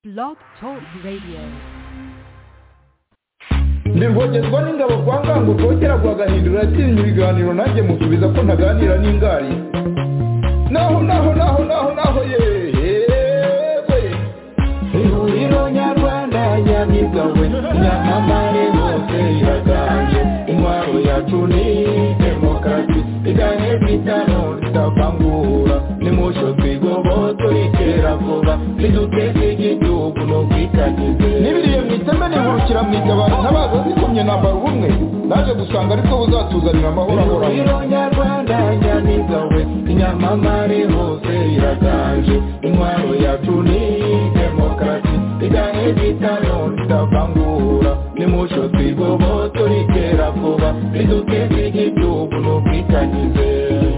Blog Talk Radio. ndivogezwa n'ingabo kwa ngango kongera guhagahindura yatinya ibiganiro nanjye musubiza ko ntaganira n'ingari naho naho naho naho naho yewe ihuriro nyarwanda nyamigawe nyamamare hose iraganje intwaro yacu ni demokarasi iganye kwitano tutavangura nimucyo twigobo turikera vuba niduteze igihugu no kwitagize nibiriye mu iteme nihurukira mu itabaro ntabaza zikomye nambara ubumwe naje gusanga aribwo buzatuzanira amahoro ahoraho ihuriro nyarwanda nyamigawe inyamamare hose iraganje intwaro yacu ni demokarasi iganye kwitano tutavangura nimucyo twigobo turikera vuba niduteze igihugu no kwitagize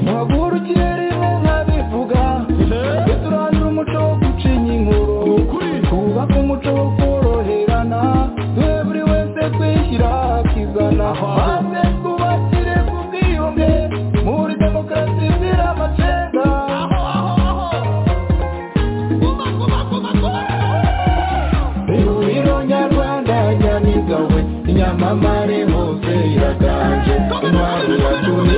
maguru kirimo nkabivuga Tujye turandura umuco wo gucinya inkuru twubake umuco wo koroherana duhe buri wese kwishyira akizana maze twubakire ku bwiyunge muri demokarasi zira amacenda ihuriro nyarwanda nyamigawe inyamamare hose iraganje intwaro yacu ni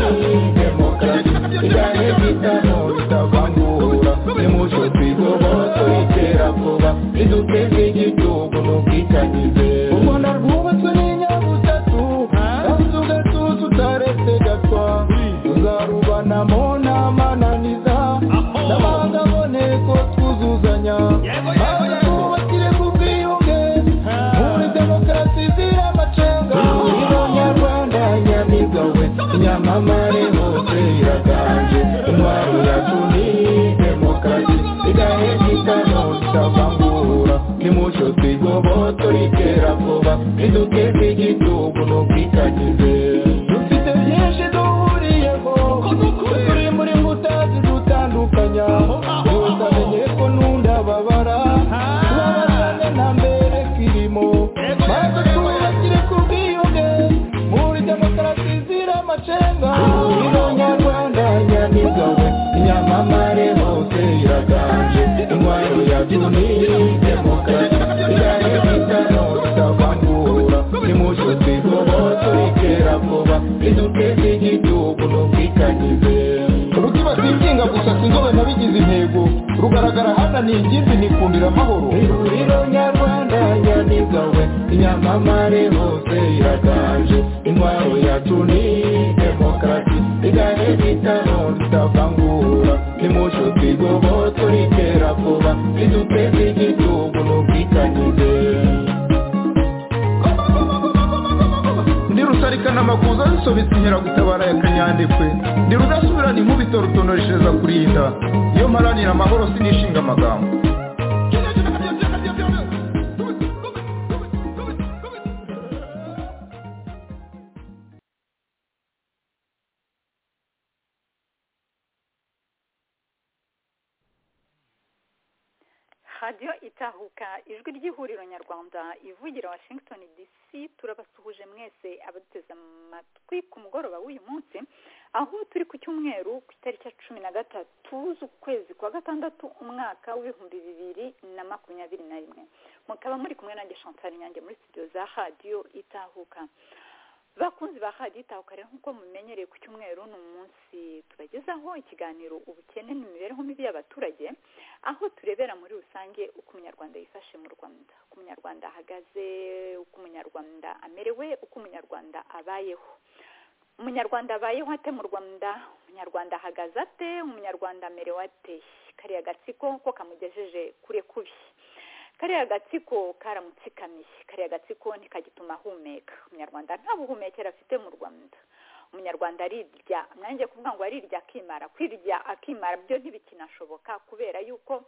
demokarasi iganye bitano bitavangura nimucyo twigobo turikera vuba riduteze igihugu n'ubwitangize umwana rwubatswe n'inyabutatu kandi ugatuza utaretse gatwa tuzarubanamo n'amananiza n'abandi aboneko twuzuzanya maze twubakire ku bwiyunge muri demokarasi zira amacenga ihuriro nyarwanda nyamigawe nyamamare hose iraganje intwaro yacu ni demokarasi igahe kitano tutavangura nimucyo twigobo turikera vuba riduteze igihugu n'ubwitagize dufite byinshi duhuriyeho turi muri mbuta zidutandukanya gusa menye ko n'undababara tubabazane nta mbere kirimo maze twubakire ku bwiyunge muri demokarasi zira amacenga ihuriro nyarwanda nyamigawe inyamamare hose iraganje intwaro yacu ni demokarasi iganye kwitano tutavangura nimucyo twigobo turikera vuba riduteze igihugu n'ubwitangize rutibatikinga gusa sinzobe nabigize intego rugaragara hana ni ingimbi nikundira amahoro ihuriro nyarwanda nyamigawe inyamamare hose iraganje intwaro yacu ni demokarasi iganye kwitano tutavangura nimucyo twigobo turikera vuba riduteze igihugu n'ubwitangize ndi rusarikana amakuza zisobetse inkeragutabara ya kanyandekwe ndi rudasubirana inkubito rutonoreshereza kurinda iyo mparanira amahoro sinishinga amagambo radiyo itahuka ijwi ry'ihuriro nyarwanda ivugira washington dc turabasuhuje mwese abaduteze amatwi ku mugoroba w'uyu munsi aho turi ku cyumweru ku itariki ya cumi na gatatu z'ukwezi kwa gatandatu umwaka w'ibihumbi bibiri na makumyabiri na rimwe mukaba muri kumwe nanjye chantal nyange muri studio za radiyo itahuka bakunzi ba radiyo itahuka rero nk'uko mumenyereye ku cyumweru ni umunsi tubagezaho ikiganiro ubukene n'imibereho mibi y'abaturage aho turebera muri rusange uko umunyarwanda yifashe mu rwanda uko umunyarwanda ahagaze uko umunyarwanda amerewe uko umunyarwanda abayeho umunyarwanda abayeho ate mu rwanda umunyarwanda ahagaze ate umunyarwanda amerewe ate kariya gatsiko ko kamugejeje kure kubi kariya gatsiko karamutsikamiye kariya gatsiko ntikagituma ahumeka umunyarwanda nta buhumekero afite mu rwanda umunyarwanda arirya nanjye kuvuga ngo arirya akimara kwirya akimara byo ntibikinashoboka kubera yuko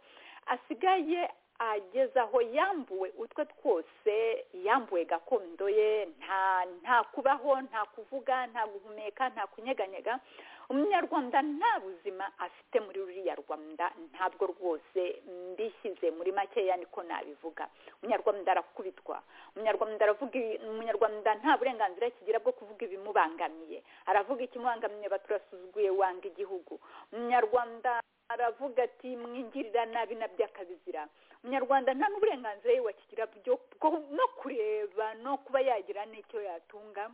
asigaye ageze aho yambuwe utwe twose yambuwe gakondo ye nta nta kubaho nta kuvuga nta guhumeka nta kunyeganyega umunyarwanda nta buzima afite muri ruriya rwanda ntabwo rwose mbishyize muri makeya niko nabivuga umunyarwanda arakubitwa umunyarwanda aravuga umunyarwanda nta burenganzira kigira bwo kuvuga ibimubangamiye aravuga ikimubangamiye baturasuzuguye wanga igihugu umunyarwanda aravuga ati mwingirira nabi na byakabizira umunyarwanda nta n'uburenganzira ye wakigira bwo no kureba no kuba yagira n'icyo yatunga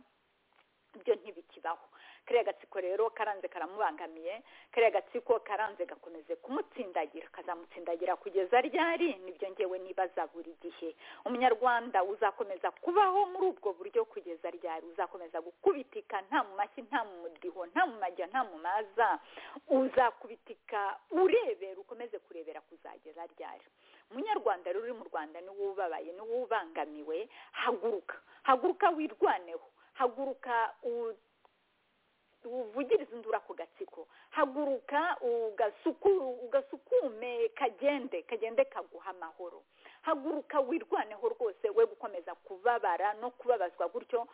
ibyo ntibikibaho kariya gatsiko rero karanze karamubangamiye kariya gatsiko karanze gakomeze kumutsindagira kazamutsindagira kugeza ryari nibyo ngewe nibaza buri gihe umunyarwanda uzakomeza kubaho muri ubwo buryo kugeza ryari uzakomeza gukubitika nta mu mashyi nta mu mudriho nta mu majya nta mu maza uzakubitika urebera ukomeze kurebera kuzageza ryari umunyarwanda rero uri mu rwanda niwe ubabaye niwe ubangamiwe haguruka haguruka wirwaneho haguruka uvugiriza indura ku gatsiko haguruka ugasukume kagende kagende kaguha amahoro haguruka wirwaneho rwose we gukomeza kubabara no kubabazwa gutyo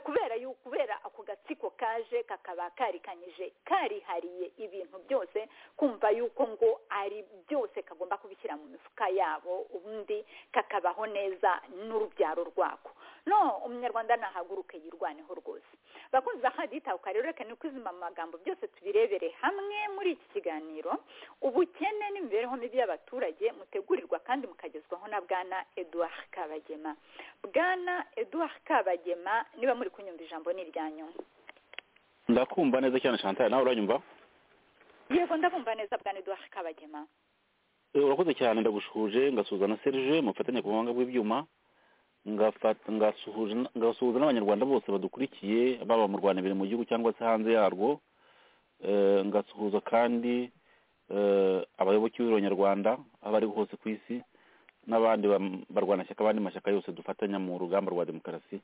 kubera yuko kubera ako gatsiko kaje kakaba karikanyije karihariye ibintu byose kumva yuko ngo ari byose kagomba kubishyira mu mifuka yabo ubundi kakabaho neza n'urubyaro rwako no umunyarwanda nahaguruke yirwaneho rwose bakunze ahaditabuka rero reka nukuzima mu magambo byose tubirebere hamwe muri iki kiganiro ubukene n'imibereho mibi y'abaturage mutegurirwa kandi mukagezwaho na bwana eduard kabagema bwana eduard kabagema niba muri kunyumva ijambo ni iryanyu ndakumva neza cyane chantal nawe uranyumva yego ndabumva neza bwana eduard kabagema Eh, urakoze cyane ndagushuje ngasuhuza na serge mufatanye ku buhanga bw'ibyuma ngafata ngasuhuza ngasuhuza n'abanyarwanda bose badukurikiye baba mu rwanda imbere mu gihugu cyangwa se hanze yarwo Eh, ngasuhuza kandi eh, abayoboke b'abanyarwanda aho bari hose ku isi n'abandi bam- barwanashyaka abandi mashyaka yose dufatanya mu rugamba rwa demokarasi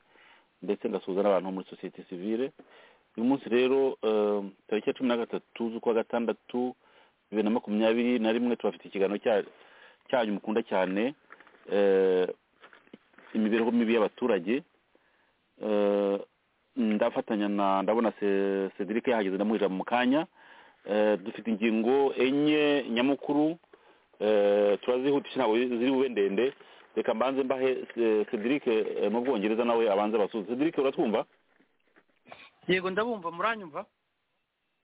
ndetse ngasuhuza n'abantu bo muri sosiyete sivile uyu munsi rero eh, tariki ya cumi na gatatu z'ukwa gatandatu bibiri na makumyabiri na rimwe tubafite ikiganiro cya- cyanyu mukunda cyane eh, imibereho mibi y'abaturage Eh, ndafatanya na ndabona Se- cedric yahageze ndamuha ijambo mu kanya Eh, dufite ingingo enye nyamukuru Eh, turazihutisha ntabwo ziri bube ndende reka mbanze mbahe eh, cedric eh, mu bwongereza nawe abanze abasuhuze cedric uratwumva yego ndabumva muranyumva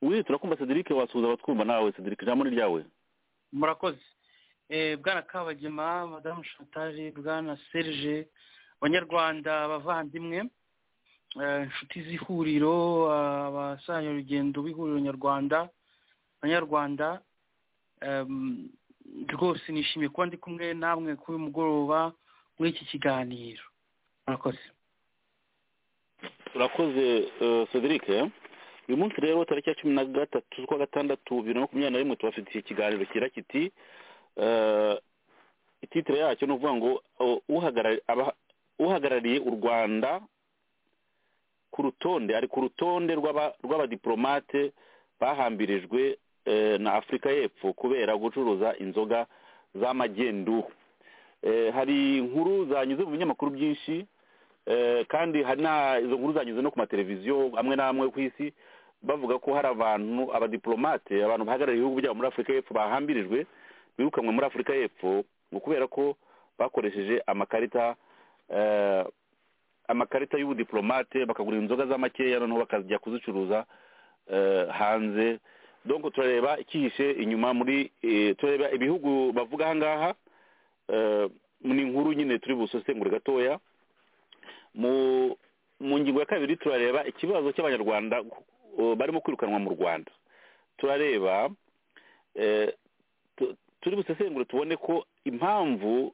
wi turakumva cedric wasuhuza abatwumva nawe cedric ijambo ni ryawe murakoze Eh, bwana kabagema madamu chantage bwana serge abanyarwanda abavandimwe eh, inshuti z'ihuriro eh, abasanya urugendo b'ihuriro nyarwanda abanyarwanda em, rwose nishimiye kuba ndi kumwe namwe kuri uyu mugoroba muri iki kiganiro murakoze urakoze eh, cedric uyu munsi rero tariki ya cumi na gatatu z'ukwa gatandatu bibiri na makumyabiri na rimwe tubafitiye ikiganiro kira kiti eh, ititire yacyo ni ukuvuga ngo o- uhagarari- aba- uhagarariye u rwanda ku rutonde ari ku rutonde rw'aba- rw'abadiplomate bahambirijwe eh, na afurika y'epfo kubera gucuruza inzoga z'amagendu Eh, hari inkuru zanyuze mu binyamakuru byinshi Eh, kandi hari na izo nkuru zanyuze no ku mateleviziyo amwe n'amwe ku isi bavuga ko hari abantu abadiplomate abantu bahagarariye ibihugu byabo muri afurika y'epfo bahambirijwe birukanwe muri afurika y'epfo ngo kubera ko bakoresheje amakarita eh, amakarita y'ubudiplomate bakagura inzoga za makeya noneho bakajya kuzicuruza eh, hanze donc turareba icyihishe inyuma muri eh, turareba ibihugu bavuga aha ngaha eh, ni inkuru nyine turi busosengure gatoya mu mu ngingo ya kabiri turareba ikibazo cy'abanyarwanda uh, barimo kwirukanwa mu rwanda turareba eh, tu- turi busesengure tubone ko impamvu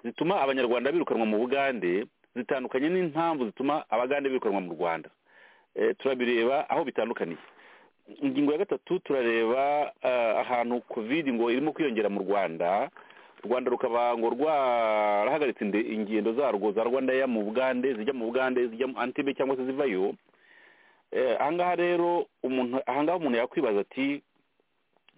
zituma abanyarwanda birukanwa mu bugande zitandukanye n'impamvu zituma abagande birukanwa mu rwanda Eh, turabireba aho bitandukaniye ingingo ya gatatu turareba eh, ahantu covid ngo irimo kwiyongera mu rwanda u rwanda rukaba ngo rwarahagaritse inde- ingendo zarwo za rwanda ya mu bugande zijya mu bugande zijya mu antebe cyangwa se zivayo Eh, ahangaha rero umuntu ahangaha umuntu yakwibaza ati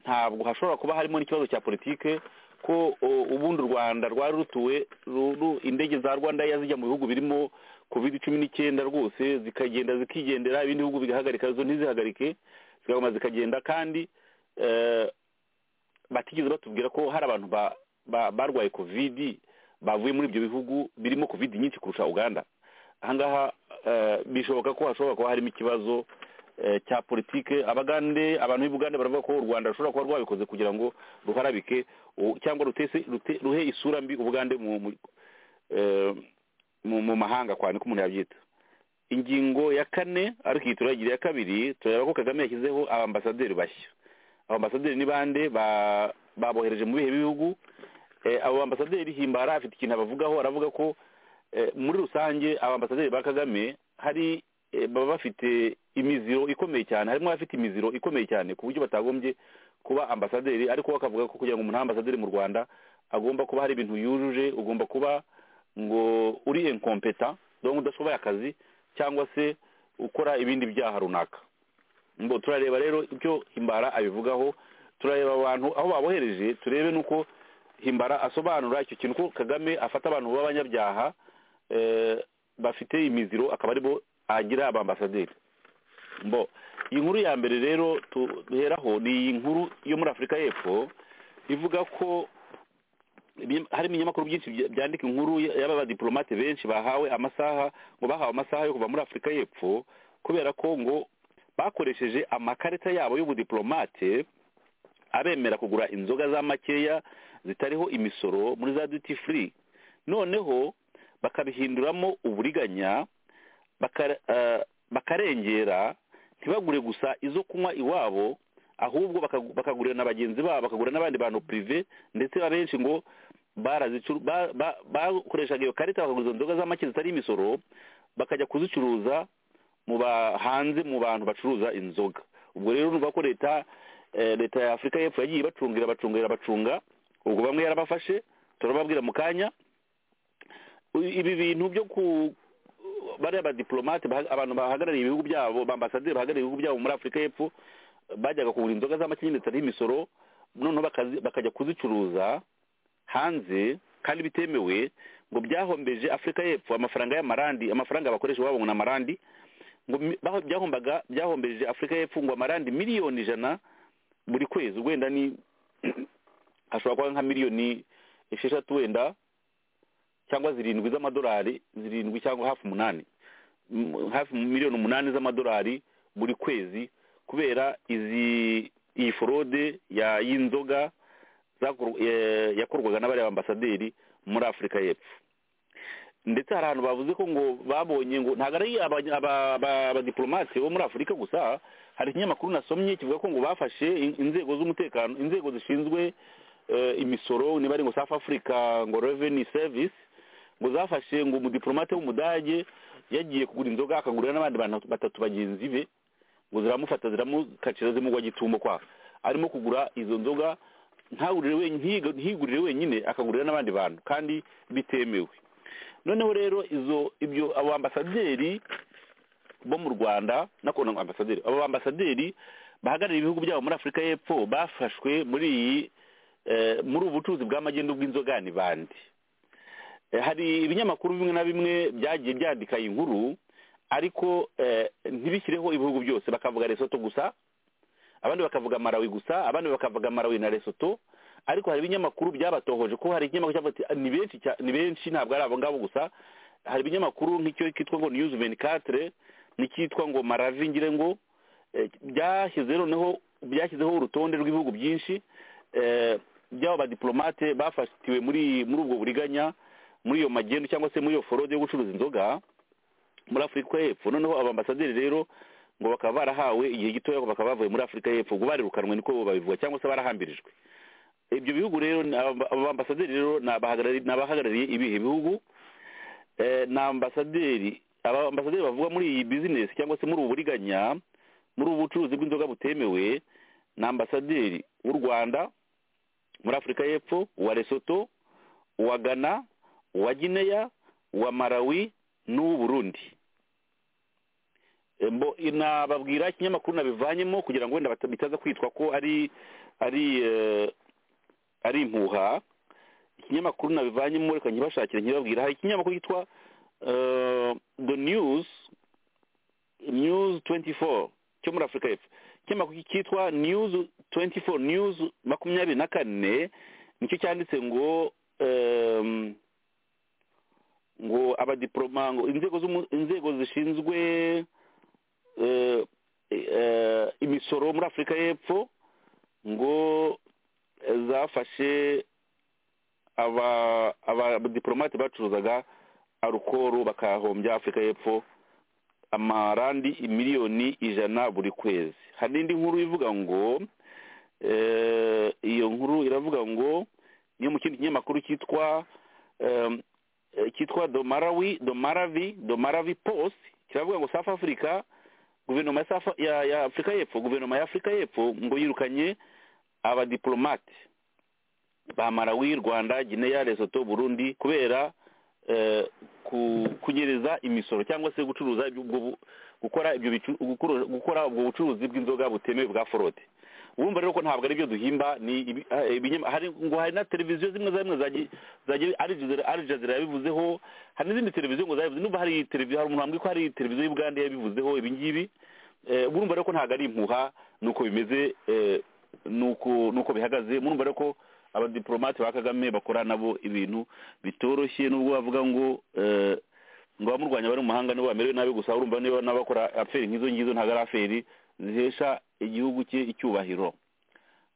ntabwo hashobora kuba harimo n'ikibazo cya politike ko o, ubundi u rwanda rwari rutuwe ru- ru- indege za rwanda ya zijya mu bihugu birimo covid cumi n'icyenda rwose zikagenda zikigendera ibindi bihugu bigahagarika zo ntizihagarike zikaguma zikagenda kandi eh, batigeze batubwira ko hari abantu ba- ba- barwaye covid bavuye muri ibyo bihugu birimo covid nyinshi kurusha uganda ahangaha eh, bishoboka ko hashobora kuba harimo ikibazo eh, cya politike abagande abantu b'i bugande baravuga ko u rwanda rushobora kuba rwabikoze kugira ngo ruharabike u- cyangwa rutese rute- ruhe isura mbi ubugande mu mu- eh, mu mu mahanga kwa niko umuntu yabyita ingingo ya kane ariko iyi turayigira iya kabiri turareba ko kagame yashyizeho abambasaderi bashya abambasaderi ni bande ba- babohereje mu bihe bihugu Eh, abo bambasaderi himbara afite ikintu abavugaho aravuga ko eh, muri rusange abambasaderi ba kagame hari eh, baba bafite imiziro ikomeye cyane harimo abafite imiziro ikomeye cyane ku buryo batagombye kuba ambasaderi ariko we akavuga ko kugira ngo umuntu abe ambasaderi mu rwanda agomba kuba hari ibintu yujuje ugomba kuba ngo uri inkompeta donc udashoboye akazi cyangwa se ukora ibindi byaha runaka ngo turareba rero ibyo himbara abivugaho turareba abantu aho babohereje turebe n'uko himbara asobanura icyo kintu ko kagame afata abantu b'abanyabyaha eh, bafite imiziro akaba aribo agira abambasaderi mbo iyi nkuru ya mbere rero duheraho ni iyi nkuru yo muri afurika y'epfo ivuga ko ibinye- harimo ibinyamakuru byinshi bya- byandika inkuru y- y'aba badipolomate benshi bahawe amasaha ngo bahawe amasaha yo kuva muri afurika y'epfo kubera ko ngo bakoresheje amakarita yabo y'ubudiplomate abemera kugura inzoga za makeya zitariho imisoro muri za duty free noneho bakabihinduramo uburiganya baka- eh, bakarengera ntibagure gusa izo kunywa iwabo ahubwo bakagu- bakagurira na bagenzi babo bakagura n'abandi bantu prive ndetse abenshi ngo barazicu- ba- ba- bakoreshaga iyo karita bakagura izo nzoga z'amake zitari imisoro bakajya kuzicuruza mu ba hanze mu bantu bacuruza inzoga ubwo rero nuvuga ko leta eh, leta ya afurika y'epfo yagiye ibacungira bacungira bacunga ubwo bamwe yarabafashe turababwira mu kanya U- ibi bintu byo ku bariya badiplomate baha- abantu bahagarariye ibihugu byabo bambasaderi bahagarariye ibihugu byabo muri afurika y'epfo bajyaga kugura inzoga z'amakinyini zitari imisoro noneho bakazi- bakajya kuzicuruza hanze kandi bitemewe ngo byahombeje afurika y'epfo amafaranga y'amarandi amafaranga bakoresha iwabo ngo ni amarandi ngo mi- baho- byahombaga byahombeje afurika y'epfo ngo amarandi miliyoni ijana buri kwezi ubwo wenda ni ashobora kuba nka miliyoni esheshatu wenda cyangwa zirindwi z'amadolari zirindwi cyangwa hafi umunani M- hafi miliyoni umunani z'amadolari buri kwezi kubera izi iyi forode ya y'inzoga zakor- eh, yakorwaga n'abariya ambasaderi muri afurika y'epfo ndetse hari ahantu bavuze ko ngo babonye ngo ntabwo ari aba- aba- aba- abadiplomate bo muri afurika gusa hari ikinyamakuru nasomye kivuga ko ngo bafashe in- inzego z'umutekano inzego zishinzwe eh, imisoro niba ari ngo south africa ngo revenue service ngo zafashe ngo umudiplomate w'umudage yagiye kugura inzoga akagurira n'abandi bantu batatu bagenzi be ngo ziramufata ziramukacira zimugwa gitumbo kwa arimo kugura izo nzoga ntagurire wenyine ntiyiga- ntiyigurire wenyine akagurira n'abandi bantu kandi bitemewe noneho rero izo ibyo abo ambasaderi bo mu rwanda nako ni ambasaderi abo ambasaderi bahagarariye ibihugu byabo muri afurika y'epfo bafashwe muri iyi eh, muri ubu bucuruzi bw'amagendo bw'inzoga ni bande Eh, hari ibinyamakuru bimwe na bimwe byagiye byandika iyi nkuru ariko eh, ntibishyireho ibihugu byose bakavuga lesoto gusa abandi bakavuga marawi gusa abandi bakavuga marawi na lesoto ariko hari ibinyamakuru byabatohoje ko hari ikinyamakuru cyavuga ati ni benshi cya- ni benshi ntabwo ari abo ngabo gusa hari ibinyamakuru nk'icyo kitwa ngo news 24 n'icyitwa ngo maravi ngire ngo eh, byashyize noneho byashyizeho urutonde rw'ibihugu byinshi eh, by'abo badiplomate bafatiwe muri muri ubwo buriganya muri iyo magendo cyangwa se muri iyo forode yo gucuruza inzoga muri afurika y'epfo noneho abambasaderi rero ngo bakaba barahawe igihe gitoya ngo bakaba bavuye muri afurika y'epfo ngo barirukanwe niko babivuga cyangwa se barahambirijwe ibyo bihugu rero ni aba- aba bambasaderi rero ni abahagarari- ni abahagarariye ibihe bihugu Eh, ni ambasaderi aba ambasaderi bavuga muri iyi bizinesi cyangwa se muri ubu buriganya muri ubu bucuruzi bw'inzoga butemewe ni ambasaderi w'u rwanda muri afurika y'epfo uwa lesoto uwa ghana uwa gineya uwa malawi n'uw'u burundi Mbo- nababwira ikinyamakuru nabivanyemo kugira ngo wenda bata- bitaza kwitwa ko ari ari eh, ari impuha ikinyamakuru nabivanyemo reka nkibashakire nkibabwira hari ikinyamakuru cyitwa eh, the news news 24 cyo muri afurika y'epfo ikinyamakuru cyitwa news 24 news makumyabiri na kane nicyo cyanditse ngo em, ngo abadiploma ngo inzego z'umu- inzego zishinzwe eh, eh, imisoro muri afurika y'epfo ngo zafashe aba- abadiplomate bacuruzaga arukoro bakahombya afurika y'epfo amarandi miliyoni ijana buri kwezi hari n'indi nkuru ivuga ngo eh, iyo nkuru iravuga ngo niyo mu kindi kinyamakuru cyitwa em, eh, cyitwa domarawi domaravi domaravi post kiravuga ngo south africa guverinoma ya, South- ya, ya afurika y'epfo guverinoma ya afurika y'epfo ngo yirukanye abadiplomate ba malawi rwanda gineya lesoto burundi kubera eh, ku- kunyereza imisoro cyangwa se gucuruza iby'ubwo bu- gukora ibyo bicu- gukora- gukora ubwo bucuruzi bw'inzoga butemewe bwa forode urumva rero ko ntabwo ari byo duhimba ni ibi- ah, ibinyama- hari ngo hari na televiziyo zimwe za zimwe zagiye zagiye Al Jazeera- Al Jazeera yabivuzeho hari n'izindi televiziyo ngo zabivuze n'ubu hari televiziyo hari umuntu wambwiye ko hari televiziyo y'ubugande yabivuzeho ibi ngibi Eh, urumva rero ko ntabwo ari impuha nuko bimeze eh, nuko nuko bihagaze murumva rero ko abadiplomate ba kagame bakora nabo ibintu bitoroshye nubwo bavuga ngo eh, ngo abamurwanya bari mu mahanga nibo bamerewe nabi gusa urumva niba n'abakora aferi nk'izo ngizo ntabwo ari aferi zihesha igihugu cye icyubahiro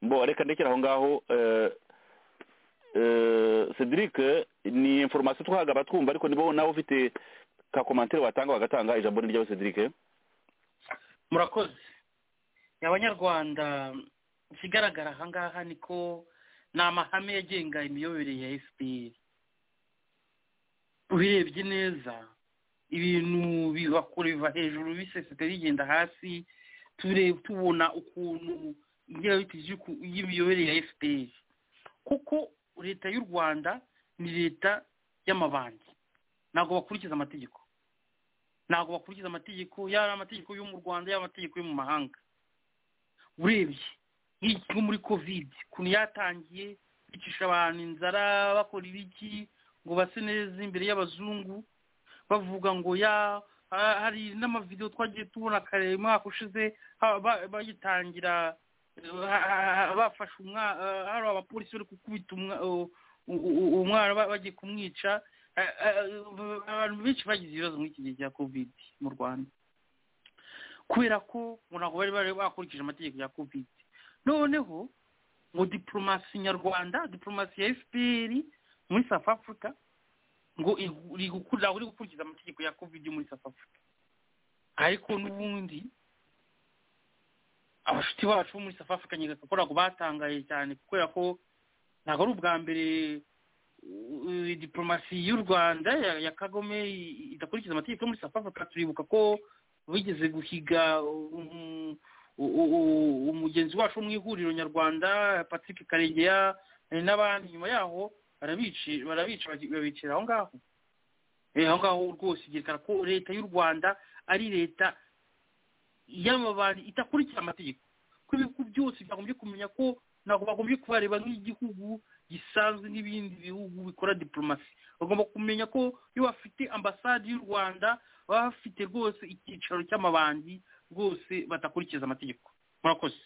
mbo reka ndekera aho ngaho eh, eh, cedric ni informasiyo twahaga abatwumva ariko nibo nawe ufite ka komantere watanga wagatanga ijambo ni ryabo cedric murakoze abanyarwanda ikigaragara aha ngaha ni ko ni amahame agenga imiyoborere ya fpr ubirebye neza ibintu bibakora biva hejuru biseseka bigenda hasi turebe tubona ukuntu ingirabiti y'imiyoborere ya fpr kuko leta y'u rwanda ni leta y'amabandi ntabwo bakurikiza amategeko ntabwo bakurikiza amategeko yaba ari amategeko yo mu rwanda yaba amategeko yo mu mahanga urebye nk'iki nko muri kovide ukuntu yatangiye bicisha abantu inzara bakora ibiki ngo base neza imbere y'abazungu bavuga ngo ya ha- hari n'amavidewo twagiye tubona kare umwaka ushize ha- ba- bagitangira ha- ha- ha- bafashe umwana hari abapolisi bari gukubita umwa- u- u- u- umwana ba- bagiye kumwica Eh, eh, abantu benshi bagize ibibazo muri iki gihe cya kovide mu rwanda kubera ko ngo ntabwo bari bari bakurikije amategeko ya kovide noneho ngo diplomasi nyarwanda diplomasi ya fpr muri south africa ngo igu- iri guku- ntabwo iri gukurikiza amategeko ya kovide muri south africa ariko n'ubundi abashuti bacu bo muri south africa nyereka ko ntabwo batangaye cyane kubera ko ntabwo ari ubwa mbere uh, diplomasi y'u rwanda ya, ya kagame i- idakurikiza amategeko yo muri south africa turibuka ko bigeze guhiga um, u- u- u- umugenzi wacu wo mu ihuriro nyarwanda patrick karegeya eh, n'abandi nyuma yaho barabici- barabica bagi- babicira aho ngaho Eh, aho ngaho rwose byerekana ko leta y'u rwanda ari leta y'amabandi idakurikira amategeko ko ibihugu byose byagombye kumenya ko ntabwo bagombye kubareba nk'igihugu gisanzwe n'ibindi bihugu bikora diplomasi bagomba kumenya ko iyo bafite ambasade y'u rwanda baba bafite rwose icyicaro cy'amabandi rwose badakurikiza amategeko murakoze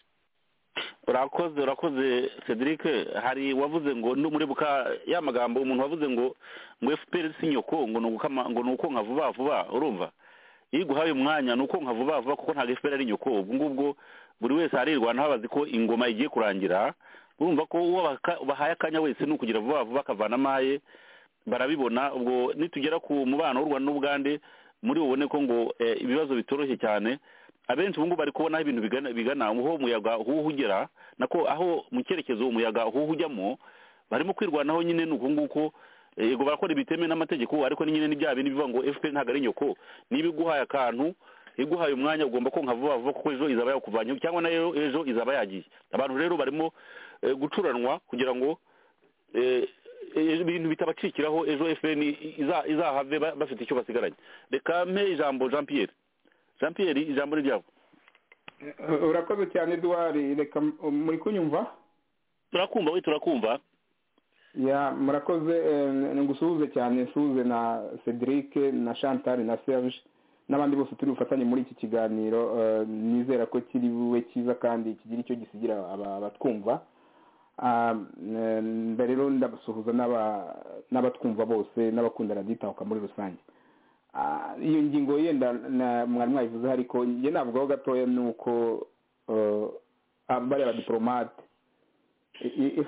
urakoze urakoze cedric hari wavuze ngo ndumurebuka ya magambo umuntu wavuze ngo ngo fpr si nyoko ngo ni ugukama ngo ni ukonka vuba vuba urumva iyo iguhaye umwanya ni ukonka vuba vuba kuko ntabwo fpr ari nyoko ubwo ngubwo buri wese arirwana habazi ko ingoma igiye kurangira urumva ko uwo baka- bahaye akanya wese ni ukugira vuba vuba akavana amaye barabibona ubwo nitugera ku mubano w'u rwanda n'ubugande muri bubone ko ngo eh, ibibazo bitoroshye cyane abenshi ubu ngubu bari kubona aho ibintu bigana bigana aho umuyaga uhuha ugera nako aho mu cyerekezo umuyaga uhuha ujyamo barimo kwirwanaho nyine ni uku nguko Eh, yego barakora ibitemewe n'amategeko ariko ni nyine ni bya bintu bivuga ngo fpr ntabwo ari nyoko niba iguhaye akantu iguhaye umwanya ugomba konka vuba vuba kuko ejo izaba yakuvanyeho cyangwa nayo ejo izaba yagiye abantu rero barimo eh, gucuranwa kugira ngo eh, eh, ibintu bitabacikiraho ejo fpr i- iza- izahave ba- bafite icyo basigaranye reka mpe ijambo jean pierre jean pierre ijambo ni ryabo urakoze cyane eduwari reka muri kunyumva turakumva we turakumva ya murakoze eh, ngusuhuze cyane nsuhuze na cedric na chantal na serge n'abandi bose turi bufatanye muri iki kiganiro eh, nizera ko kiri bube cyiza kandi kigira icyo gisigira aba- abatwumva Ah, eh, rero ndabasuhuza n'aba- n'abatwumva bose n'abakunda raditahuka muri rusange Ah, iyo ngingo yenda na- mwari mwayivuze ariko njye navugaho gatoya ni uko eh, ah, bariya badiporomate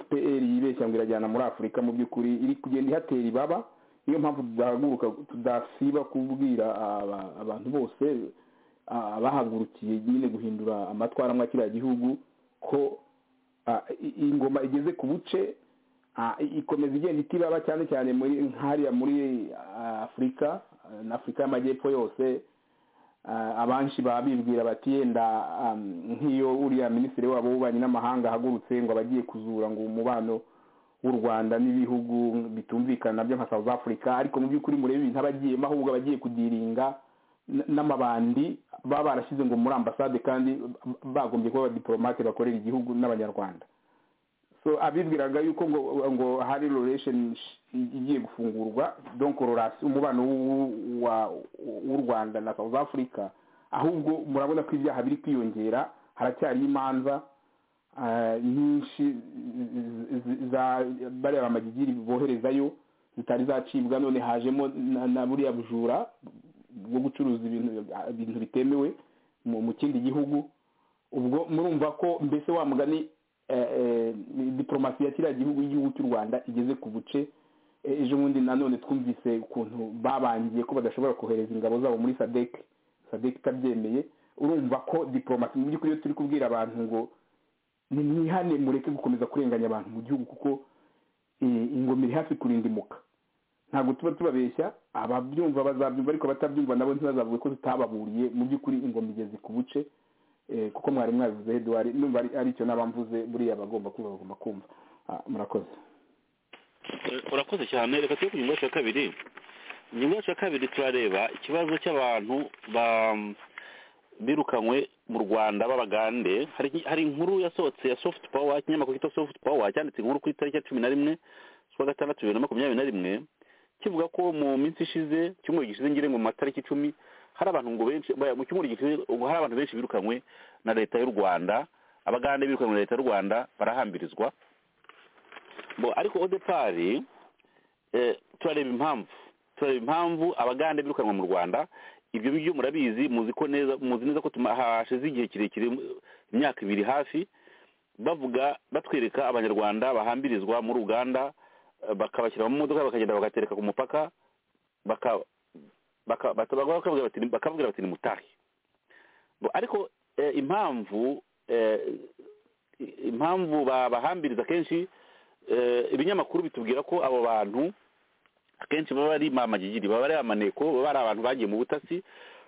fpr yibeshya ngo irajyana muri afurika mu by'ukuri iri kugenda ihatera ibaba niyo mpamvu duhaguruka tudasiba kubwira aba- abantu bose ah, bahagurukiye nyine guhindura amatwara amwe kiriya gihugu ko ah, i- iyi ngoma igeze ku buce ah, i- ikomeza igenda itibaba cyane cyane muri nk'hariya muri ah, afurika ah, na afurika y'amajyepfo yose Ah, abanshi baba bibwira bati yenda ah, nk'iyo uriya minisitiri wabo w'ububanyi n'amahanga ahagurutse ngo abagiye kuzura ngo umubano w'u rwanda n'ibihugu bitumvikana byo nka south africa ariko mu by'ukuri murebe ibintu abagiyemo ahubwo abagiye kudiringa n- n'amabandi baba barashyize ngo muri ambasade kandi bagombye kuba abadiporomate bakorera igihugu n'abanyarwanda so abibwiraga yuko ngo ngo hari relationship igiye gufungurwa donc relation umubano w'u- wa- w'u rwanda na south africa ahubwo murabona ko ibyaha biri kwiyongera haracyari imanza ah, nyinshi z- z- za bariya bamagigiri boherezayo zitari zacibwa none hajemo na- na buriya bujura bwo gucuruza ibintu ibintu bitemewe mu mu kindi gihugu ubwo murumva ko mbese wa mugani eh, eh, diporomasi ya kiriya gihugu y'igihugu cy'u rwanda igeze ku buce Eh, ejo bundi nanone twumvise ukuntu babangiye ko badashobora kohereza ingabo zabo muri sadek sadek itabyemeye urumva ko diporomasi mu by'ukuri iyo turi kubwira abantu ngo nimwihane mureke gukomeza kurenganya abantu mu gihugu kuko eh, ingoma iri hafi kurindimuka ntabwo tuba tubabeshya ababyumva bazabyumva ariko abatabyumva nabo ntibazavuge ko tutababuriye mu by'ukuri ingoma igeze ku buce eh, kuko mwari mwabivuze eduard numva ari- aricyo n'abamvuze buriya bagomba kumva bagomba kumva Ah, murakoze Eh, urakoze cyane reka tujye ku ngingo yacu ya kabiri ingingo yacu ya kabiri turareba ikibazo cy'abantu ba- birukanywe mu rwanda b'abagande hari hari inkuru yasohotse ya soft power ikinyamakuru cyitwa soft power cyanditse inkuru ku itariki ya cumi na rimwe z'ukwa gatandatu bibiri na makumyabiri na rimwe kivuga ko mu minsi ishize icyumweru gishize ngire ngo mu matariki icumi hari abantu ngo benshi baya- mu cyumweru gishize ngo hari abantu benshi birukanywe na leta y'u rwanda abagande birukanywe na leta y'u rwanda barahambirizwa Bo, ariko odepari eh, turareba impamvu turareba impamvu abagande birukanwa mu rwanda ibyo byo murabizi muzi ko neza muzi neza ko tuma- hashize igihe kirekire imyaka ibiri hafi bavuga batwereka abanyarwanda bahambirizwa muri uganda eh, bakabashyira mu modoka bakagenda bagatereka ku mupaka baka- baka- bata- bakababwira bati bakababwira bati nimutahe Bo, ariko eh, impamvu eh, impamvu babahambiriza kenshi eh, ibinyamakuru bitubwira ko abo bantu akenshi baba ari mamagigiri baba ari amaneko baba ari abantu bagiye mu butasi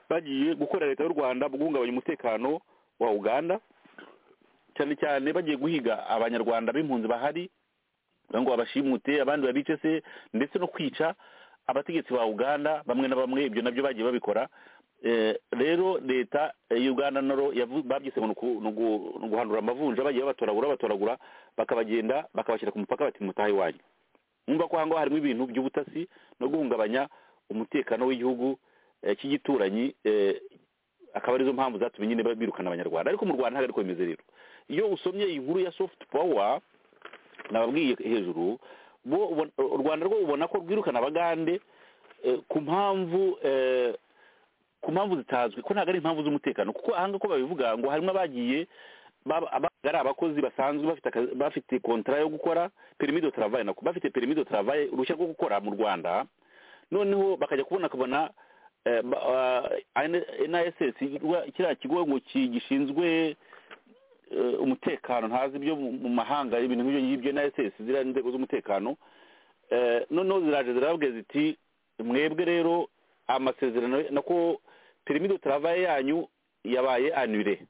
bagiye gukorera leta y'u rwanda mu guhungabanya umutekano wa uganda cyane cyane bagiye guhiga abanyarwanda b'impunzi bahari kugira ngo babashimute abandi babice se ndetse no kwica abategetsi ba uganda bamwe na bamwe ibyo nabyo bagiye babikora Eh, rero leta eh, y'uganda noro yavu- babyise ngo ni uku- ni ugu- ni uguhanura amavunja bagiye babatoragura batoragura bakabagenda bakabashyira ku mupaka bati mutahe wanyu numva ko ahangaha harimo ibintu by'ubutasi no guhungabanya umutekano w'igihugu eh, cy'igituranyi eh, akaba arizo mpamvu zatumye nyine birukana abanyarwanda ariko mu rwanda ntabwo ariko bimeze rero iyo usomye iyi nkuru ya soft power nababwiye hejuru bo ubona- u rwanda rwo ubona ko rwirukana abagande eh, ku mpamvu eh, ku mpamvu zitazwi ko ntabwo ari impamvu z'umutekano kuko ahanga ko babivuga ngo harimo abagiye baba abaga ari abakozi basanzwe bafite akazi- bafite kontara yo gukora permis de travail nako bafite permis de travail uruhushya rwo gukora mu Rwanda noneho bakajya kubona kabona eh, ba- ah, NISS igwa- kiriya kigo ngo ki- gishinzwe eh, umutekano ntazi ibyo mu mu mahanga ibintu nk'ibyo ngibyo NISS ziriya nzego z'umutekano Eh, noneho ziraje zirababwira ziti mwebwe rero amasezerano nako permis de travail yanyu yabaye anure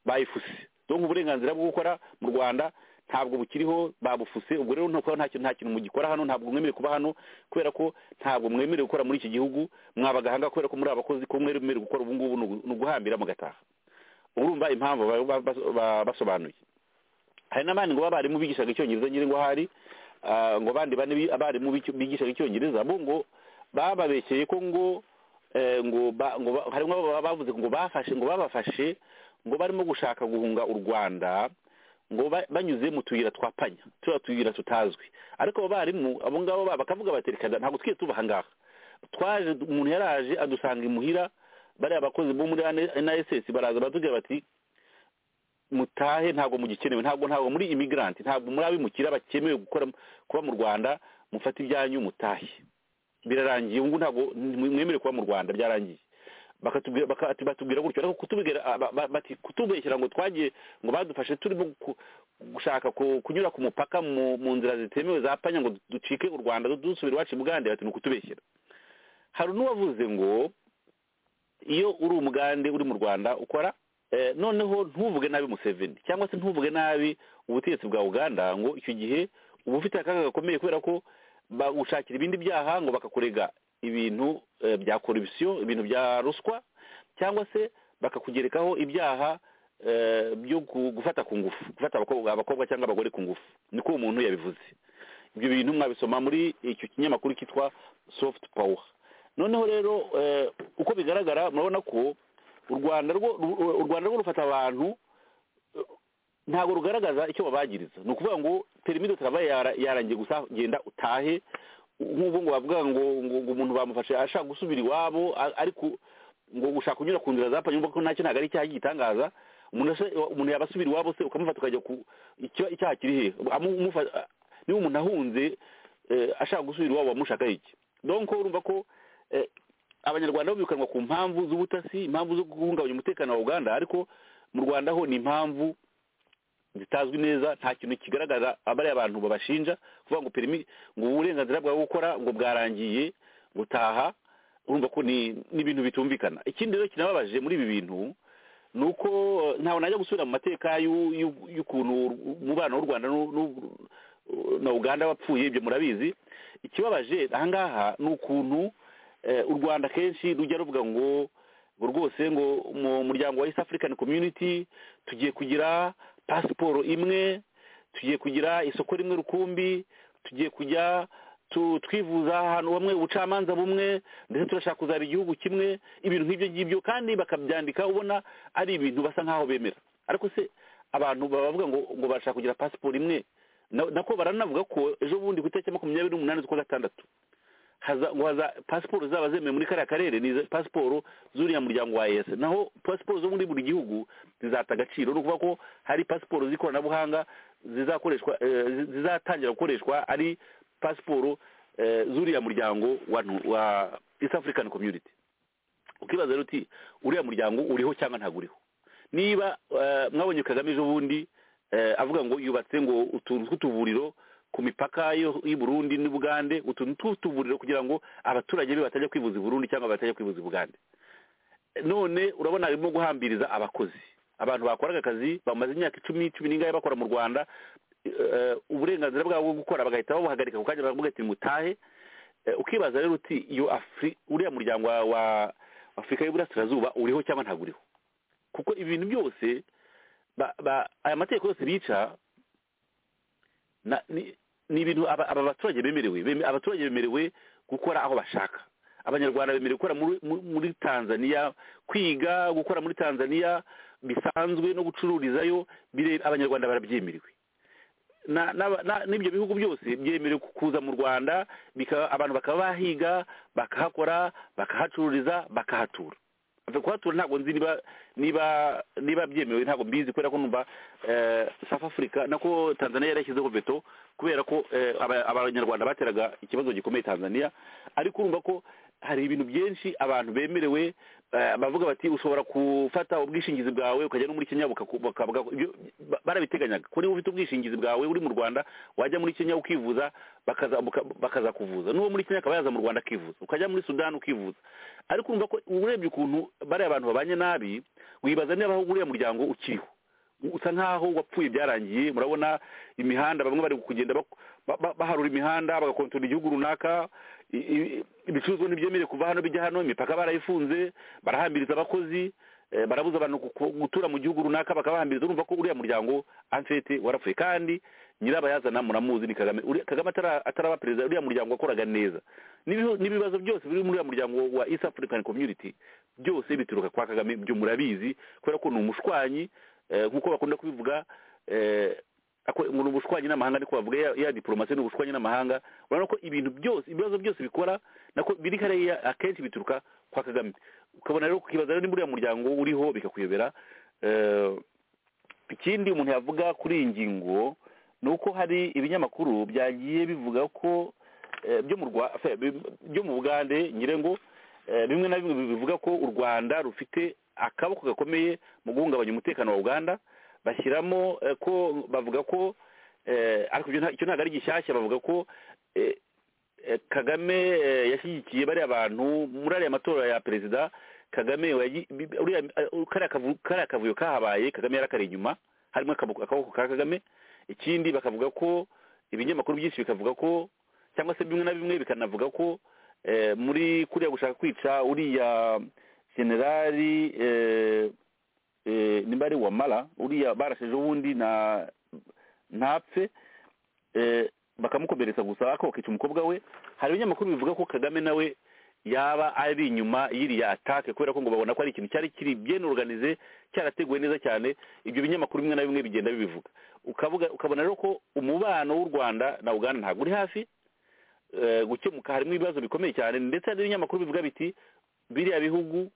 bayifuse donc uburenganzira bwo gukora mu rwanda ntabwo bukiriho babufuse ubwo rero ntabwo nta kintu nta kintu mugikora hano ntabwo mwemerewe kuba hano kubera ko ntabwo mwemerewe gukora muri iki gihugu mwabagahanga kubera ko muri abakozi ko mwemerewe gukora ubu ngubu ni ugu- ni uguhambira mugataha urumva impamvu baba bas- ba- basobanuye hari n'abandi ngo b'abarimu bigishaga icyongereza nyine ngo hari ah, ngo abandi bane bi- abarimu b'icyo- bigishaga icyongereza bo ngo bababeshyeye ko ngo eh, ngo ba- ngo ba- harimo ababa bavuze ngo bafashe ngo babafashe ngo barimo gushaka guhunga u rwanda ngo ba- banyuze mu tuyira twa panya turiya tuyira tutazwi ariko abo barimu abo ngabo ba- bakavuga bati reka ntabwo twigeze tuba aha ngaha twaje umuntu yaraje adusanga imuhira bariya bakozi bo muri NSS baraza batubwira bati mutahe ntabwo mugikenewe ntabwo ntabwo muri imigranti ntabwo muri abimukira bakemewe gukora kuba mu rwanda mufata ibyanyu mutahe birarangiye ubu ntabwo mwemerewe kuba mu rwanda byarangiye bakatubwira batubwira gutyo ariko kutubwira bati kutubeshyira ngo twagiye ngo badufashe turimo gushaka kunyura ku mupaka mu nzira zitemewe za panya ngo ducike u rwanda dusubire iwacu bugande bati ni ukutubeshyira hari n'uwavuze ngo iyo uri umugande uri mu rwanda ukora noneho ntuvuge nabi museveni cyangwa se ntuvuge nabi ubutegetsi bwa uganda ngo icyo gihe uba ufite akaga gakomeye kubera ko bagushakira ibindi byaha ngo bakakurega ibintu bya korupsiyo ibintu bya ruswa cyangwa se bakakugerekaho ibyaha byo gufata ku ngufu gufata abakobwa cyangwa abagore ku ngufu niko uwo muntu yabivuze ibyo bintu mwabisoma muri icyo kinyamakuru cyitwa soft power noneho rero uko bigaragara murabona ko u rwanda rwo rufata abantu ntabwo rugaragaza icyo babagiriza ni ukuvuga ngo perimi dotaraba yarangiye gusa genda utahe nk'ubu ngo bavuga ngo umuntu bamufashe ashaka gusubira iwabo ariko ngo gushaka kunyura ku nzira za panyuma ko ntacyo ntabwo ari icyaha gitangaza umuntu yaba asubira iwabo se ukamufata ukajya ku icyaha kiri hehe niba umuntu ahunze ashaka gusubira iwabo bamushakaho iki donko urumva ko abanyarwanda birukanwa ku mpamvu z'ubutasi impamvu zo guhungabanya umutekano wa uganda ariko mu rwanda ho ni impamvu zitazwi neza nta kintu kigaragaza abariya abantu babashinja kuvuga ngo perimi ngo uburenganzira bwawe gukora ngo bwarangiye gutaha urumva ko ni ibintu bitumvikana ikindi rero kinababaje muri ibi bintu ni uko ntawe najya gusubira mu mateka y'ukuntu umubano w'u rwanda na uganda wapfuye ibyo murabizi ikibabaje ahangaha ni ukuntu u rwanda kenshi rujya ruvuga ngo rwose ngo mu muryango wa east african community tugiye kugira pasiporo imwe tugiye kugira isoko rimwe rukumbi tugiye kujya twivuza ahantu hamwe ubucamanza bumwe ndetse turashaka kuzaba igihugu kimwe ibintu nk'ibyo ngibyo kandi bakabyandika ubona ari ibintu basa nk'aho bemera ariko se abantu bavuga ngo ngo barashaka kugira pasiporo imwe nako baranavuga ko ejo bundi ku itariki makumyabiri n'umunani z'ukwa gatandatu haza pasiporo zaba zemewe muri kariya karere ni pasiporo z'uriya muryango wa ese naho pasiporo zo muri buri gihugu zizata agaciro ni ukuvuga ko hari pasiporo z'ikoranabuhanga zizakoreshwa zizatangira gukoreshwa ari pasiporo z'uriya muryango wa east african community ukibaza rero uti uriya muryango uriho cyangwa ntabwo uriho niba mwabonye kagame ejo bundi avuga ngo yubatse ngo utuntu tw'utuvuriro ku mipaka y'i Burundi n'Ubugande utuntu tw'utuvuriro kugira ngo abaturage be batajya kwivuza i Burundi cyangwa batajya kwivuza i Bugande none urabona harimo guhambiriza abakozi abantu bakoraga akazi bamaze imyaka icumi cumi n'ingahe bakora mu Rwanda uburenganzira bwabo bwo gukora bagahita babuhagarika ku kanya bakavuga ati mutahe ukibaza rero uti iyo uriya muryango wa afurika y'uburasirazuba uriho cyangwa ntabwo uriho kuko ibintu byose aya mategeko yose bica ni ibintu aba baturage bemerewe abaturage bemerewe gukora aho bashaka abanyarwanda bemerewe gukora muri tanzania kwiga gukora muri tanzania bisanzwe no gucururizayo abanyarwanda barabyemerewe n'ibyo bihugu byose byemerewe kuza mu rwanda abantu bakaba bahiga bakahakora bakahacururiza bakahatura kuhatura ntabwo nzi niba niba niba byemewe ntabwo mbizi kubera ko numva south africa nako tanzania yari yashyizeho veto kubera ko abanyarwanda bateraga ikibazo gikomeye tanzania ariko urumva ko hari ibintu byinshi abantu bemerewe bavuga bati ushobora gufata ubwishingizi bwawe ukajya no muri kenya barabiteganyaga ko niba ufite ubwishingizi bwawe uri mu rwanda wajya muri kenya ukivuza bakaza kuvuza n'uwo muri kenya akaba yaza mu rwanda akivuza ukajya muri sudani ukivuza ariko urumva ko urebye ukuntu bariya abantu babanye nabi wibaza niba uriya muryango ukiriho usa nkaho wapfuye byarangiye murabona imihanda bamwe bari kugenda baharura imihanda bagakontorora igihugu runaka ibicuruzwa ntibyemerewe kuva hano bijya hano imipaka barayifunze barahambiriza abakozi barabuza abantu gutura mu gihugu runaka bakabahambiriza urumva ko uriya muryango amfete warapfuye kandi nyirabayazana muramuzi ni kagame kagame ataraba perezida uriya muryango wakoraga neza n'ibibazo byose biri muri uriya muryango wa east african community byose bituruka kwa kagame byo murabizi kubera ko ni umushwanyi nk'uko bakunda kubivuga ngo ni ubushwanyi n'amahanga ariko bavuga ya diporomasi ni ubushwanyi n'amahanga urabona ko ibintu byose ibibazo byose bikora nako biri hariya akenshi bituruka kwa kagame ukabona rero ukibaza niba uriya muryango uriho bikakuyobera ikindi umuntu yavuga kuri iyi ngingo ni uko hari ibinyamakuru byagiye bivuga ko eh, byo mu Rwa- fe- bi- byo mu bugande ngire ngo eh, bimwe na bimwe bivuga ko u rwanda rufite akaboko gakomeye mu guhungabanya umutekano wa uganda bashyiramo eh, ko bavuga ko eh, ariko ibyo nta- icyo ntabwo ari gishyashya bavuga ko eh, eh, kagame eh, yashyigikiye bariya bantu muri ariya matora ya perezida kagame wayi- bi- uriya- eh, kariya kavu- kariya kavuyo kahabaye kagame yarakari inyuma harimo akaboko akaboko ka kagame ikindi bakavuga ko ibinyamakuru byinshi bikavuga ko cyangwa se bimwe na bimwe bikanavuga ko eh, muri kuriya gushaka kwica uriya generali eh, eh, nimba ari wamara uriya barasheje ubundi na ntapfe eh, bakamukomeretsa gusa ariko bakica umukobwa we hari ibinyamakuru bivuga ko kagame nawe yaba ari inyuma y'iriya atake kubera ko ngo babona ko ari ikintu cyari kiri bien organize cyarateguwe neza cyane ibyo binyamakuru bimwe na bimwe bigenda bibivuga ukavuga ukabona rero ko umubano w'u rwanda na uganda ntabwo uri hafi eh, gukemuka harimo ibibazo bikomeye cyane ndetse hari n'ibinyamakuru bivuga biti biriya bihugu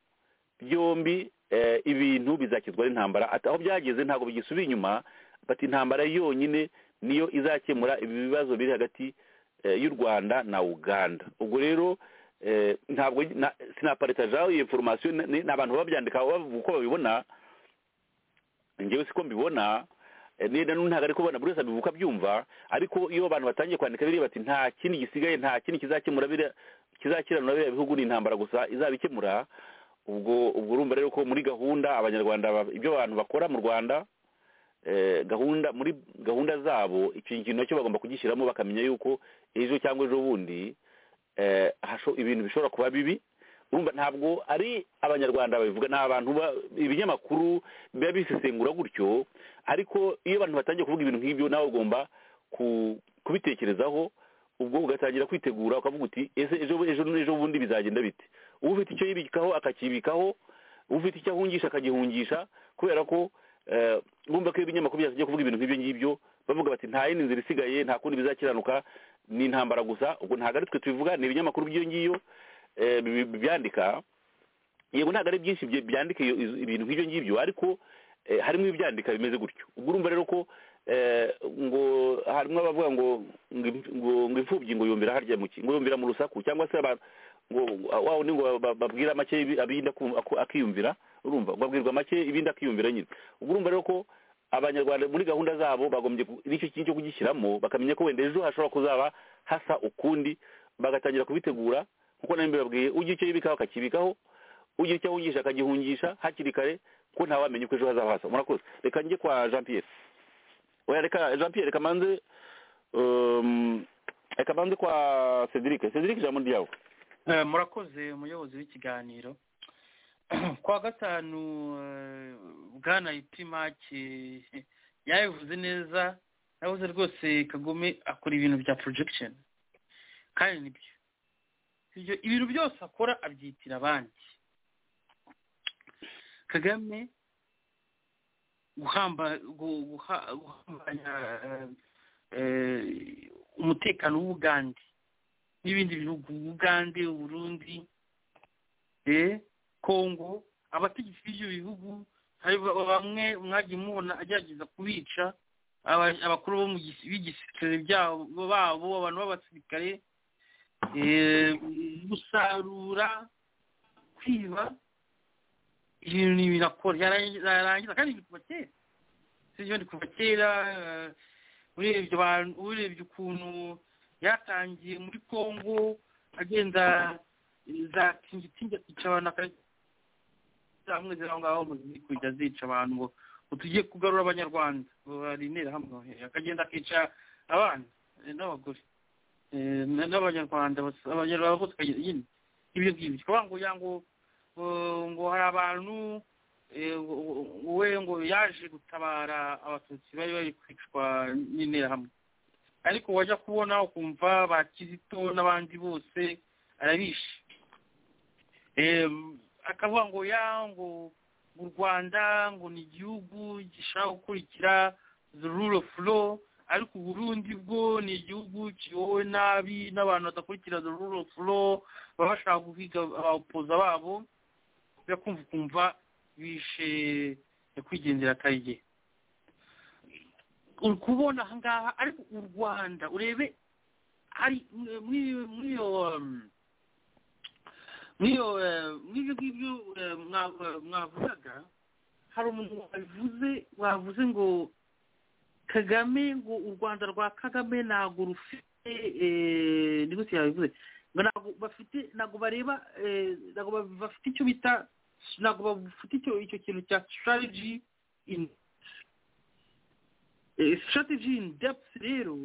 byombi eh, ibintu bizakizwa n'intambara Ati aho byageze ntabwo bigisubira inyuma bati intambara yonyine niyo izakemura ibi bibazo biri hagati eh, y'u rwanda na uganda ubwo rero eh, ntabwo na- sinaparitajaho iyo foromasiyo ni ni abantu babyandika bavuga uko babibona njyewe siko mbibona eh, niba ntabwo ari kubona buri wese abivuka abyumva ariko iyo abantu batangiye kwandika biriya bati nta kindi gisigaye nta kindi kizakemura biriya kizakiranura biriya bihugu ni intambara gusa izabikemura ubwo ubwo urumva rero ko muri gahunda abanyarwanda ba- ibyo abantu bakora mu rwanda eh, gahunda muri gahunda zabo icyo kintu nacyo bagomba kugishyiramo bakamenya yuko ejo cyangwa ejo bundi eh, hasho- ibintu bishobora kuba bibi urumva ntabwo ari abanyarwanda babivuga ni abantu ba- ibinyamakuru biba bisesengura gutyo ariko iyo abantu batangiye kuvuga ibintu nk'ibyo nawe ugomba ku- kubitekerezaho ubwo ugatangira kwitegura ukavuga uti ese ejo ejo ejo bundi bizagenda bite uba ufite icyo yibikaho akakibikaho uba ufite icyo ahungisha akagihungisha kubera ko eh, urumva ko iyo ibinyamakuru byatangiye kuvuga ibintu nk'ibyo ngibyo bavuga bati nta yindi nzira isigaye nta kundi bizakiranuka ni intambara gusa ubwo ntabwo ari twe tubivuga ni ibinyamakuru by'iyo ngiyo eh, bi- bi- byandika yego ntabwo ari byinshi bye- byandika iyo- izo- ibintu nk'ibyo ngibyo ariko eh, harimo ibibyandika bimeze gutyo ubwo urumva rero ko eh, ngo harimo abavuga ngo ngo imf- ngo- ngo imfubyi ngo yumvira harya mu ki- ngo yumvira mu rusaku cyangwa se abantu ngo wawe ni ngo ba- babwira make ibi- ibindi akumva- aku- akiyumvira urumva ngo abwirwa make ibindi akiyumvira nyine ubwo urumva rero ko abanyarwanda muri gahunda zabo bagombye ku- nicyo kintu cyo kugishyiramo bakamenya ko wenda ejo hashobora kuzaba hasa ukundi bagatangira kubitegura nkuko nari mbibabwiye ujya icyo yibikaho akakibikaho ujya icyo ahungisha akagihungisha hakiri kare ko ntawamenya uko ejo hazaba hasa murakoze reka njye kwa jean pierre oya reka jean pierre reka manze um, reka manze kwa cedric cedric ijambo ni ryawe Eh, murakoze umuyobozi w'ikiganiro kwa gatanu eh, bwana itimake yabivuze neza yavuze rwose kagome akora ibintu bya porojegisheni kandi nibyo ibyo ibintu byose akora abyitira abandi kagame guhamba gu- guha- guhambanya eh, eh, umutekano w'ubugande n'ibindi bihugu bugande uburundi eh kongo abategetsi b'ibyo bihugu hari ba- bamwe mwagiye mubona agerageza kubica aba- abakuru bo mu gisi- b'igisirikare byabo babo abantu b'abasirikare eh, gusarura kwiba ibintu ni ibintu akora yarangiza yarangiza kandi ni kuva kera sibyo ni kuva kera eh, urebye abantu urebye ukuntu yatangiye muri congo agenda za tingitingi akica abantu akamwe ziri aho ngaho mu ziri kujya zica abantu ngo ngo tugiye kugarura abanyarwanda ngo barinere hamwe akagenda akica abana eh, n'abagore eh, na- n'abanyarwanda bas- abanyarwanda bose akagenda nyine ibyo ngibyo kuvuga ngo ya ngo ngo- ngo hari abantu eh, ngo- ngo- ngo we ngo yaje gutabara abatutsi bari bari kwicwa n'interahamwe ariko wajya kubona ukumva ba kizito n'abandi bose arabishe Em, akavuga ngo ya ngo u rwanda ngo ni igihugu gishaka gukurikira the rule of law ariko uburundi bwo ni igihugu kiyobowe nabi n'abantu badakurikira the rule of law baba bashaka guhiga abapoza babo byo kumva ukumva bishe nyakwigendera akarye uri kubona aha ngaha ariko u rwanda urebe hari muri muri iyo um, muri iyo eh, muri ibyo ngibyo eh, mwa- eh, mwavugaga hari umuntu wabivuze wavuze ngo kagame ngo u rwanda rwa kagame ntabwo rufite eh, ni gute yabivuze ngo ntabwo bafite ntabwo bareba eh, ntabwo ba- bafite icyo bita ntabwo bafite icyo icyo kintu cya strategy in eh, strategy in depth rero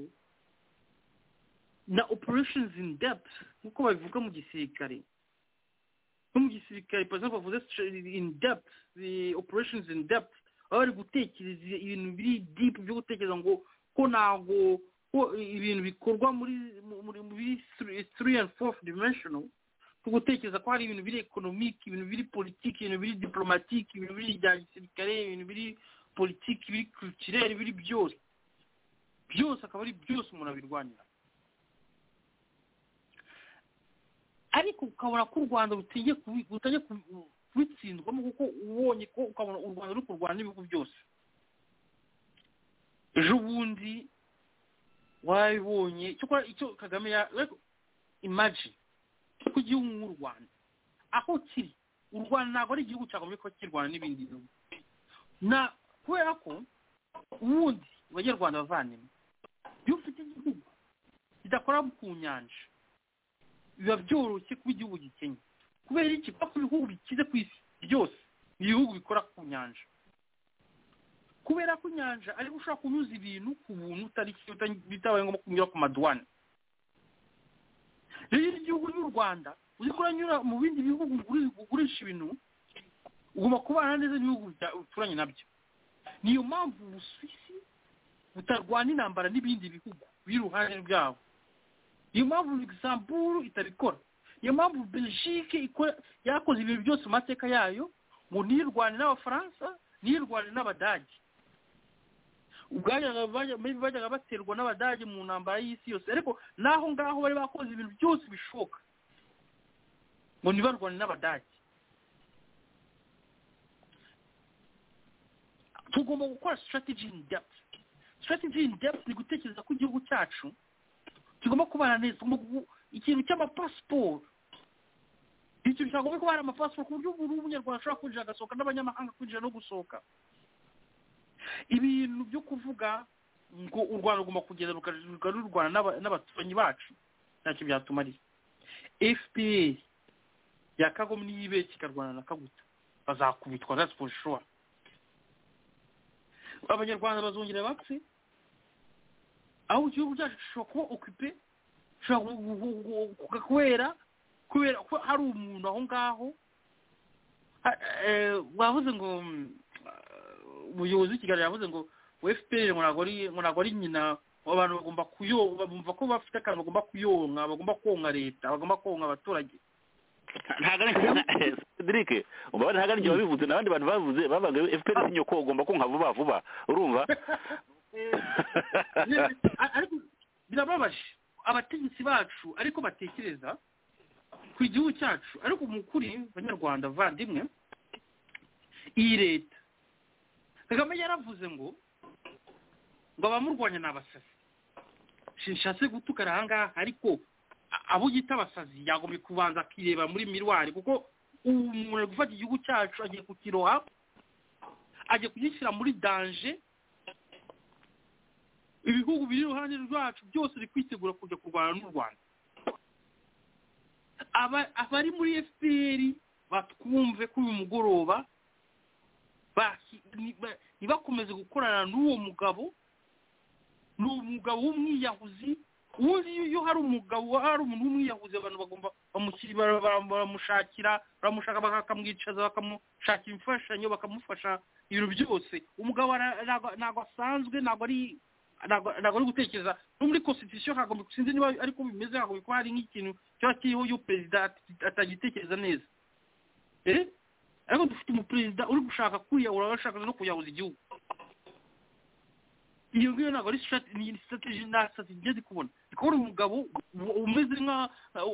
na operations in depth nk'uko babivuga mu gisirikare no mu gisirikare for example bavuze stra- in depth the operations in depth baba bari gutekereza ibintu biri deep byo gutekereza ngo ko ntabwo ko ibintu bikorwa muri mu- muri muri three three and fourth dimensional ni gutekereza ko hari ibintu biri economic ibintu biri politiki ibintu biri diplomatike ibintu biri ibya gisirikare ibintu biri politiki biri culturel biri byose byose akaba ari byose umuntu abirwanira ariko ukabona ko u rwanda rutinye kubi- rutajya kubi- kubitsindwamo kuko ubonye ko ukabona u rwanda ruri kurwana n'ibihugu byose ejo bundi wabibonye cyakora icyo kagame ya imagine ku gihugu nk'u rwanda aho kiri u rwanda ntabwo ari igihugu cyagombye kuba kirwana n'ibindi bihugu na kubera ko ubundi abanyarwanda bavandimwe iyo ufite igihugu kidakora ku nyanja biba byoroshye kuba igihugu gikennye kubera iki kuko ibihugu bikize ku isi byose ni ibihugu bikora ku nyanja kubera ko inyanja ariko ushobora kunyuza ibintu ku buntu utari bitabaye ngombwa kunyura ku maduwane rero igihugu n'u rwanda uzi ko uranyura mu bindi bihugu uguri- ugurisha ibintu ugomba kubana neza n'ibihugu bya- uturanye nabyo niyo mpamvu ubusuwisi butarwana intambara n'ibindi bihugu biri iruhande rwabo niyo mpamvu luxembourg itabikora niyo mpamvu belgique ikora yakoze ibintu byose mu mateka yayo ngo ntiyirwane n'abafaransa ntiyirwane n'abadage ubwajyaga bajya- maybe bajyaga baterwa n'abadage mu ntambara y'isi yose ariko n'aho ngaho bari bakoze ibintu byose bishoboka ngo ntibarwane n'abadage tugomba gukora strategy in depth strategy in depth ni gutekereza ko igihugu cyacu kigomba kubana neza tugomba gu- ikintu cy'amapasiporo icyo cyagomba kuba hari amapasiporo ku buryo buri umunyarwanda ashobora kwinjira agasohoka n'abanyamahanga kwinjira no gusohoka ibintu byo kuvuga ngo u rwanda rugomba kugenda rukarurwa rurwana n'aba- n'abaturanyi bacu ntacyo byatumariye fpr ya kagome niyo ibeshya ikarwana na kaguta bazakubitwa that's for sure abanyarwanda bazongera bapfe aho igihugu cyacu gishobora kuba okipe gishobora gu- gu- gu- gu- kubera kubera ko hari umuntu aho ngaho ha- eh, wavuze ngo mm, eh, umuyobozi w'ikiganiro yavuze ngo ngo fpr ngo ntabwo ari ngo ntabwo ari nyina abantu bagomba kuyonka bumva ko bafite akantu bagomba kuyonka bagomba konka leta bagomba konka abaturage ntabwo ari cedric umubare ntabwo ari wabivuze n'abandi bantu bavuze bavuga fpr si nyoko ugomba konka vuba vuba urumva ariko birababaje abategetsi bacu ariko batekereza ku gihugu cyacu ariko mu kuri banyarwanda bavandimwe iyi leta kagame yaravuze ngo ngo abamurwanya ni abasazi sinshatse gutukana aha ngaha ariko a- abo yita abasazi yagombye kubanza akireba muri mirwari kuko ubu umuntu ari gufata igihugu cyacu agiye kukiroha agiye kugishyira muri danje ibihugu biri iruhande rwacu byose biri kwitegura kujya kurwana n'u rwanda Aba- abari muri fpr batwumve kuri uyu mugoroba bahi- ni- ba- ntibakomeze gukorana n'uwo mugabo ni umugabo w'umwiyahuzi ubundi iyo- iyo hari umugabo hari umuntu w'umwiyahuzi abantu bagomba bamushyira- bara- bara- baramushakira baramushaka baka- bakamwicaza bakamushakira imfashanyo bakamufasha ibintu byose umugabo ara- ntabwo ntabwo asanzwe ntabwo ari ntabwo ntabwo ari gutekereza no muri constitution hagomba sinzi niba ariko bimeze hagomba kuba hari nk'ikintu kiba kiriho iyo perezida at- atagitekereza neza eh ariko dufite umuperezida uri gushaka kwiyahura aba ashaka no kuyahuza igihugu iyo ngiyo ntabwo ari strate- ni strategy na strategy ngeze kubona ndi kubona umugabo u- umeze nka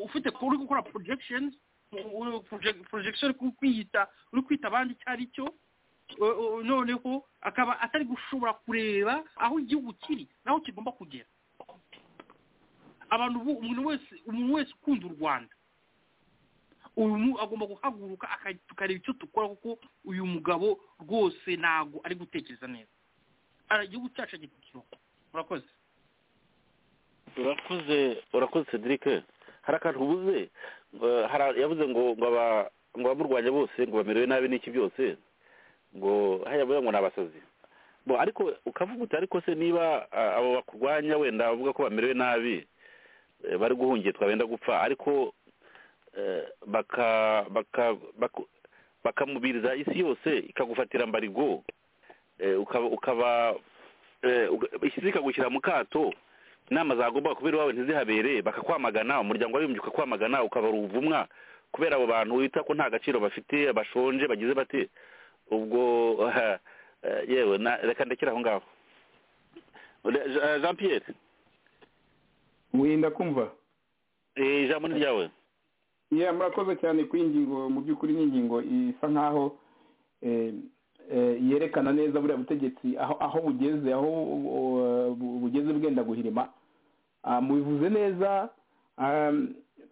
ufite uri gukora projections u- u- proje- projection uri kwiyita uri kwita abandi icyo ari cyo noneho akaba atari gushobora kureba aho igihugu kiri naho kigomba kugera abantu bo- umuntu wese umuntu wese ukunda u rwanda uyu mu- agomba guhaguruka aka- tukareba icyo dukora kuko uyu mugabo rwose ntabwo ari gutekereza neza Ara- igihugu cyacu agiye kukiroha murakoze urakoze urakoze cedric hari akantu ubuze ngo- hari- yavuze ngo ngo aba- ngo abamurwanya bose ngo bamerewe nabi n'iki byose ngo hariya bavuga ngo ni abasazi Bo, ariko ukavuga uti ariko se niba ah, abo bakurwanya wenda bavuga ko bamerewe nabi eh, bari guhungitwa benda gupfa ariko eh, baka baka baku- bakamubiriza isi yose ikagufatira mbarigo eh, ukaba ukaba eh, uga- isi ikagushyira mu kato inama zagomba kubera iwawe ntizihabere bakakwamagana umuryango w'abibumbye ukakwamagana ukabara ubuvumwa kubera abo bantu wita ko nta gaciro bafite bashonje bagize bate ubwo eh, eh, yewe na- reka ndekere aho ngaho Re- Jean- jean pierre wirinda kumva eh, ijambo ni ryawe iya murakoze cyane ku ingingo mu by'ukuri ni ingingo isa nk'aho eh, eh, yerekana neza buriya butegetsi aho aho bugeze aho uh, bu- bugeze bwenda guhirima Ah, mubivuze neza ah,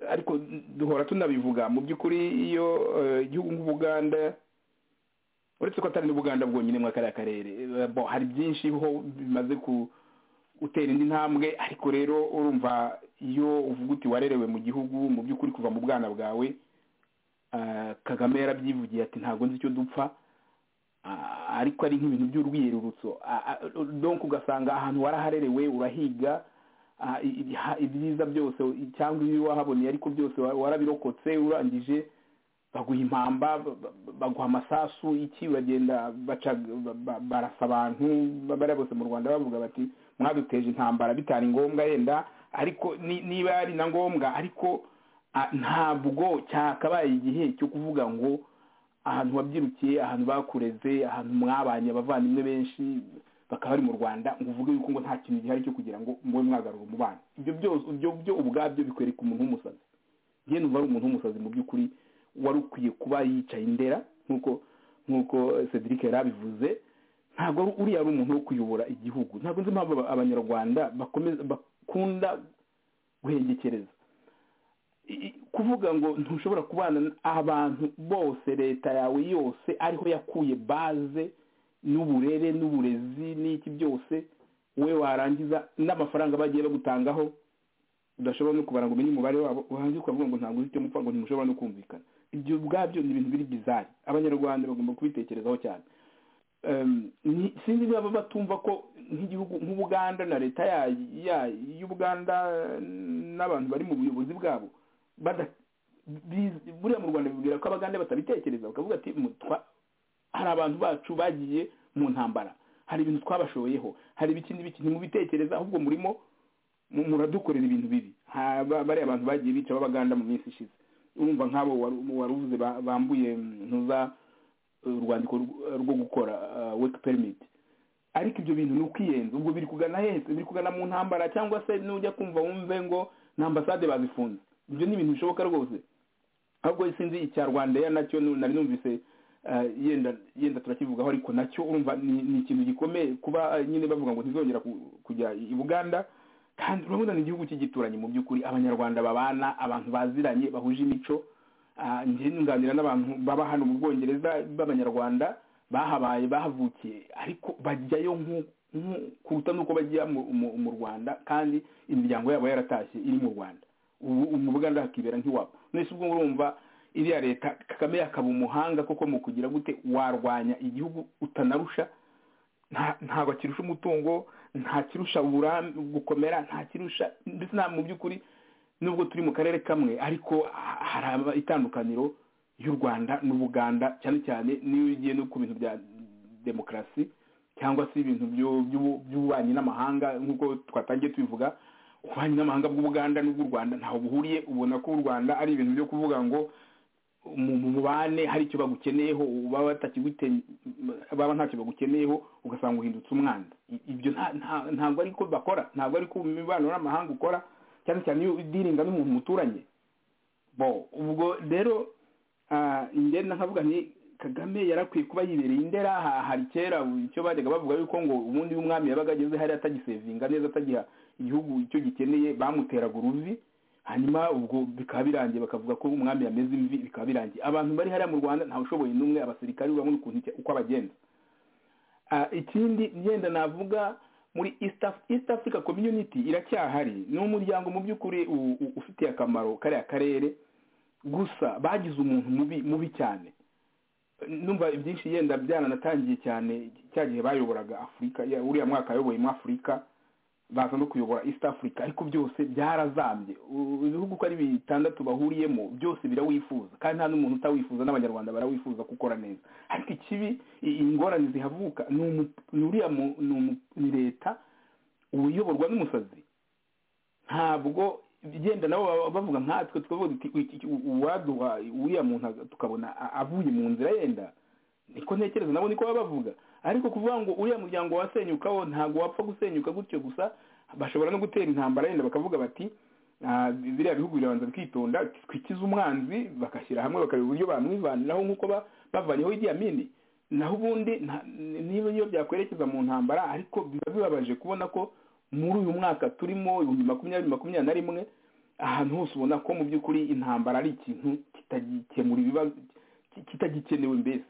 ariko duhora tunabivuga mu by'ukuri iyo eh, igihugu nk'ubuganda uretse ko atari n'ubuganda bwonyine muri kariya karere eh, bo, hari byinshi ho bimaze ku utera indi ntambwe ariko rero urumva iyo uvuga uti warerewe mu gihugu mu by'ukuri kuva mu bwana bwawe ah, kagame yarabyivugiye ati ntabwo nzi icyo dupfa Ah, ariko ari nk'ibintu by'urwiyerurutso Ah, ah, donc ugasanga ahantu waraharerewe urahiga ah, i- i- ha- ibyiza byose i- cyangwa ibibi wahaboneye ariko byose wa- warabirokotse urangije baguha impamba ba- ba- baguha amasasu iki bagenda baca ba- ba- barasa abantu bariya bose mu rwanda bavuga bati mwaduteje intambara bitari ngombwa yenda ariko ni- niba ari na ngombwa ariko ah, ntabwo cyakabaye igihe cyo kuvuga ngo ahantu wabyirukiye ahantu bakureze ahantu mwabanye abavandimwe benshi bakaba bari mu rwanda ngo uvuge yuko ngo nta kintu gihari cyo kugira ngo mube mwagarura umubano ibyo byose ibyo byo ubwabyo bikwereka umuntu w'umusazi njye numva ari umuntu w'umusazi mu by'ukuri wari ukwiye kuba yicaye indera nk'uko nk'uko cedric yari abivuze ntabwo ari- uriya ari umuntu wo kuyobora igihugu ntabwo nzi impamvu aba- abanyarwanda bakomeza bakunda guhengekereza I- i- kuvuga ngo ntushobora kubana n- abantu bose leta yawe yose ariho yakuye baze n'uburere n'uburezi n'iki byose we warangiza n'amafaranga bagiye bagutangaho udashobora no kubara ngo umenye umubare wabo urangiza ukavuga ngo ntabwo uzi icyo mupfa ngo ntimushobora no kumvikana ibyo ubwabyo ni ibintu biri bizari abanyarwanda bagomba kubitekerezaho cyane Em, ni- sinzi niba batumva ko nk'igihugu nk'ubuganda na leta ya- ya- y'ubuganda n'abantu bari mu buyobozi bwabo bada- biz- buriya mu rwanda bibwira ko abaganda batabitekereza bakavuga ati "Mutwa- hari abantu bacu bagiye mu ntambara hari ibintu twabashoyeho hari ibiki n'ibiki ntimubitekereza ahubwo murimo mu- muradukorera ibintu bibi Ha- ba- bariya abantu bagiye bica b'abaganda mu minsi ishize urumva nk'abo wari- wari uvuze ba- bambuye ntuza urwandiko rw- rwo gukora uh, work permit ariko ibyo bintu ni ukiyenza ubwo biri kugana hese biri kugana mu ntambara cyangwa se nujya kumva wumve ngo nta ambasade bazifunze ibyo ni ibintu bishoboka rwose ahubwo sinzi icya rwandeya nacyo nu- nari numvise uh, yenda yenda turakivugaho ariko nacyo urumva ni ni ikintu gikomeye kuba uh, nyine bavuga ngo ntizongera ku- kujya i buganda kandi urabona ni igihugu cy'igituranyi mu by'ukuri abanyarwanda babana abantu baziranye bahuje imico Ah, njye nunganira n'abantu baba hano mu bwongereza b'abanyarwanda bahabaye bahavukiye ariko bajyayo nku- nku- kuruta n'uko bajya mu- mu mu rwanda kandi imiryango yabo yaratashye iri mu rwanda ubu mu buganda hakibera nk'iwabo nese ubwo urumva iriya leta kagame yakaba umuhanga koko mu kugira gute warwanya igihugu utanarusha nta- ntabwo akirusha umutungo nta kirusha uburambe gukomera nta kirusha ndetse nta mu by'ukuri nubwo turi mu karere kamwe ariko ha- hari aba- itandukaniro y'u rwanda n'ubuganda cyane cyane n'iyo ugiye no ku bintu bya demokarasi cyangwa se ibintu byo- by'ubu- by'ububanyi n'amahanga nk'uko twatangiye tubivuga ububanyi n'amahanga bw'ubuganda n'ubw'u rwanda ntaho buhuriye ubona ko u rwanda ari ibintu byo kuvuga ngo mu mu mubane hari icyo bagukeneyeho baba batakigute- baba ntacyo bagukeneyeho ugasanga uhindutse umwanzi I- ibyo nta- nta- ntabwo ari ko bakora ntabwo ari ko imibano n'amahanga ukora cyane cyane iyo udiringa n'umuntu muturanye bo ubwo rero ah, ngenda nkavuga nti kagame yarakwiye kuba yibereye indera ha- hari kera icyo bajyaga bavuga yuko ngo ubundi iyo umwami yabaga ageze hariya atagisevinga neza atagiha igihugu icyo gikeneye bamuteraga uruzi hanyuma ubwo bikaba birangiye bakavuga ko umwami yameze imvi bikaba birangiye abantu bari hariya mu rwanda ntawushoboye n'umwe abasirikari urabona ukuntu icya- uko abagenza Ah, ikindi ngenda navuga muri east Af- east africa community iracyahari ni umuryango mu by'ukuri u- u- ufitiye akamaro kariya karere gusa bagize umuntu mubi mubi cyane numva ibyinshi yenda byananatangiye cyane cya gihe bayoboraga afurika ya- uriya mwaka ayoboye mu afurika baza no kuyobora east africa ariko byose byarazambye U- ibihugu uko ari bitandatu bahuriyemo byose birawifuza kandi nta n'umuntu utawifuza n'abanyarwanda barawifuza gukora neza ariko ikibi i- ingorane zihavuka ni umu- ni uriya mu- ni umu- ni leta uyoborwa n'umusazi ntabwo igenda nabo baba bavuga nkatwe tukavuga tuti "Iki- iki- uwaduha uriya muntu aga- tukabona a- avuye mu nzira yenda niko ntekereza nabo niko baba bavuga ariko kuvuga ngo uriya muryango wasenyukaho ntabwo wapfa gusenyuka gutyo gusa bashobora no gutera intambara yenda bakavuga bati "Ah, biriya bihugu birabanza bikitonda twikize umwanzi bagashyira hamwe bakareba uburyo bamwivaniraho nk'uko ba- bavaniyeho igiya mini naho ubundi nta- niba iyo byakwerekeza mu ntambara ariko biba bibabaje kubona ko muri uyu mwaka turimo ibihumbi makumyabiri makumyabiri na rimwe ahantu hose ubona ko mu by'ukuri intambara ari ikintu kitagikemura ibibazo ki- kitagikenewe mbese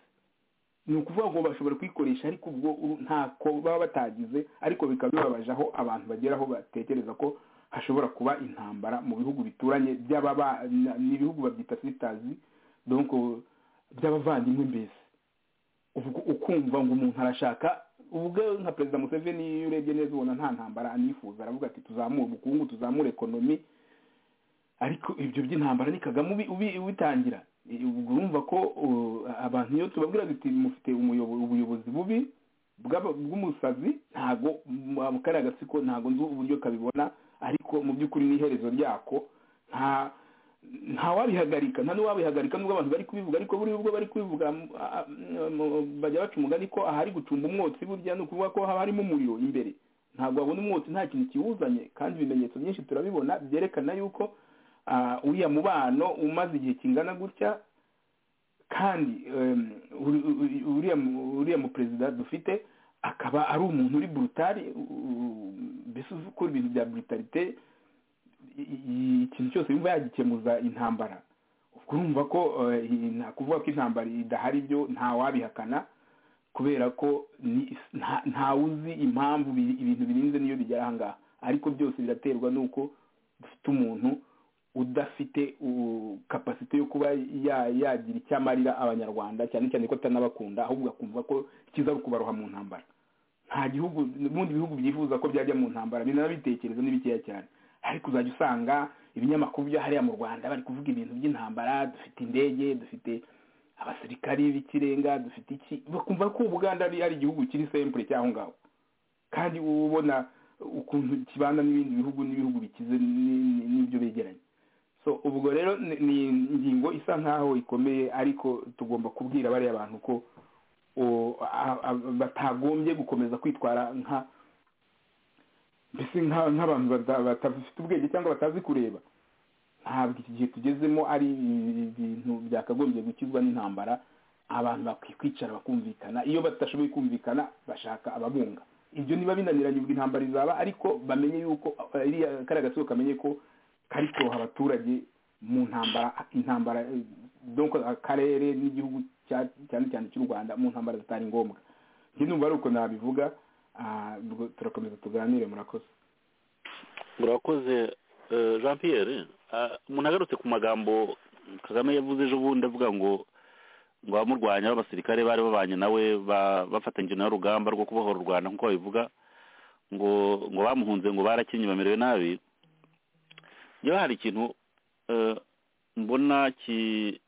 ni ukuvuga ngo bashobora kuyikoresha ariko ubwo uru- ntako baba batagize ariko bikaba bibabaje aho abantu bageraho batekereza ko hashobora kuba intambara mu bihugu bituranye by'ababa na- n'ibihugu babyita sitazi donc by'abavandimwe mbese ubwo ukumva ngo umuntu arashaka ubwo nka perezida museveni iyo urebye neza ubona nta ntambara anifuza aravuga ati tuzamure ubukungu tuzamure ekonomi ariko ibyo by'intambara ni kagame ubi- ubi- ubitangira Eh, ubwo urumva ko uh, abantu iyo tubabwira duti mufite umuyobo- ubuyobozi bubi bw'aba- bw'umusazi ntago mu- kariya gatsiko ntago nzi uburyo kabibona ariko mu by'ukuri n'iherezo ryako nta ntawabihagarika nta n'uwabihagarika nubwo abantu bari kubivuga ariko buriya ubwo bari kubivuga m- a- m- bajya baca umugani ko ahari gucumba umwotsi burya ni ukuvuga ko haba harimo umuriro imbere ntabwo wabona umwotsi nta kintu kiwuzanye kandi ibimenyetso byinshi turabibona byerekana yuko ah, uriya mubano umaze igihe kingana gutya kandi em, uri- uri- uriya mu- uriya muperezida dufite akaba ari umuntu uri burutari mbese uzi ukora ibintu bya brutalite i- i- ikintu cyose yumva yagikemuza intambara ubwo urumva ko eh, i- nta kuvuga ko intambara idahari byo nta wabihakana kubera ko ni- nta- nta uzi impamvu bi- ibintu birinze niyo bigera aha ngaha ariko byose biraterwa n'uko dufite umuntu udafite u- kapasite yo kuba ya- yagira icyo amarira abanyarwanda cyane cyane ko atanabakunda ahubwo akumva ko kiza ari ukubaroha mu ntambara nta gihugu n'ubundi bihugu byifuza ko byajya mu ntambara binabitekereza ni bikeya cyane ariko uzajya usanga ibinyamakuru byo hariya mu rwanda bari kuvuga ibintu by'intambara dufite indege dufite abasirikari b'ikirenga dufite iki bakumva ko ubuganda ari ari igihugu kiri sempure cy'aho ngaho kandi uba ubona ukuntu kibana n'ibindi bihugu n'ibihugu bikize ni- ni- n'ibyo begeranye so ubwo rero ni ni ingingo isa nkaho ikomeye ariko tugomba kubwira bariya bantu ko o- a- a- batagombye gukomeza kwitwara nka mbese nka- nk'abantu bata- batafite ubwenge cyangwa batazi kureba ntabwo iki gihe tugezemo ari ibintu byakagombye gukizwa n'intambara abantu bakwiye kwicara bakumvikana iyo batashoboye kumvikana bashaka ababunga ibyo niba binaniranye ubwo intambara izaba ariko bamenye yuko eh, iriya kariya gatsiko kamenye ko kari kuroha abaturage mu ntambara intambara eh, donc akarere n'igihugu cya- cyane cyane cy'u rwanda mu ntambara zitari ngombwa njye numva ari uko nabivuga ah, ubwo turakomeza tuganire murakoze murakoze eh, jean pierre ah, umuntu agarutse ku magambo kagame yavuze ejo bundi avuga ngo ngo abamurwanya b'abasirikare bari babanye nawe ba- bafatanyije nawe urugamba rwo kubohora u rwanda nk'uko babivuga ngo ngo bamuhunze ngo barakinnye bamerewe nabi njyewe hari ikintu eh, mbona ki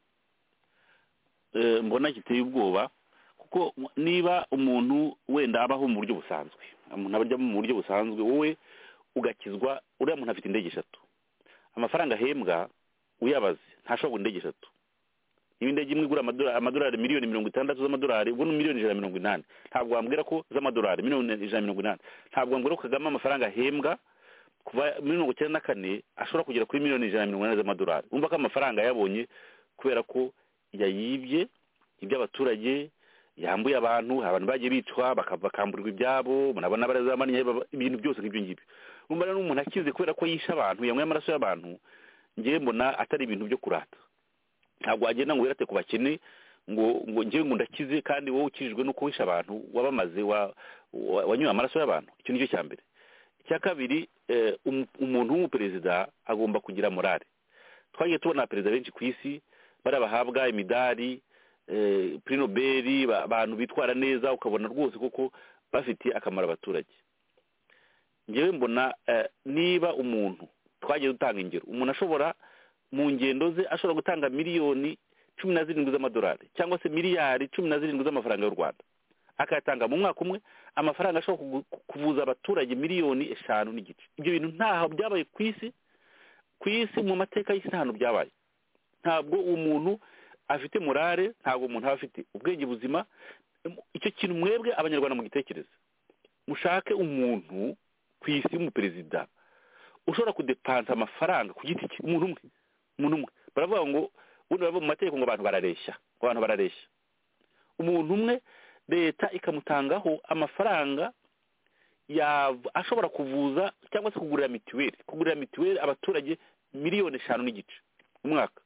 eh, mbona giteye ubwoba kuko niba umuntu wenda abaho mu buryo busanzwe umuntu abarya mu buryo busanzwe wowe ugakizwa uriya muntu afite indege eshatu amafaranga ahembwa uyabaze ntashobora kugura indege eshatu niba indege imwe igura amadora- amadolari miliyoni mirongo itandatu z'amadolari ubwo ni miliyoni ijana na mirongo inani ntabwo wambwira ko z'amadolari miliyoni ijana na mirongo inani ntabwo wambwira ko kagame amafaranga ahembwa kuva muri mirongo icyenda na kane ashobora kugera kuri miliyoni ijana na mirongo inani z'amadolari wumva ko amafaranga yabonye kubera ko yayibye iby'abaturage yambuye abantu abantu bagiye bicwa baka- bakamburirwa ibyabo murabona barazamanye ibintu byose nk'ibyo ngibyo umva rero umuntu akize kubera ko yishe abantu yanyweye amaraso y'abantu ngewe mbona atari ibintu byo kurata ntabwo wagenda ngo wirate ku bakene ngo ngo ngewe ngo ndakize kandi wowe ukijijwe n'uko wishe abantu wabamaze wa- wa- wanyoye amaraso y'abantu icyo ni cyo cya mbere icya kabiri eh, umu- umuntu w'umuperezida agomba kugira morale twagiye tubona perezida benshi ku isi bariya bahabwa imidari eh, prix nobel ba- abantu bitwara neza ukabona rwose koko bafitiye akamaro abaturage ngewe mbona eh, niba umuntu twagiye dutanga ingero umuntu ashobora mu ngendo ze ashobora gutanga miliyoni cumi na zirindwi z'amadolari cyangwa se miliyari cumi na zirindwi z'amafaranga y'u rwanda akayatanga mu mwaka umwe amafaranga ashobora kugu- kuvuza abaturage miliyoni eshanu n'igice ibyo bintu ntaho byabaye ku isi ku isi mu mateka y'isi nta hantu byabaye ntabwo umuntu afite morale ntabwo umuntu aba afite ubwenge buzima icyo kintu mwebwe abanyarwanda mugitekereza mushake umuntu ku isi w'umuperezida ushobora kudepansa amafaranga ku giti cye umuntu umwe umuntu umwe baravuga ngo ubundi baravuga mu mategeko ngo abantu barareshya abantu barareshya umuntu umwe leta ikamutangaho amafaranga yav- ashobora kuvuza cyangwa se kugurira mituweli kugurira mituweli abaturage miliyoni eshanu n'igice mu mwaka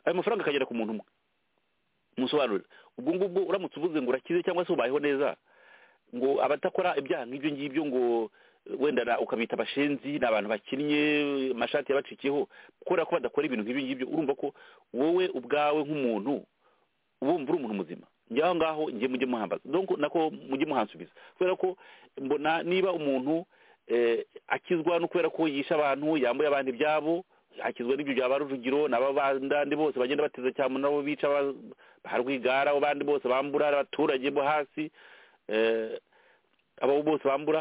ayo mafaranga akagera ku muntu umwe musobanurira ubwo ngubwo uramutse uvuze ngo urakize cyangwa se ubayeho neza ngo abadakora ibyaha nk'ibyo ngibyo ngo wenda na- ukabita abashenzi ni abantu bakinnye amashati yabacikiyeho kubera ko badakora ibintu nk'ibyo ngibyo urumva ko wowe ubwawe nk'umuntu ubumva uri umuntu muzima njye aho ngaho njye mujye muhambaza donc nako mujye muhansubiza kubera ko mbona niba umuntu eh, akizwa no kubera ko yishe abantu yambuye abantu ibyabo akizwa n'ibyo byaba rujugiro n'aba bandandi bose bagenda bateza cyane nabo bica ba- ba rwigara abo bandi bose bambura abaturage bo hasi eh, abo bose bambura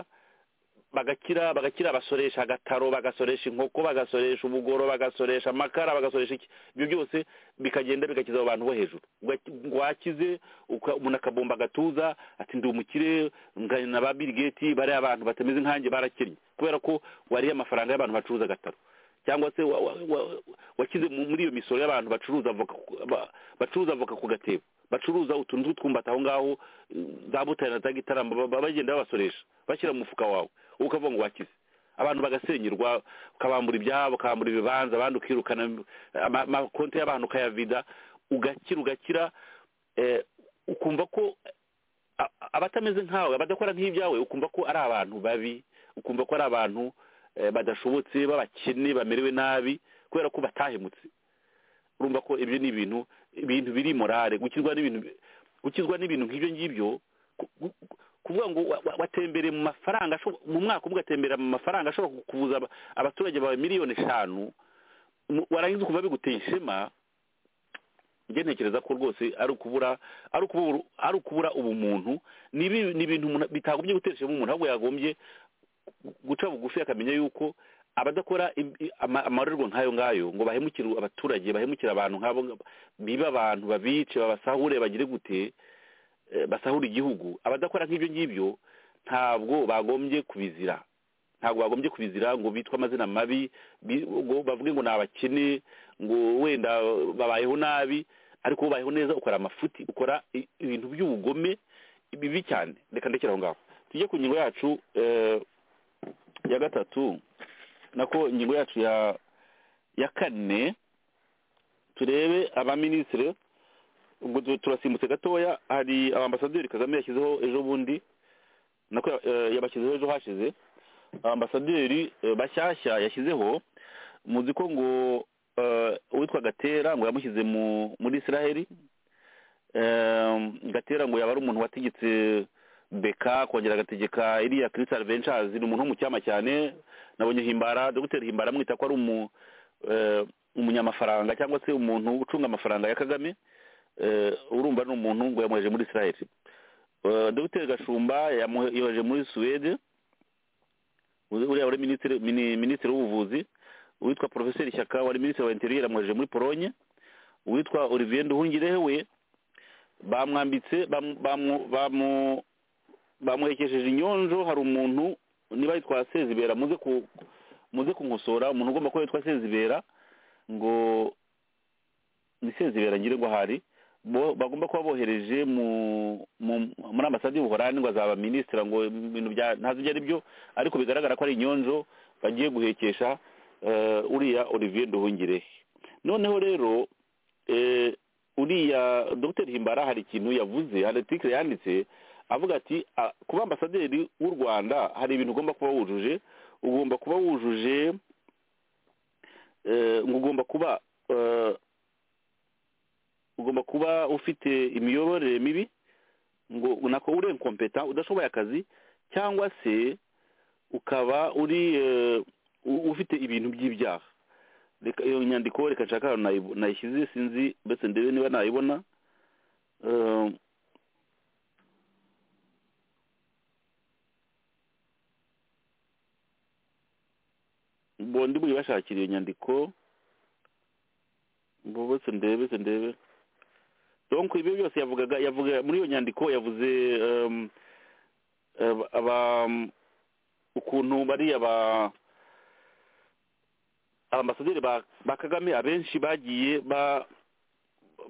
bagakira bagakira basoresha agataro bagasoresha inkoko bagasoresha ubugoro bagasoresha amakara bagasoresha iki ibyo byose bikagenda bigakiza abo bantu bo hejuru Uga- ngo wakize uka- umuntu akabomba agatuza ati ndi umukire ngana na ba bill gates bariya abantu batameze nkanjye barakennye kubera ko wariye amafaranga y'abantu bacuruza agataro cyangwa se wa- wa- wa- wakize mu- muri iyo misoro y'abantu bacuruza avoka ku- ba- bacuruza avoka ku gatebo bacuruza utuntu tw'utwumbati aho ngaho eh, za butare na za gitarama ba- ba- bagenda babasoresha bashyira mu mufuka wawe wowe ukavuga ngo wakize abantu bagasenyerwa ukabambura ibyabo ukabambura ibibanza abandi ukirukana ama- amakonti y'abantu ukayavida ugakira ugakira eh, ukumva ko a- a- abatameze nkawe abadakora nk'ibyawe ukumva ko ari abantu babi ukumva ko ari abantu eh, badashobotse b'abakene bamerewe nabi kubera ko batahemutse urumva ko ibyo ni ibintu ibintu biri morale gukizwa n'ibintu gukizwa n'ibintu nk'ibyo ngibyo ku- ku- kuvuga ngo wa- wa- watembereye mu mafaranga ashobo- mu mwaka umwe ugatembera mu mafaranga ashobora kukubuza aba- abaturage bawe miliyoni eshanu mu- warangiza ukumva biguteye ishema njye ntekereza ko rwose ari ukubura ari ukubura ari ukubura ubumuntu ni ibi- ni ibintu umuntu- bitagombye gutera ishema umuntu ahubwo yagombye guca bugufi akamenya yuko abadakora im- i- ama- amarorerwa nk'ayo ngayo ngo bahemukire abaturage bahemukire abantu nk'abo ngabo, bibe abantu babice babasahure bagire gute eh, basahura igihugu abadakora nk'ibyo ngibyo ntabwo bagombye kubizira ntabwo bagombye kubizira ngo bitwe amazina mabi bi- ngo bavuge ngo ni abakene ngo wenda babayeho nabi ariko iyo ubayeho neza ukora amafuti ukora i- ibintu by'ubugome bibi cyane reka ndekere aho ngaho tujye ku ngingo yacu eh, ya gatatu nako ingingo yacu ya ya kane turebe abaminisitiri ubwo tu- turasimbutse gatoya hari abambasaderi kagame yashyizeho ejo bundi nako eh, yabashyizeho ejo hashize ambasaderi eh, bashyashya yashyizeho muzi ko ngo eh, uwitwa gatera ngo yamushyize mu muri israheli Em, gatera ngo yaba ari umuntu wategetse beka kongera agategeka iriya kirisi adventure ni umuntu wo mu cyama cyane nabonye himbara dogiteri himbara amwita ko ari umu eh, umunyamafaranga cyangwa se umuntu ucunga amafaranga ya kagame eh, urumva ni umuntu ngo yamwoheje muri israel Eh, dogiteri gashumba yamwoheje muri suwede uzi- uriya wari minisitiri mini- minisitiri w'ubuvuzi uwitwa porofeseri shyaka wari minisitiri wa interieur yamwoheje muri polonye uwitwa olivier nduhungirehe we bamwambitse bamu- bamu- bamu- bamuhekesheje inyonjo hari umuntu niba yitwa sezibera muze ku muze kunkosora umuntu ugomba kuba yitwa sezibera ngo ni sezibera ngira ngo hari bo- bagomba kuba bohereje mu mu- muri ambasade y'ubuhorani ngo azaba minisitira ngo ibintu bya ntazi ibyo ari byo ariko bigaragara ko ari inyonjo bagiye guhekesha eh, uriya olivier nduhungire noneho rero eh, uriya dr himbara hari ikintu yavuze hari article yanditse avuga ati "Ah, kuba ambasaderi w'u rwanda hari ibintu ugomba kuba wujuje ugomba kuba wujuje eh, ngo ugomba kuba eh, ugomba kuba ufite imiyoborere mibi ngo nako uri inkompeta udashoboye akazi cyangwa se ukaba uri eh, u- ufite ibintu by'ibyaha reka iyo nyandiko reka nshaka ahantu nayibo- nayishyize sinzi mbese ndebe niba nayibona Eh, bo ndi buyibashakira iyo nyandiko bo bose ndebe se ndebe donc ibyo byose yavugaga yavuga muri iyo nyandiko yavuze em, aba- aba- ukuntu bariya ba ambasaderi ba ba kagame abenshi bagiye ba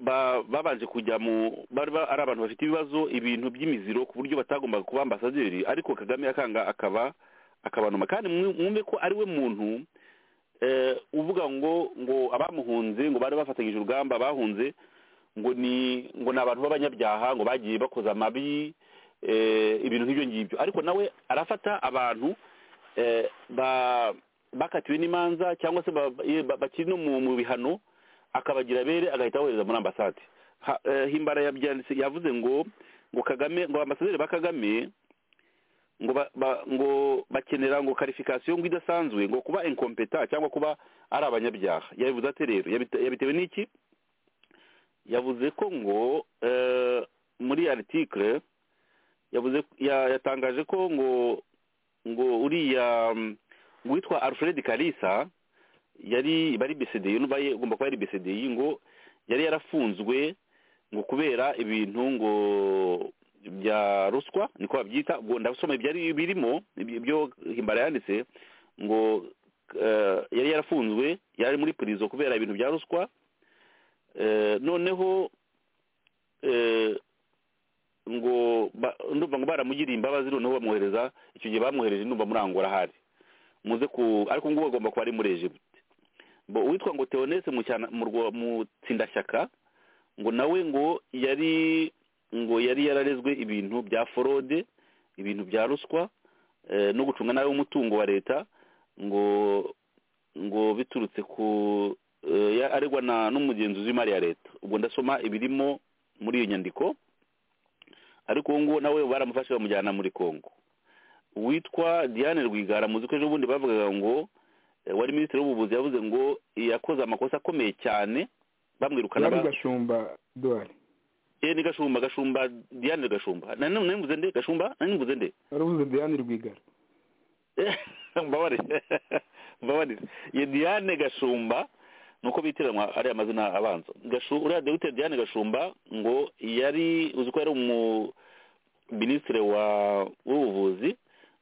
ba- babanje kujya mu bari ba- ari abantu bafite ibibazo ibintu by'imiziro ku buryo batagombaga kuba ambasaderi ariko kagame akanga akaba akabanuma kandi mwu- mwumve ko ari we muntu eh, uvuga ngo ngo abamuhunze ngo bari bafatanyije urugamba bahunze ngo ni ngo ni abantu b'abanyabyaha ngo bagiye bakoze amabi eh, ibintu nk'ibyo ngibyo ariko nawe arafata abantu eh, ba- bakatiwe n'imanza cyangwa se ba- ba- ba- bakiri no mu mu bihano akabagira abere agahita abohereza muri ambasade Ha- eh, himbara yabyanditse yavuze ngo ngo kagame ngo ambasaderi ba kagame ngo ba, ba, ngo bakenera ngo karifikasiyo ngo idasanzwe ngo kuba inkompeta cyangwa kuba ari abanyabyaha yabivuze ate rero Yabite- yabitewe n'iki yavuze ko ngo eh, muri article yavuze ya- yatangaje ko ngo ngo uriya mm, witwa alfred kalisa yari bari bcdi nuba ye- ugomba kuba yari bcdi ngo yari yarafunzwe ngo kubera ibintu ngo bya ruswa niko babyita ubwo ndasoma ibyari birimo ibyo ibyo himbara yanditse ngo eh, yari yarafunzwe yari muri purizo kubera ibintu bya ruswa Eh, noneho eh, ngo ba- ndumva ngo baramugiriye imbabazi noneho bamwohereza icyo gihe bamwohereje ndumva muri angola ahari muze ku ariko ngubu agomba kuba ari muri egiputa bo uwitwa ngo teonese mu cyana- mu rwo- mu tsindashyaka ngo nawe ngo yari ngo yari yararezwe ibintu bya forode ibintu bya ruswa eh, no gucunga nabi umutungo wa leta ngo ngo biturutse ku eh, ya- aregwa na n'umugenzuzi w'imari ya leta ubwo ndasoma ibirimo muri iyo nyandiko ariko uwo nguwo nawe baramufashe bamujyana muri congo witwa diane rwigara muzi ko ejobundi bavugaga ngo eh, wari minisitiri w'ubuvuzi yavuze ngo yakoze amakosa akomeye cyane bamwirukana bari ba- gashumba duwari eh, ni gashumba gashumba diane gashumba na none mvuze nde gashumba na mvuze nde waravuze diane rwigara mbabarire mbabarire ye diane gashumba nuko bitiranwa ariya mazina abanza Gashu- uriya dogiteri diane gashumba ngo yari uzi ko yari umu minisitiri wa w'ubuvuzi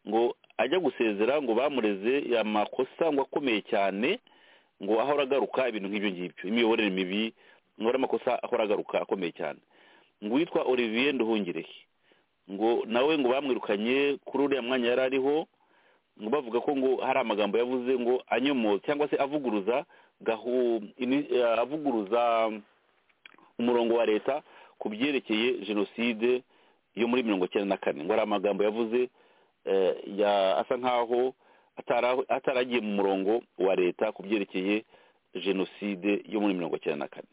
ngo ajya gusezera ngo bamureze amakosa ngo akomeye cyane ngo ahora agaruka ibintu nk'ibyo ngibyo imiyoborere mibi ngo ari amakosa ahora agaruka akomeye cyane ngo uwitwa olivier nduhungirehe ngo nawe ngo bamwirukanye kuri uriya mwanya yari ariho ngo bavuga ko ngo hari amagambo yavuze ngo anyomoza cyangwa se avuguruza gahu ini- eh, avuguruza umurongo wa leta ku byerekeye jenoside yo muri mirongo icyenda na kane ngo hari amagambo yavuze eh, ya- asa nk'aho atara- ataragiye mu murongo wa leta ku byerekeye jenoside yo muri mirongo icyenda na kane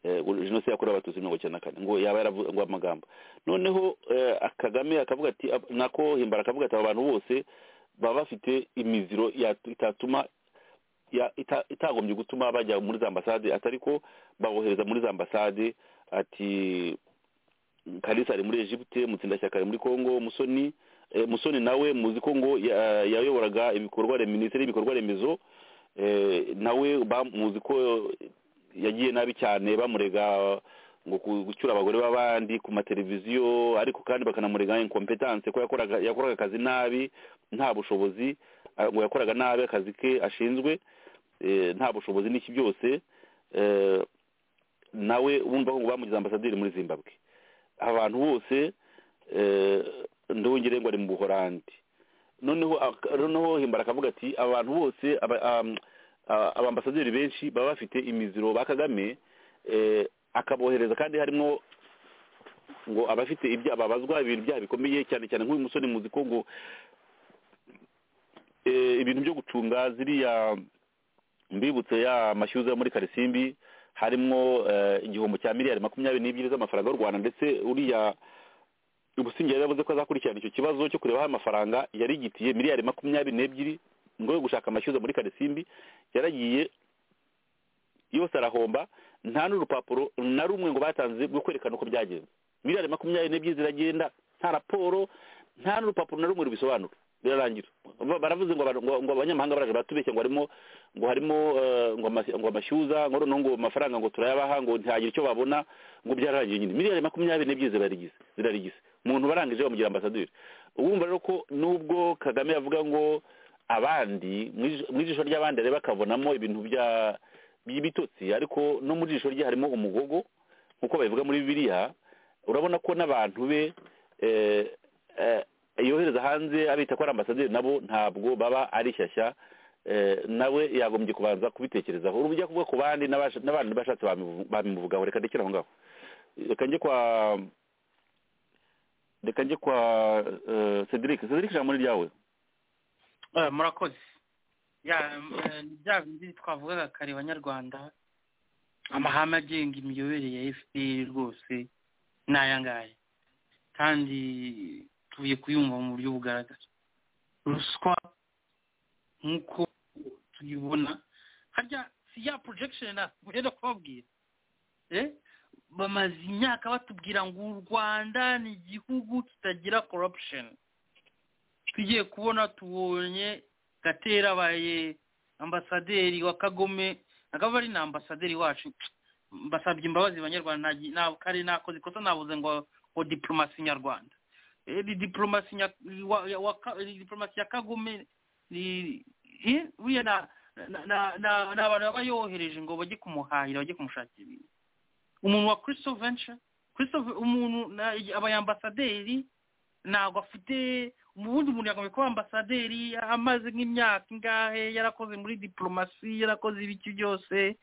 Eh, jenoside yakorewe abatutsi mirongo icyenda na kane ngo yaba yaravuze ngo amagambo noneho eh, kagame akavuga ati ab- nako himbara akavuga ati aba bantu bose baba bafite imiziro yatu- itatuma ya- ita- itagombye gutuma bajya muri za ambasade atari ko babohereza muri za ambasade ati kalisa ari muri egiputa mutsindashyaka ari muri congo musoni eh, musoni nawe muzi ko ngo ya- yayoboraga ibikorwa remezo minisiteri y'ibikorwa remezo eh, nawe ba- muzi ko yagiye nabi cyane bamurega ngo ku- gucyura abagore b'abandi ku mateleviziyo ariko kandi bakanamurega incompetence ko yakoraga yakoraga akazi nabi nta bushobozi ah, ngo yakoraga nabi akazi ke ashinzwe eh, nta bushobozi n'iki byose eh, nawe wumva ko ngo bamugize ambasaderi muri zimbabwe abantu bose ndongere ngo ari mu buhorandi noneho ak- noneho himbara akavuga ati abantu bose aba- am- a- abambasaderi benshi baba bafite imiziro ba kagame eh, akabohereza kandi harimo ngo abafite ibyaha babazwa ibintu byaha bikomeye cyane cyane nk'uyu musore muzi ko ngo eh, ibintu byo gucunga ziriya mbibutse ya mashyuza yo muri karisimbi harimo eh, igihombo cya miliyari makumyabiri n'ebyiri z'amafaranga y'u rwanda ndetse uriya ubusingye yari yavuze ko azakurikirana icyo kibazo cyo kureba aho amafaranga yari igitiye miliyari makumyabiri n'ebyiri ngo yo gushaka amashyuza muri karisimbi yaragiye yose arahomba nta n'urupapuro na rumwe ngo batanze rwo kwerekana uko byagenze miliyari makumyabiri n'ebyiri ziragenda nta raporo nta n'urupapuro na rumwe rubisobanura birarangira Ba- baravuze ngo abantu- ngo- ngo abanyamahanga baraje batubeshya ngo harimo ngo harimo eh, ngo amasi- ngo amashyuza ngo noneho ngo amafaranga ngo turayabaha ngo ntihagire icyo babona ngo byararangiye nyine miliyari makumyabiri n'ebyiri zirarigize zirarigize umuntu barangije bamugira ambasaderi uwumva rero ko nubwo kagame yavuga ngo abandi mu ijisho- mu ijisho ry'abandi areba akabonamo ibintu bya by'ibitotsi ariko no mu jisho rye harimo umugogo nk'uko babivuga muri bibiliya urabona ko n'abantu be eh, eh, yohereza hanze abita ko ari ambasaderi nabo ntabwo baba ari shyashya eh, nawe yagombye kubanza kubitekerezaho ubu ujya kuvuga ku bandi n'abasha- n'abandi bashatse babivu- babimuvugaho reka ndekere aho ngaho reka njye kwa reka njye kwa eh, cedric cedric ijambo ni ryawe Eh, murakoze Ya, eh, ni bya bindi twavugaga kare banyarwanda amahame agenga imiyoborere ya fpr rwose ni aya ngaya kandi tuvuye kuyumva mu buryo bugaragara ruswa nk'uko tuyibona harya si ya projection ugenda kubabwira Eh, bamaze imyaka batubwira ngo u rwanda ni igihugu kitagira corruption tugiye kubona tubonye gatera abaye ambasaderi wa kagome akaba ari na ambasaderi wacu mbasabye imbabazi banyarwanda nta gi- nta- kare nakoze ikosa nabuze ngo ngo diplomasi nyarwanda Eh, ni diplomasi nya- wa- ya- wa ka- ni diplomasi ya kagome ni- eh, buriya na- na- na- na- ni abantu baba yohereje ngo bajye kumuhahira bajye kumushakira ibintu umuntu wa christophe venture christophe umuntu na- abayambasaderi ntabwo afite mu bundi muntu yagomba kuba ambasaderi amaze nk'imyaka ingahe yarakoze muri diplomasi yarakoze ibiki byose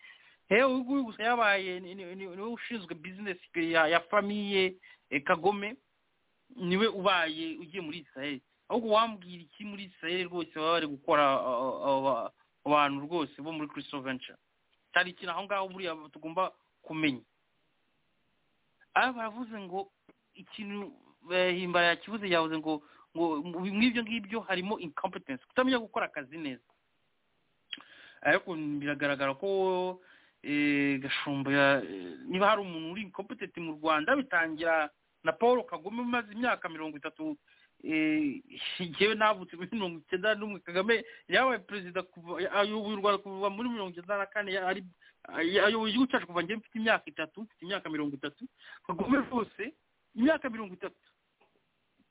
hewe uyu gusa yabaye ni- ni- ni- niwe ushinzwe bizinesi ya ya famiye eh, kagome niwe ubaye ugiye muri israel ahubwo wambwira iki muri israel rwose baba bari gukora ah, ah, ah, abantu rwose bo muri christophe venture cyari ikintu aho ngaho buriya tugomba kumenya aha baravuze ngo ikintu eh, himbara yakivuze yavuze ngo ngo mu ibyo ngibyo harimo incompetence kutamenya gukora akazi neza ariko biragaragara ko eh, gashumba ya- eh, niba hari umuntu uri incompetent mu rwanda bitangira na paul kagame umaze imyaka mirongo itatu eh, jyewe navutse muri mirongo icyenda n'umwe kagame yabaye perezida kuva ayoboye u rwanda kuva muri mirongo icyenda na kane ari ayoboye igihugu cyacu kuva njyewe mfite imyaka itatu mfite imyaka mirongo itatu kagome rwose imyaka mirongo itatu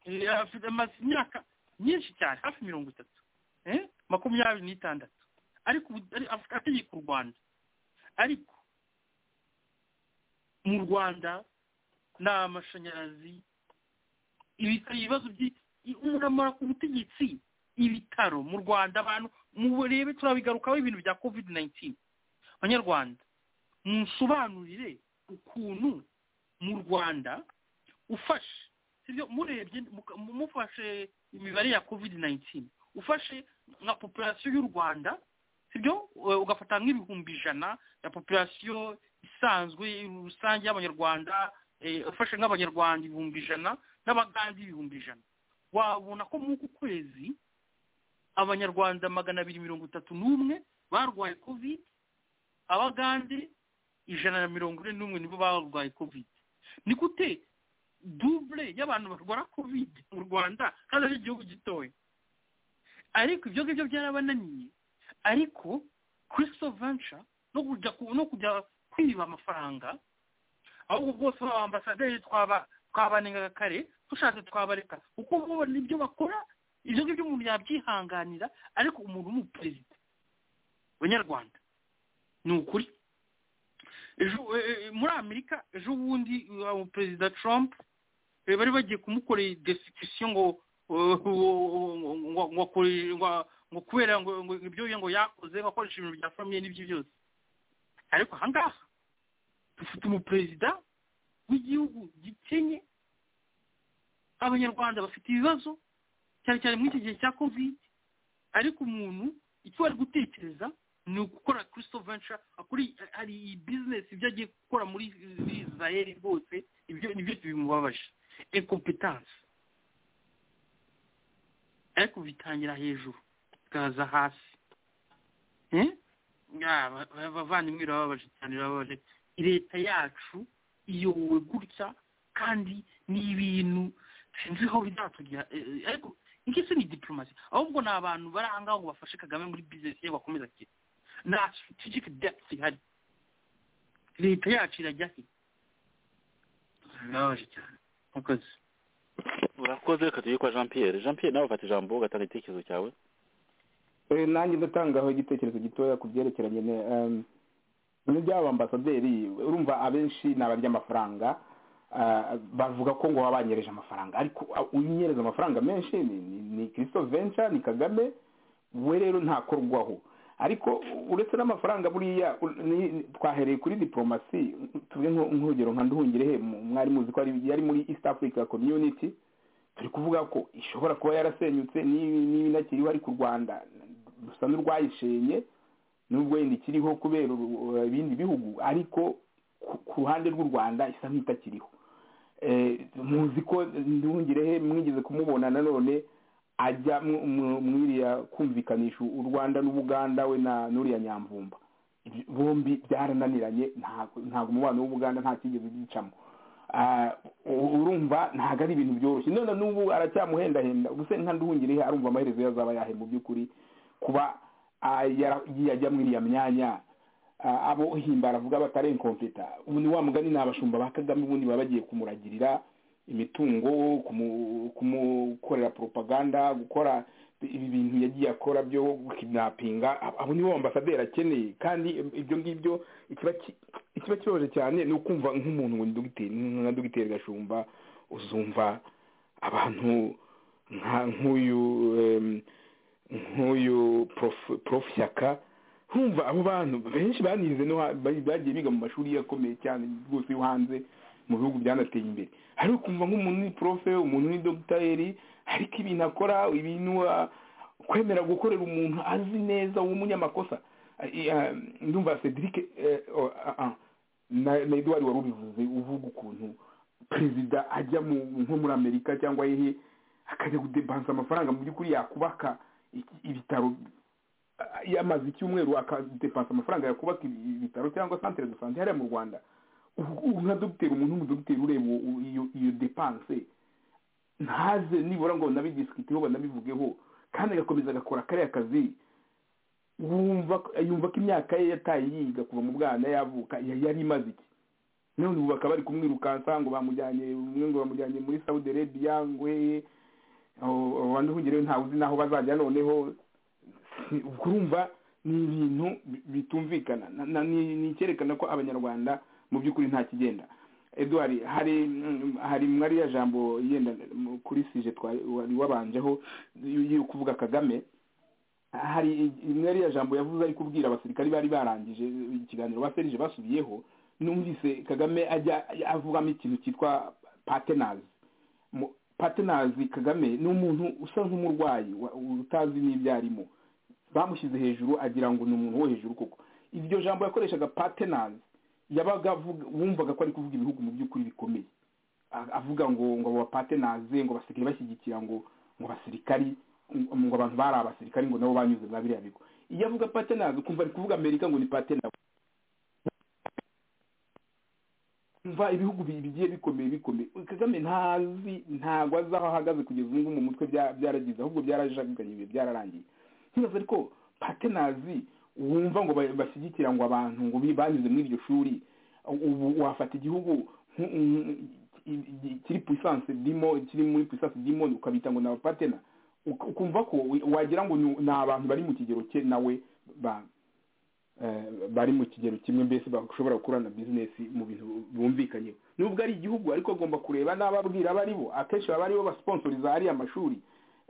Eh, afite amaze imyaka myinshi cyane hafi mirongo itatu Eh, makumyabiri n'itandatu ariko ubu- ari- afite ategeka u rwanda ariko mu rwanda ni amashanyarazi ibitaro ibibazo by' umuntu amara ku butegetsi ibitaro mu rwanda abantu murebe turabigarukaho ibintu bya covid 19 abanyarwanda munsobanurire ukuntu mu rwanda ufashe sibyo murebye muka- mu- mufashe imibare ya covid 19 ufashe nka population y'u rwanda sibyo Eh, ugafata nk'ibihumbi ijana ya population isanzwe rusange y'abanyarwanda eh, ufashe nk'abanyarwanda ibihumbi ijana n'abagande ibihumbi ijana wabona ko muri uku kwezi abanyarwanda magana abiri mirongo itatu n'umwe barwaye covid abagande ijana na mirongo ine n'umwe nibo barwaye covid ni gute dubure y'abantu barwara covid mu rwanda kandi ari igihugu gitoya ariko ibyo ngibyo byarabananiye ariko christophe venture no kujya ku- no kujya kwiba amafaranga ahubwo bwose ba ambasaderi twaba twabanengaga kare dushatse twabareka kuko bo nibyo bakora ibyo ngibyo umuntu yabyihanganira ariko umuntu w'umuperezida abanyarwanda ni ukuri ejo eh, muri amerika ejo bundi eh, perezida trump eh, bari bagiye kumukorera destitution ngo eh, ngo ngo kuri- ngo- ngo kubera ngo ngo ibyo ngo yakoze bakoresha ibintu bya famiye n'ibyo byose ariko aha ngaha dufite umuperezida w'igihugu gikenye abanyarwanda bafite ibibazo cyane cyane muri iki gihe cya kovide ariko umuntu icyo ari gutekereza ni ugukora christo venture kuri hari iyi bizinesi ibyo agiye gukora muri israel rwose ibyo ni byose bimubabaje incompetancy ariko bitangira hejuru bikaza hasi Eh? Ah, ba- ba- abavandimwe birababaje cyane birababaje leta yacu iyobowe gutya kandi ni ibintu sinzi aho bizatugera eh, ariko ingese ni diplomasi ahubwo ni abantu bari aha ngaho ngo bafashe kagame muri bizinesi ye bakomeza kugera nta strategic depth ihari leta yacu irajya he birababaje cyane murakoze urakoze reka tujye kwa jean pierre jean pierre nawe ufata ijambo ugatanga igitekerezo cyawe Eh, nanjye ndatangaho igitekerezo gitoya ku byerekeranye ne- em, bimwe by'aba ambasaderi urumva abenshi ni abaryamafaranga ah, bavuga ko ngo wabanyereje amafaranga ariko ah, unyereza amafaranga menshi ni- ni ni christo venture ni kagame we rero ntakorwaho ariko uretse n'amafaranga buriya u- ni- twahereye kuri diplomasi tuvuge nko- nk'urugero nka nduhungirehe mu- mwari muzi ko ari- yari muri east africa community turi kuvuga ko ishobora kuba yarasenyutse n'ibi n'ibinakiriho ariko u rwanda rusa n'urwayishenye nubwo yenda ikiriho kubera ubu- ibindi bihugu ariko ku- ku ruhande rw'u rwanda isa nk'itakiriho Eh, muzi ko ntiwungirehe mwigeze kumubona nanone ajya mu- mu- mwiriya kumvikanisha u rwanda n'ubuganda we na n'uriya nyamvumba Ibyo- bombi byarananiranye ntabwo ntabwo umubano w'ubuganda nta kigeze gicamo Ah, u- urumva ntabwo ari ibintu byoroshye none n'ubu aracyamuhendahenda ubuse nka nduhungirehe arumva amaherezo ye azaba yahe mu by'ukuri kuba ah, yara- yajya muri iriya myanya Ah, abo himbara avuga batari inkompeta ubu ni wa mugani ni abashumba ba kagame ubundi baba bagiye kumuragirira imitungo kumu- kumukorera propaganda gukora ibi bintu yagiye akora byo kidnappinga Ab- abo nibo ambasaderi akeneye kandi ibyo ngibyo ikiba ki- ikiba kibabaje cyane ni ukumva nk'umuntu ngo ni dogiteri nka dogiteri gashumba uzumva abantu nka nk'uyu em, nk'uyu prof prof shyaka nkumva abo bantu benshi banize no ha- bari- bagiye biga mu mashuri akomeye cyane rwose yo hanze mu bihugu byanateye imbere ariko ukumva nk'umuntu ni profe umuntu ni dogiteri ariko ibintu akora ibintu ah, kwemera gukorera umuntu azi neza w'umunyamakosa Ah, eh, ah, ndumva cedric eh, oh, ah, ah, na na edouard wari ubivuze uvuga ukuntu perezida ajya mu- nko muri amerika cyangwa hehe akajya kudebansa amafaranga mu by'ukuri yakubaka iki- ibitaro ah, yamaze icyumweru akadepansa amafaranga yakubaka ibi- ibitaro cyangwa centre de santé hariya mu rwanda Ubu- ubu nka dogiteri umuntu w'umudogiteri ureba u- u- iyo iyo depanse ntaze nibura ngo banabidisikuteho banabivugeho kandi agakomeza agakora kariya kazi wumva ko- yumva ko imyaka ye yataye yiga kuva mu bwana yavuka ya- yari imaze iki none ubu bakaba bari kumwirukansa ngo bamujyanye umwe ngo bamujyanye muri saudi arabia ngo hehe abandi uhugireyo ntawe uzi n'aho bazajya noneho ubwo urumva ni ibintu bi- bitumvikana Na- na- ni ni icyerekana ko abanyarwanda mu by'ukuri nta kigenda eduard hari mm, hari mwariya jambo yenda mu- kuri sije twari wari wabanjeho yo kuvuga kagame hari i- i- mwariya jambo yavuze ari kubwira abasirikari bari barangije ikiganiro ba serije basubiyeho numvise kagame ajya avugamo ikintu cyitwa patenazi patenazi kagame ni umuntu usa nk'umurwayi wa- utazi n'ibyo arimo bamushyize hejuru agira ngo ni umuntu wo hejuru koko iryo jambo yakoreshaga patenazi yabaga avuga wumvaga ko ari kuvuga ibihugu mu by'ukuri bikomeye A- avuga ngo ngo abo bapatenaze ngo basigaye bashyigikira ngo ngo abasirikari ngo ngo abantu bari abasirikari ngo nabo banyuze muri biriya bigo iyo avuga patenazi ukumva ari kuvuga amerika ngo ni patenazi umva ibihugu bi- bigiye bikomeye bikomeye kagame ntazi ntabwo azi aho ahagaze kugeza ubu ngubu mu mutwe bya- byaragize ahubwo byarajaganye ibihe byararangiye ntibaze ariko patenazi wumva ngo ba- bashyigikira ngo abantu ngo bi- banyuze muri iryo shuri ubu wafata igihugu nk- nk- i- i- kiri puissance dimo kiri muri puissance dimo ukabita ngo ni abapatena ukumva ko wagira ngo ni ni abantu bari mu kigero cye nawe ba bari mu kigero kimwe mbese bashobora gukorana bizinesi mu bintu bumvikanyeho nubwo ari igihugu ariko agomba kureba n'ababwira abo ari bo akenshi baba ari bo basiponsoriza hariya mashuri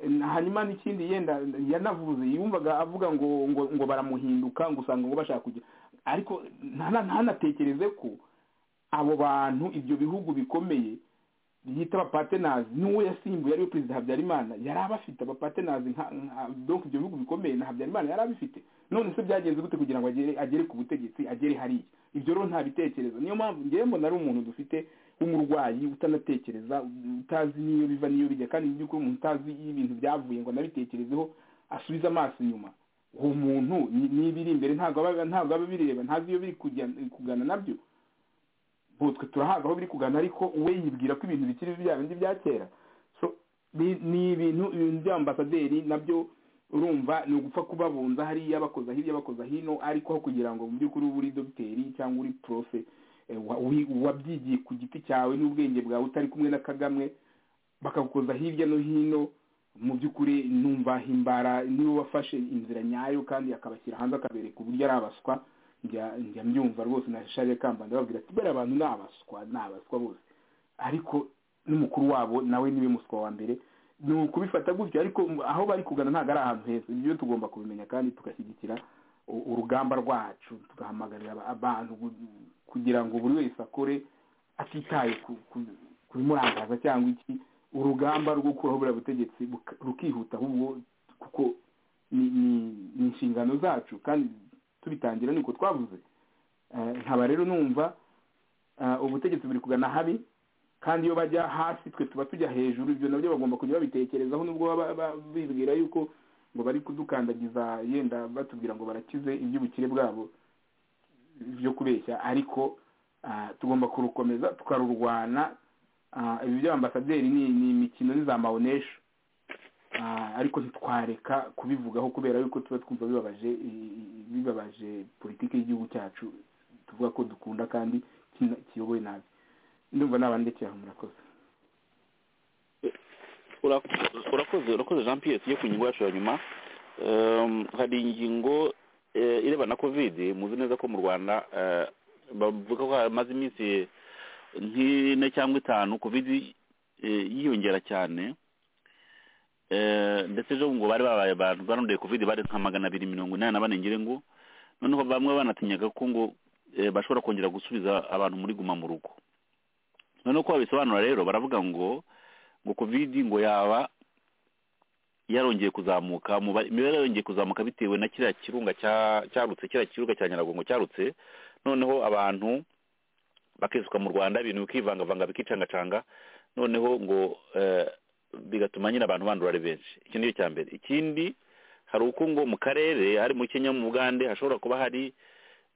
hanyuma n'ikindi yenda yanavuze yumvaga avuga ngo ngo ngo baramuhinduka ngo usanga ngo bashaka kujya ariko ntanatekereze ko abo bantu ibyo bihugu bikomeye yita abapatenazi n'uwo yasimbuye ariwe perezida habyarimana yari abafite abapatenazi donc ibyo bihugu bikomeye na habyarimana yari abifite none se byagenze gute kugira ngo agere agere ku butegetsi agere hariya ibyo rero nta bitekerezo niyo mpamvu ngewe mbona ari umuntu dufite w'umurwayi utanatekereza utazi n'iyo biva n'iyo bijya kandi mu by'ukuri umuntu utazi iyo ibintu byavuye ngo anabitekerezeho asubize amaso inyuma uwo muntu n'ibiri imbere ntabwo aba ntabwo aba abireba ntazi iyo biri kugana nabyo twe turahabwa aho biri kugana ariko we yibwira ko ibintu bikiri bya bindi bya kera ni ibintu by'ambasaderi nabyo urumva ni ugupfa kubabunza hariya abakoza hirya abakoza hino ariko aho kugira ngo mu by'ukuri ube uri dogiteri cyangwa uri profe wabyigiye ku giti cyawe n'ubwenge bwawe utari kumwe na kagame bakagukoza hirya no hino mu by'ukuri numva himbara niwe wafashe inzira nyayo kandi akabashyira hanze akabereka uburyo ari abaswa njya mbyumva rwose na shariye kambanda babwira ati bariya abantu ni abaswa ni abaswa bose ariko n'umukuru wabo nawe niwe muswa wa mbere ni ukubifata gutyo ariko aho bari kugana ntabwo ari ahantu heza ibyo tugomba kubimenya kandi tugashyigikira urugamba rwacu tugahamagarira abantu kugira ngo buri wese akore atitaye ku bimurangaza cyangwa iki urugamba rwo gukuraho buriya butegetsi rukihuta ahubwo kuko ni inshingano zacu kandi tubitangira ni uko twavuze nkaba rero numva ubutegetsi buri kugana habi kandi iyo bajya hasi twe tuba tujya hejuru ibyo nabyo bagomba kujya babitekerezaho nubwo baba bibwira yuko ngo bari kudukandagiza yenda batubwira ngo barakize iby'ubukire bwabo byo kubeshya ariko tugomba kurukomeza tukarurwana ibi by'ambasaderi ni imikino ni za mawonesha ariko ntitwareka kubivugaho kubera yuko tuba twumva bibabaje bibabaje politiki y'igihugu cyacu tuvuga ko dukunda kandi kiyobowe nabi ndumva nabandikira murakoze urakoze urakoze jean pierre tujye ku ngingo yacu ya nyuma hari ingingo ireba na kovide muzi neza ko mu rwanda bavuga ko hamaze iminsi nk'ine cyangwa itanu kovide yiyongera cyane ndetse ejo ngo bari babaye abantu baranduye kovide bari nka magana abiri mirongo inani na bane ngo noneho bamwe banatinyaga ko ngo bashobora kongera gusubiza abantu muri guma mu rugo noneho uko babisobanura rero baravuga ngo ngo kovidi ngo yaba yarongeye kuzamuka imibare yarongeye kuzamuka bitewe na kiriya kirunga cyarutse kiriya kirunga cya nyiragongo cyarutse noneho abantu bakisuka mu rwanda ibintu bikivangavanga bikicangacanga noneho ngo bigatuma nyine abantu bandura ari benshi iki ni cya mbere ikindi hari uko ngo mu karere hari mu kenya mu bugande hashobora kuba hari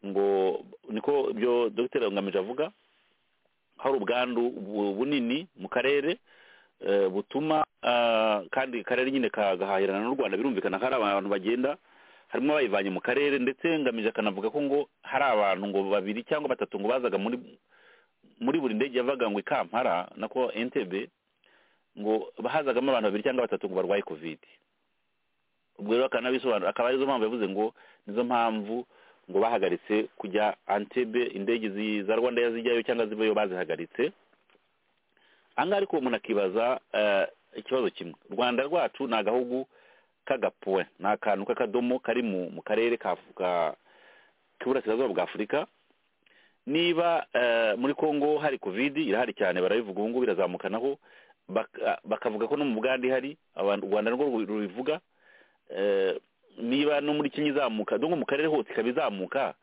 ngo niko ibyo dogiteri ngamije avuga hari ubwandu bunini mu karere butuma kandi akarere nyine kagahahirana n'u rwanda birumvikana ko hari abantu bagenda harimo abayivanye mu karere ndetse ngamije akanavuga ko ngo hari abantu ngo babiri cyangwa batatu ngo bazaga muri muri buri ndege yavaga ngo i kampala nako entebe ngo hazagamo abantu babiri cyangwa batatu ngo barwaye kovide ubwo rero akanabisobanura akaba arizo mpamvu yavuze ngo nizo mpamvu ngo bahagaritse kujya antebe indege za rwanda yazijyayo cyangwa zivayo bazihagaritse ahangaha ariko umuntu akibaza ikibazo kimwe u rwanda rwacu ni agahugu k'agapuwe ni akantu k'akadomo kari mu karere k'iburasirazuba bwa afurika niba muri congo hari kovidi irahari cyane barabivuga ubu ngubu irazamukanaho bakavuga ko no mu bugande hari u rwanda nirwo rubivuga niba no muri kenya izamuka dore mu karere hose ikaba izamuka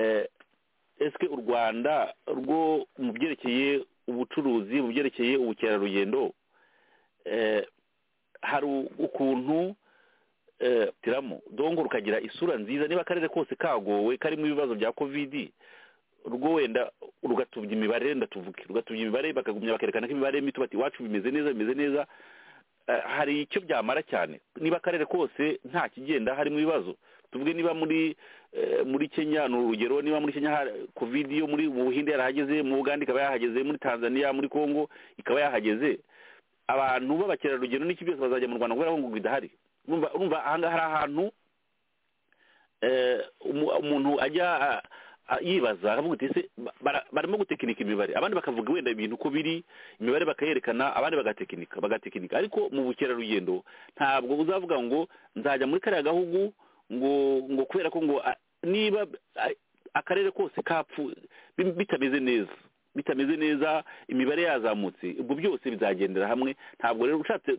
ese u rwanda rwo mu byerekeye ubucuruzi mu byerekeye ubukerarugendo hari ukuntu tiramo dongo rukagira isura nziza niba akarere kose kagowe karimo ibibazo bya kovidi rwo wenda rugatubya imibare wenda tuvuge rugatubya imibare bakagumya bakerekana ko imibare mito bati iwacu bimeze neza bimeze neza hari icyo byamara cyane niba akarere kose nta kigenda harimo ibibazo tuvuge niba muri muri kenya ni urugero niba muri kenya covid yo muri mu buhinde yarahageze mu bugande ikaba yahageze muri tanzania muri congo ikaba yahageze abantu b'abakerarugendo n'iki byose bazajya mu rwanda kubera ko ngo idahari urumva ahangaha hari ahantu eh, umu- umuntu ajya a- a- yibaza akavuga uti ese ba- bara- barimo gutekinika imibare abandi bakavuga wenda ibintu uko biri imibare bakayerekana abandi bagatekinika bagatekinika ariko mu bukerarugendo ntabwo uzavuga ngo nzajya muri kariya gahugu ngo ngo kubera ko ngo a- niba a- akarere kose kapfu bi- bitameze neza bitameze neza imibare yazamutse ubwo byose bizagendera hamwe ntabwo rero ushatse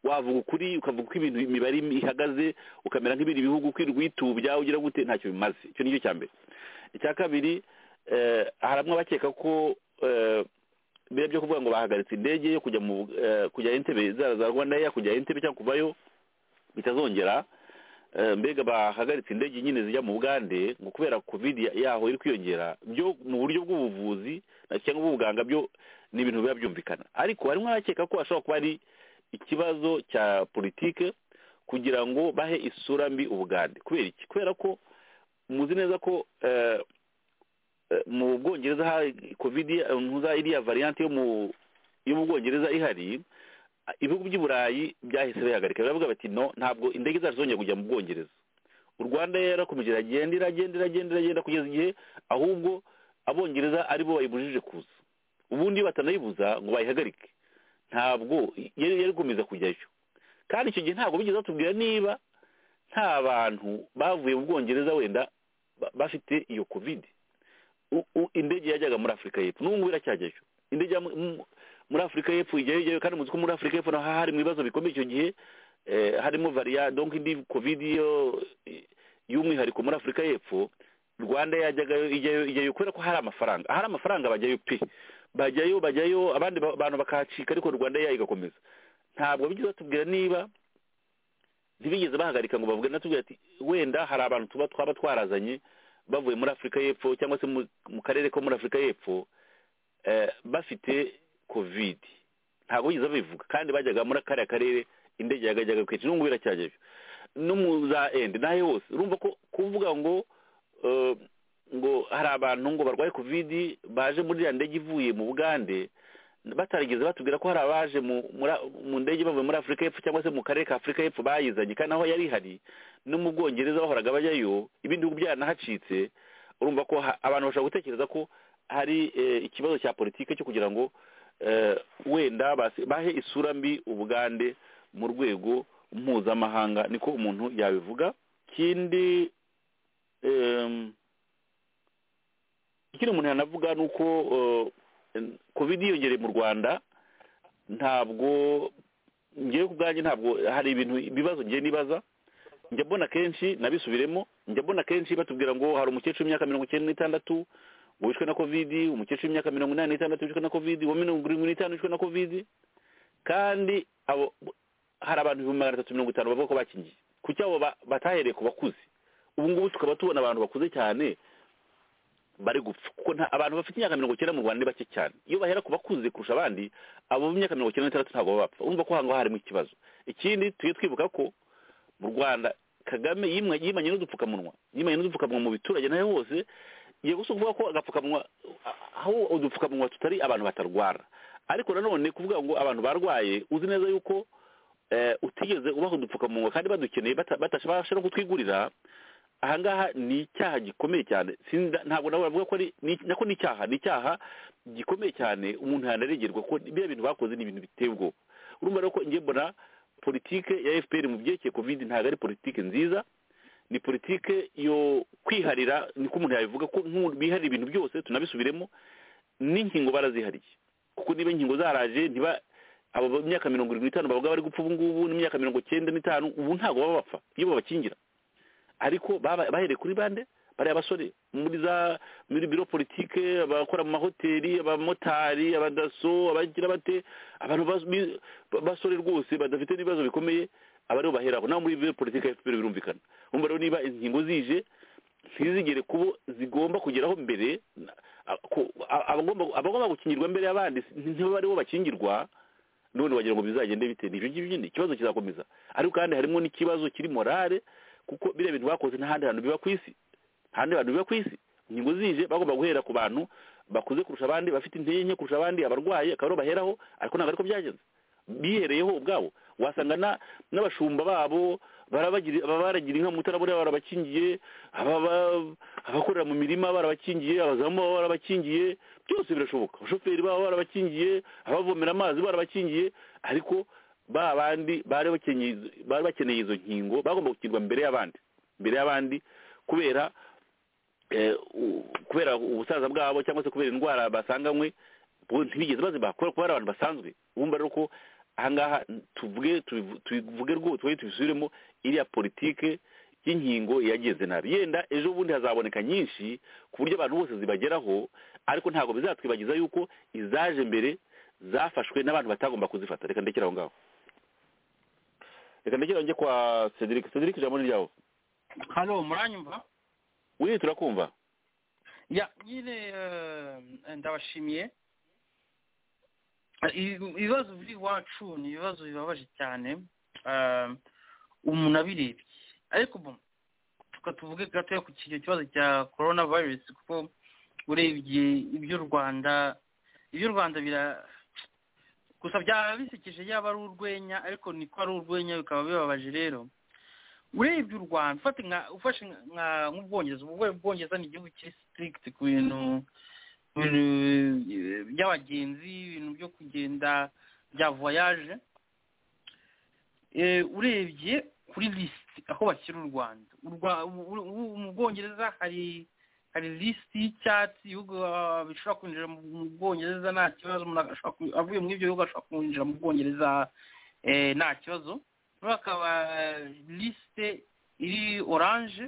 wavuga ukuri ukavuga uko ibintu imibare ihagaze ukamera nk'ibindi bihugu ukirirwa uyitubya ugira gute ntacyo bimaze icyo nicyo cya mbere icya kabiri eh, hari amwe abakeka ko eh, biriya byo kuvuga ngo bahagaritse indege yo kujya mu eh, kujya entebe zara za rwanda ya kujya entebe cyangwa kuvayo bitazongera Eh, mbega bahagaritse indege nyine zijya mu bugande ngo kubera covid ya- yaho iri kwiyongera byo mu buryo bw'ubuvuzi na- cyangwa bw'ubuganga byo ni ibintu biba byumvikana ariko harimo abakeka ko hashobora kuba ari ikibazo cya politike kugira ngo bahe isura mbi ubugande kubera iki kubera ko muzi neza ko eh, eh, mu bwongereza hari covid ya- ntuza iriya variante yo mu yo mu bwongereza ihari ibihugu by'uburayi byahise bihagarika baravuga bati no ntabwo indege zacu zongera kujya mu bwongereza u rwanda yarakomeje iragenda iragenda iragenda iragenda kugeza igihe ahubwo abongereza aribo bayibujije kuza ubundi iyo batanayibuza ngo bayihagarike ntabwo yari yari ikomeza kujyayo kandi icyo gihe ntabwo bigeze batubwira niba nta bantu bavuye mu bwongereza wenda ba- bafite iyo kovide u- u- indege yajyaga muri afurika y'epfo n'ubu ngubu iracyajyayo indege ya mu- mu- muri afurika y'epfo ijyayo ijyayo kandi muzi ko muri afurika y'epfo naho hari mu bibazo bikomeye icyo gihe eh, harimo variya donc indi covid yo y'umwihariko muri afurika y'epfo rwanda yajyagayo ijyayo ijyayo kubera ko hari amafaranga ahari amafaranga bajyayo pe bajyayo bajyayo abandi ba- bantu bakahacika ariko rwanda yayo igakomeza ntabwo bigeze batubwira niba ntibigeze bahagarika ngo bavuge natubwira ati wenda hari abantu tuba twaba twarazanye bavuye muri afurika y'epfo cyangwa se mu- mu karere ko muri afurika y'epfo eh, bafite covid ntabwo bigeze babivuga kandi bajyaga muri kariya karere indege yagajyaga kwica n'ubu biracyajyayo no mu za endi n'aho hose urumva ko kuvuga ngo eh, ngo hari abantu ngo barwaye covid baje muri iriya ndege ivuye mu bugande batarigeze batubwira ko hari abaje mu muri- mu ndege bavuye muri afurika y'epfo cyangwa se mu karere ka afurika y'epfo bayizanye kandi aho yari ihari no mu bwongereza bahoraga bajyayo ibindi bihugu byaranahacitse urumva ko ha- abantu bashobora gutekereza ko hari eh, ikibazo cya politike cyo kugira ngo eh, wenda basi- bahe isura mbi ubugande mu rwego mpuzamahanga niko umuntu yabivuga ikindi em, ikindi umuntu yanavuga ni uko eh, covid yiyongereye mu rwanda ntabwo ngewe ku bwanjye ntabwo hari ibintu ibibazo ngewe nibaza njya mbona kenshi nabisubiremo njya mbona kenshi batubwira ngo hari umukecuru w'imyaka mirongo icyenda n'itandatu ngo wishwe na kovidi umukecuru w'imyaka mirongo inani n'itandatu wishwe na kovidi uwa mirongo irindwi n'itanu wishwe na kovidi kandi abo hari abantu ibihumbi magana atatu mirongo itanu bavuga ko bakingiye ku cyabo ba- batahereye ku bakuze ubu ngubu tukaba tubona abantu bakuze cyane bari gupfa kuko nta abantu bafite imyaka mirongo icyenda mu rwanda ni bake cyane iyo bahera ku bakuze kurusha abandi abo b'imyaka mirongo icyenda n'itandatu ntabwo baba bapfa urumva ko hango harimo ikibazo ikindi tujye twibuka ko mu rwanda kagame yimwe- yimanye n'udupfukamunwa yimanye n'udupfukamunwa mu biturage nayo hose yego si ukuvuga ko agapfukamunwa aho udupfukamunwa tutari abantu batarwara ariko nanone kuvuga ngo abantu barwaye uzi neza yuko eh, utigeze ubaha udupfukamunwa kandi badukeneye bata- batabasha no kutwigurira ahangaha ni icyaha gikomeye cyane Sinda- ntabwo nawe bavuga ko ari ni- nako ni icyaha ni icyaha gikomeye cyane umuntu yanaregerwa ko biriya bintu bakoze ni ibintu biteye ubwoba urumva rero ko njye mbona politike ya fpr mu byerekeye covid ntabwo ari politike nziza ni politike yo kwiharira niko umuntu yabivuga ko nk'umuntu biharira ibintu byose tunabisubiremo n'inkingo barazihariye kuko niba inkingo zaraje ntiba abo mu myaka mirongo irindwi n'itanu bavuga bari gupfa ubu ngubu n'imyaka mirongo cyenda n'itanu ubu ntabwo baba bapfa iyo babakingira ariko baba- bahereye kuri bande bariya basore muri za muri biro politike abakora mu mahoteli abamotari abadaso abagira bate abantu bas- bi- basore rwose badafite n'ibibazo bikomeye aba aribo baheraho naho muri biro politike ya FPR birumvikana umva rero niba ingingo zije ntizigere kubo zigomba kugeraho mbere na- a- ko- a- abagomba abagomba gukingirwa mbere y'abandi ntiba aribo bakingirwa none wagira ngo bizagende bite ni ibyo ngibyo nyine ikibazo kizakomeza ariko kandi harimo n'ikibazo kiri morale kuko biriya bintu bakoze n'ahandi hantu biba ku isi ahandi hantu biba ku isi inkingo zije bagomba guhera ku bantu bakuze kurusha abandi bafite intege nke kurusha abandi abarwayi akaba aribo baheraho ariko ntabwo ariko byagenze bihereyeho ubwabo wasanga na- n'abashumba babo barabagiri- aba baragira inka mu mutara buriya barabakingiye aba- aba- abakorera mu mirima barabakingiye abazamu baba barabakingiye byose birashoboka abashoferi baba barabakingiye abavomera amazi barabakingiye ariko ba bandi bari bakeneye izo- bari bakeneye izo nkingo bagomba gukingirwa mbere y'abandi mbere y'abandi kubera eh, u- kubera ubusaza bwabo cyangwa se kubera indwara basanganywe bo ntibigeze bazibaha kubera ko bari abantu basanzwe wumva rero ko ahangaha tuvuge tubivu- tubivuge rwose twe tubisubiremo iriya politike y'inkingo yageze nabi yenda ejo bundi hazaboneka nyinshi ku buryo abantu bose zibageraho ariko ntabwo bizatwibagiza yuko izaje mbere zafashwe n'abantu batagomba kuzifata reka ndekere aho ngaho reka ndekere njye kwa cedric cedric ijambo ni ryawe hano muranyumva wiri turakumva ya nyine eh, ndabashimiye I- ibibazo biri iwacu ni ibibazo bibabaje cyane Eh, umuntu abirebye ariko bo tuka tuvuge gatoya ku kicyo kibazo cya corona virus kuko urebye iby'u rwanda iby'u rwanda bira gusa byaba bisekeje yaba ari urwenya ariko niko ari urwenya bikaba bibabaje rero urebye u rwanda ufate nka ufashe nka- nka nk'ubwongereza ubu ubwongereza ni igihugu kiri strict ku bintu ku bintu eh, by'abagenzi ibintu byo kugenda bya voyage Eh, urebye kuri lisiti aho bashyira u rwanda U Rwa- u- u- u- mu bwongereza hari hari lisiti y'icyatsi ibihugu ah, bishobora kwinjira mu mu bwongereza nta kibazo umuntu ashobora ku- avuye muri ibyo bihugu ashobora kwinjira mu bwongereza eh, nta kibazo rero akaba lisite iri oranje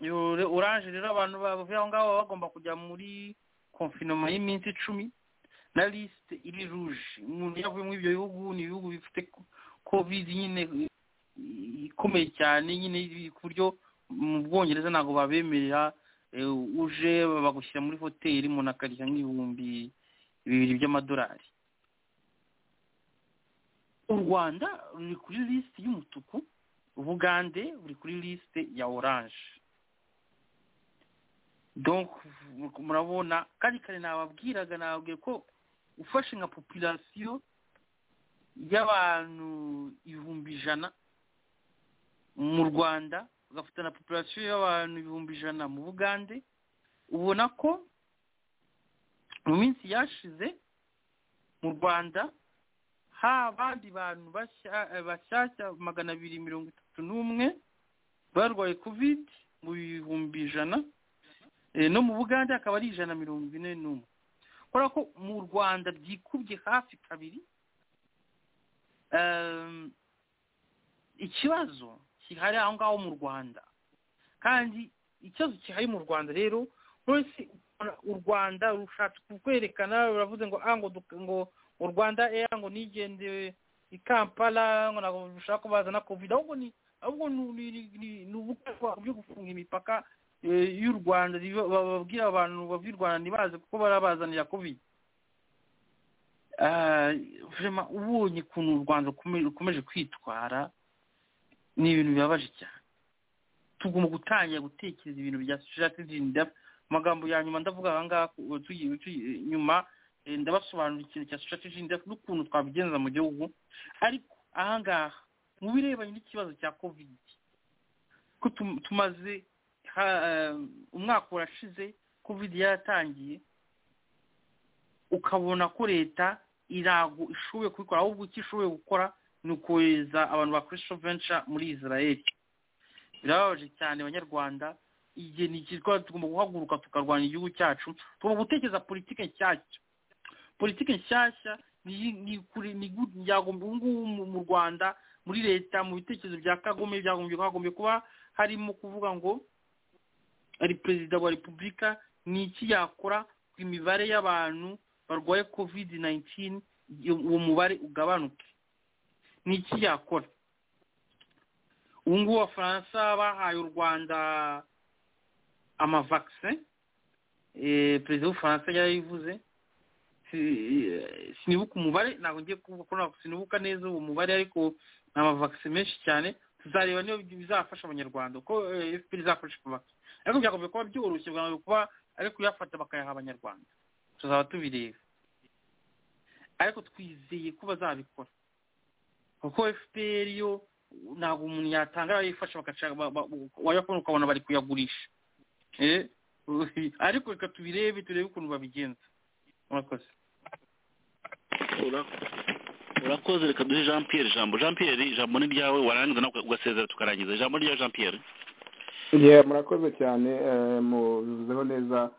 iyo re- oranje rero abantu bavuye aho ngaho baba bagomba kujya muri konfinoma y'iminsi icumi na lisite iri ruje umuntu iyo avuye muri ibyo bihugu ni ibihugu bifite ko- covid nyine i- ikomeye cyane nyine iri ku buryo mu bwongereza ntabwo babemerera eh, uje bagushyira muri hoteli umuntu akarya nk'ibihumbi bibiri by'amadolari u rwanda ruri kuri lisite y'umutuku ubugande buri kuri lisite ya oranje donc murabona kari kare nababwiraga nababwiye ko ufashe nka populasiyo y'abantu ibihumbi ijana mu rwanda ugafata na populasiyo y'abantu ibihumbi ijana mu bugande ubona ko mu minsi yashize mu rwanda ha abandi bantu bashya- eh, bashyashya magana abiri mirongo itatu n'umwe barwaye covid mu bihumbi ijana Eh, no mu bugande akaba ari ijana mirongo ine n'umwe kubera ko mu rwanda byikubye hafi kabiri Ehm, ikibazo kihari aho ngaho mu rwanda kandi ikibazo kihari mu rwanda rero wese u rwanda rushatse kukwerekana ruravuze ngo ah ngo duk- ngo u rwanda eya ngo nigendeye i kampala ngo ntabwo rushaka ko bazana covid ahubwo ni ahubwo ni ni- ni- ni- ni ubukwa byo gufunga imipaka eh, y'u rwanda riba- bababwira abantu bava i rwanda ntibaze kuko barabazanira covid Ah, vraiment ubonye ukuntu u rwanda rukomeje- rukomeje kwitwara ni ibintu bibabaje cyane tugomba gutangira gutekereza ibintu bya society amagambo ya nyuma ndavuga aha ngaha ku- tugi- tugi- nyuma eh, ndabasobanurira ikintu cya strategy ndetse n'ukuntu twabigenza mu gihugu ariko aha ngaha mu birebanye n'ikibazo cya covid ko tum- tumaze ha- eh, umwaka urashize covid yaratangiye ukabona ko leta irago ishoboye kubikora ahubwo icyo ishoboye gukora ni ukohereza abantu ba christian venture muri israel birababaje cyane abanyarwanda igihe ni ikigo tugomba guhaguruka tukarwanya igihugu cyacu tugomba gutekereza politike nshyashya politike nshyashya ni iyi- ni kuri ni gu- yagomba ubu ngubu mu- mu rwanda muri leta mu bitekerezo bya kagame byagombye hagombye kuba harimo kuvuga ngo ari perezida wa repubulika ni iki yakora ku imibare y'abantu barwaye covid 19 iyo- uwo mubare ugabanuke ni iki yakora ubu ngubu abafaransa bahaye u rwanda amavakise perezida w'ubufaransa yarayivuze Si- sinibuka umubare ntabwo ngiye kuvuga ko ntabwo sinibuka neza uwo mubare ariko ni amavakise menshi cyane tuzareba niba bizafasha abanyarwanda uko eh, fpr izafasha amavakise ariko byagomba kuba byoroshye bwamaze kuba ari kuyafata bakayaha abanyarwanda tuzaba tubireba ariko twizeye ko bazabikora kuko fpr yo ntabwo umuntu yatanga yifasha bagashaka wayakubona ukabona bari kuyagurisha Eh, ariko reka tubirebe turebe ukuntu babigenza murakoze Ura- urakoze reka duhe jean pierre ijambo jean pierre ijambo ni ryawe warangiza nawe ugasezera tukarangiza ijambo ni ryawe jean pierre yeah, murakoze cyane eh, mubivuzeho neza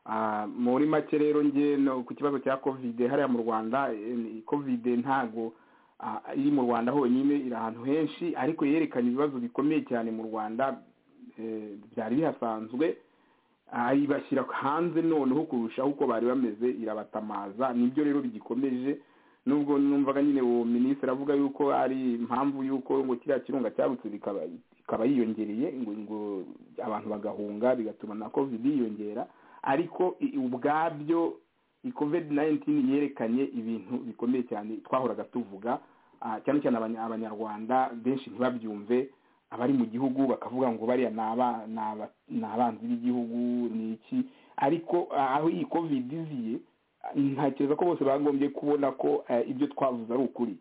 Ah, muri make rero nge no- ku kibazo cya covid hariya mu rwanda eh, ni- covid ntago ah, iri mu rwanda honyine iri ahantu henshi ariko yerekanye ibibazo bikomeye cyane mu rwanda eh, byari bihasanzwe Ah, ibashyira hanze noneho kurushaho uko bari bameze irabatamaza nibyo rero bigikomeje nubwo numvaga nyine uwo minisitiri avuga yuko ari impamvu y'uko ngo kiriya kirunga cyarutse bikaba ikaba yiyongereye ngo ngo abantu bagahunga bigatuma na covid yiyongera ariko i- ubwabyo covid 19 yerekanye ibintu bikomeye cyane twahoraga tuvuga ah, cyane cyane abanya- abanyarwanda benshi ntibabyumve abari mu gihugu bakavuga ngo bariya ni aba- ni aba- ni abanzi b'igihugu ni iki ariko ah, aho iyi covid iziye ah, ntekereza ko bose bagombye kubona ko eh, ibyo twavuze ari ukuri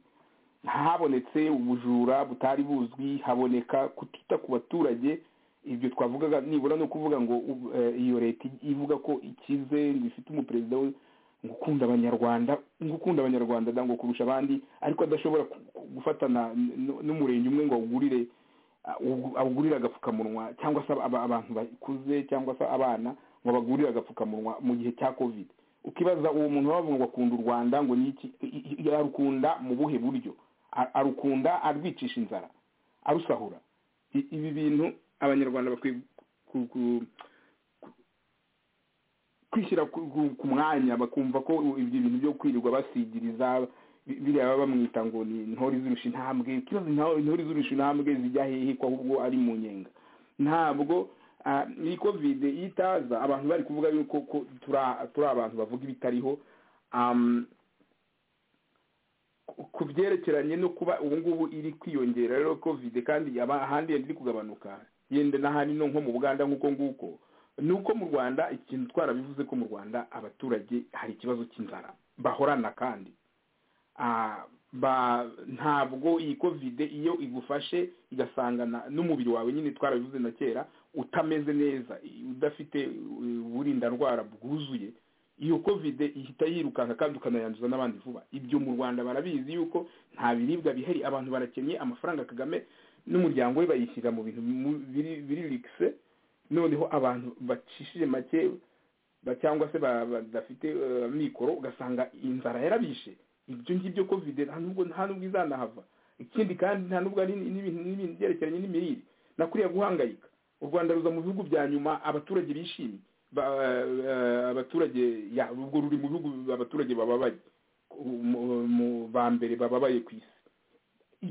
habonetse ubujura butari buzwi haboneka kutita ku baturage ibyo twavugaga nibura ni ukuvuga ngo u- eh, iyo leta ivuga ko ikize ngo ifite umuperezida we ngo ukunda abanyarwanda ngo ukunda abanyarwanda da, ngo kurusha abandi ariko adashobora ku- ku- gufatana n- n- n'umurenge umwe ngo awugurire ah, ugu- awugurire agapfukamunwa cyangwa se aba- abantu bakuze cyangwa se abana ngo bagurire agapfukamunwa mu gihe cya covid ukibaza uwo muntu bavuga ngo akunda u rwanda ngo ni iki i- i- i- arukunda mu buhe buryo A- arukunda arwicisha inzara arusahura I- ibi bintu abanyarwanda bakwiye ku- ku- kwishyira ku- ku- ku mwanya bakumva ko ibyo bintu byo kwirirwa basigiriza bi- biriya baba bamwita ngo ni intore zirusha intambwe ikibazo nta- intore zirusha intambwe zijya hehe ko ahubwo ari mu nyenga ntabwo ah, iyi covid iyo itaza abantu bari kuvuga yuko ko tura- turi abantu bavuga ibitariho Am, ku- ku byerekeranye no kuba ubu ngubu iri kwiyongera rero covid kandi aba- ahandi yenda iri kugabanuka yenda n'ahandi no nko mu buganda nk'uko nguko ni uko mu rwanda ikintu twarabivuze ko mu rwanda abaturage hari ikibazo cy'inzara bahorana kandi Ah, ba ntabwo iyi covid iyo igufashe igasangana n'umubiri wawe nyine twarabivuze na kera utameze neza i- udafite uh, uburinda ndwara bwuzuye iyo covid ihita yirukanka kandi ukanayanduza n'abandi vuba ibyo mu rwanda barabizi yuko nta biribwa bihari abantu barakennye amafaranga kagame n'umuryango we bayishyira mu bintu mu- biri- biririkise noneho abantu bacishije make ba- cyangwa se ba- badafite eh, amikoro ugasanga inzara yarabishe ibyo ngibyo covid nta nubwo nta nubwo izanahava ikindi kandi nta nubwo ari n'ibintu n'ibintu byerekeranye n'imirire na kuriya guhangayika u rwanda ruza mu bihugu bya nyuma abaturage bishimye ba- eh, abaturage ya ubwo ruri mu bihugu abaturage bababaye mu- mu ba mbere bababaye ku isi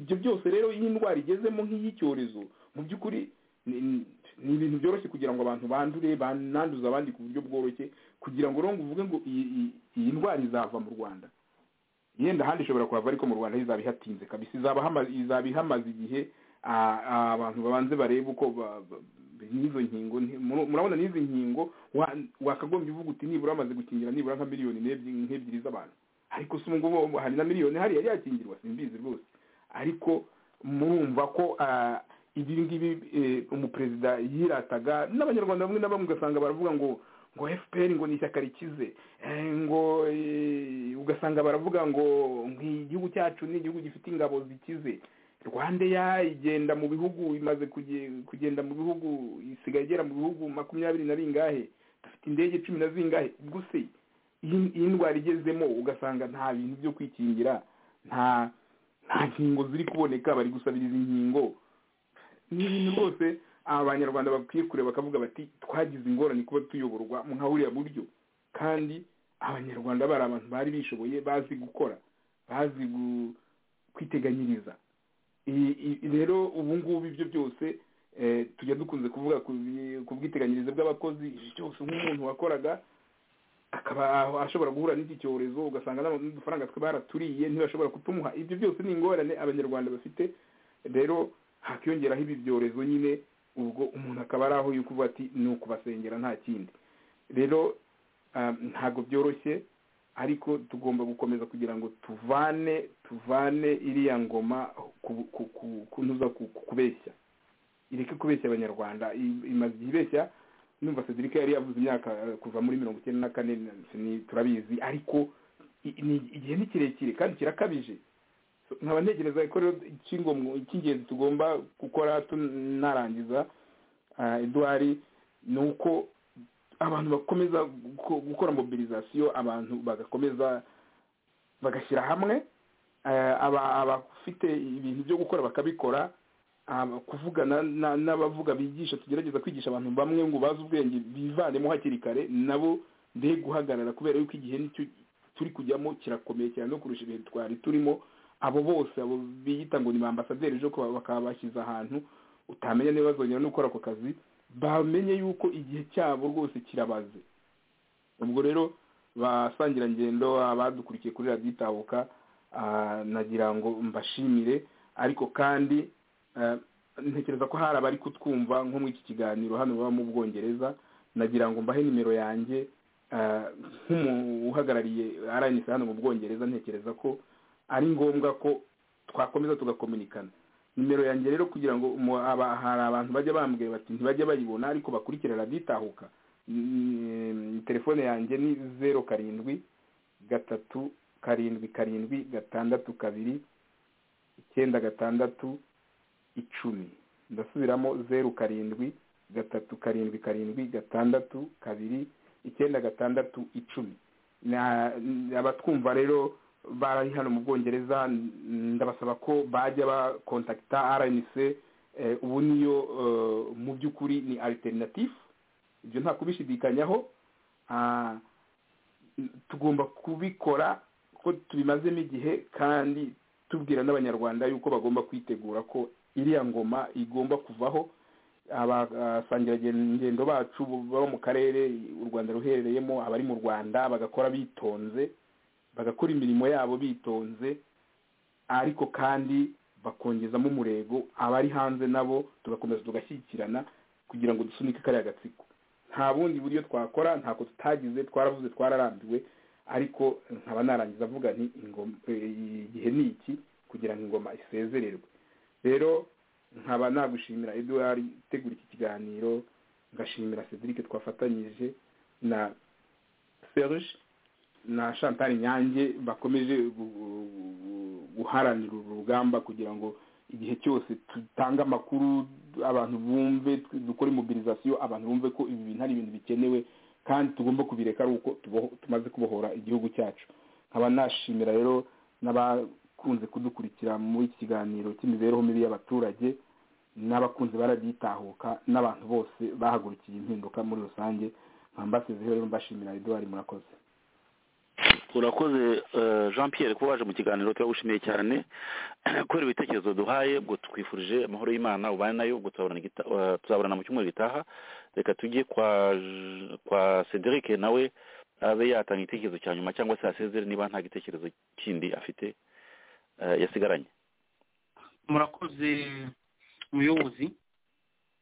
ibyo byose rero iyo indwara igezemo nk'iy'icyorezo mu by'ukuri ni ni- ni ibintu byoroshye kugira ngo abantu bandure bananduze abandi ku buryo bworoshye kugira ngo rero ngo uvuge ngo iyi iyi- iyi ndwara izava mu rwanda yenda ahandi ishobora kuhava ariko mu rwanda izaba ihatinze kabisa izaba hama- izaba ihamaze igihe ah, ah, abantu babanze barebe uko ba- ba- n'izo nkingo nti- muru- murabona n'izi nkingo wa- wakagombye uvuga uti nibura bamaze gukingira nibura nka miliyoni n'ebyiri nk'ebyiri z'abantu ariko se ubu ngubu hari na miliyoni hariya yakingirwa simbizi rwose ariko murumva ko ah, ibi ngibi eh, umuperezida yirataga n'abanyarwanda bamwe na bamwe ugasanga baravuga ngo ngo fpr ngo ni ishyaka rikize eh, ngo eh, ugasanga baravuga ngo ngo igihugu cyacu ni igihugu gifite ingabo zikize rwandeya igenda mu bihugu imaze kuge- kugenda mu bihugu isigaye igera mu bihugu makumyabiri na bingahe dufite indege cumi na zingahe ubwo se iyi iyi ndwara igezemo ugasanga nta bintu byo kwikingira nta nta nkingo ziri kuboneka bari gusabiriza inkingo ni ibintu rwose abanyarwanda bakwiye kureba bakavuga bati twagize ingorane kuba tuyoborwa nka buriya buryo kandi abanyarwanda bari abantu bari bishoboye bazi gukora bazi gu- kwiteganyiriza I- i- rero ubu ngubu ibyo byose eh, tujya dukunze kuvuga ku bi- ku bwiteganyirize bw'abakozi ibi byose nk'umuntu wakoraga akaba ashobora guhura n'iki cyorezo ugasanga n'ama- n'udufaranga twe baraturiye ntibashobora kutumuha ibyo byose ni ingorane abanyarwanda bafite rero hakiyongeraho ibi byorezo nyine ubwo umuntu akaba ari aho yuko uvuga ati ni ukubasengera nta kindi rero ah, ntabwo byoroshye ariko tugomba gukomeza kugira ngo tuvane tuvane iriya ngoma ku- ku- ku- kunoza ku- ku- kubeshya ireke kubeshya abanyarwanda i- imaze igihe ibeshya numva Cedric yari yavuze imyaka eh, kuva muri mirongo icyenda na kane ni- turabizi ariko i- ni- igihe ni kirekire kandi kirakabije So, nkaba ntekereza ko rero icy'ingomo- icy'ingenzi tugomba gukora tunarangiza ah, edouard ni uko abantu bakomeza guko- gukora mobilizasiyo abantu bagakomeza bagashyira hamwe eh, aba- abafite ibintu byo gukora bakabikora aba- kuvugana na- n'abavuga bigisha tugerageza kwigisha abantu bamwe ngo bazi ubwenge bivanemo hakiri kare nabo nde guhagarara kubera yuko igihe nicyo turi kujyamo kirakomeye cyane no kurusha ibihe twari turimo abo bose abo biyita ngo ni ba ambasaderi ejo kuba- bakaba bashyize ahantu utamenya niba bazongera no gukora ako kazi bamenye yuko igihe cyabo rwose kirabaze ubwo rero basangirangendo abadukurikiye kuri radiyo itabuka ah, nagira ngo mbashimire ariko kandi eh, ntekereza ko hari abari kutwumva nko muri iki kiganiro hano baba mu bwongereza nagira ngo mbahe nimero yanjye eh, nk'umuntu uhagarariye aranyise hano mu bwongereza ntekereza ko ari ngombwa ko twakomeza tugakominikana nimero yanjye rero kugira ngo umu- aba- hari abantu bajya bambwira bati ntibajya bayibona ariko bakurikira radiyo itahuka Mm, telefone yanjye ni zeru karindwi gatatu karindwi karindwi gatandatu kabiri icyenda gatandatu icumi ndasubiramo zeru karindwi gatatu karindwi karindwi gatandatu kabiri icyenda gatandatu icumi Na- abatwumva rero bari hano mu bwongereza n- ndabasaba ko bajya bakontakita rnc eh, ubu niyo eh, mu by'ukuri ni alternative ibyo nta kubishidikanyaho Ah, tugomba kubikora ko tubimazemo igihe kandi tubwira n'abanyarwanda yuko bagomba kwitegura ko iriya ngoma igomba kuvaho abasangirangendo bacu baba mu karere u rwanda ruherereyemo abari mu rwanda bagakora bitonze bagakora imirimo yabo bitonze ariko kandi bakongezamo umurego abari hanze nabo tugakomeza tugashyigikirana kugira ngo dusunike kariya gatsiko nta bundi buryo twakora ntako tutagize twaravuze twararambiwe ariko nkaba narangiza avuga nti ingoma- eh, igihe ni iki kugira ngo ingoma isezererwe rero nkaba nagushimira eduard utegura iki kiganiro ngashimira cedric twafatanyije na serge na chantal nyange bakomeje gu- gu- gu- guharanira uru rugamba kugira ngo igihe cyose dutanga amakuru abantu bumve dukora imobilizasiyo abantu bumve ko ibi bintu ari ibintu bikenewe kandi tugomba kubireka ari uko tuboho- tumaze kubohora igihugu cyacu nkaba nashimira rero n'abakunze kudukurikira muri iki kiganiro cy'imibereho mibi y'abaturage n'abakunzi barabyitahuka n'abantu bose bahagurukiye impinduka muri rusange nkambasize rero mbashimira eduard murakoze urakoze eh, jean pierre kuba waje mu kiganiro turagushimiye cyane kubera ibitekerezo duhaye ubwo twifurije amahoro y'imana ubane nayo ubwo tuzaburana igita- eh, tuzaburana mu cyumweru gitaha reka tujye kwa J- kwa cedric nawe abe yatanga igitekerezo cya nyuma cyangwa se asezere niba nta gitekerezo kindi afite eh, yasigaranye murakoze umuyobozi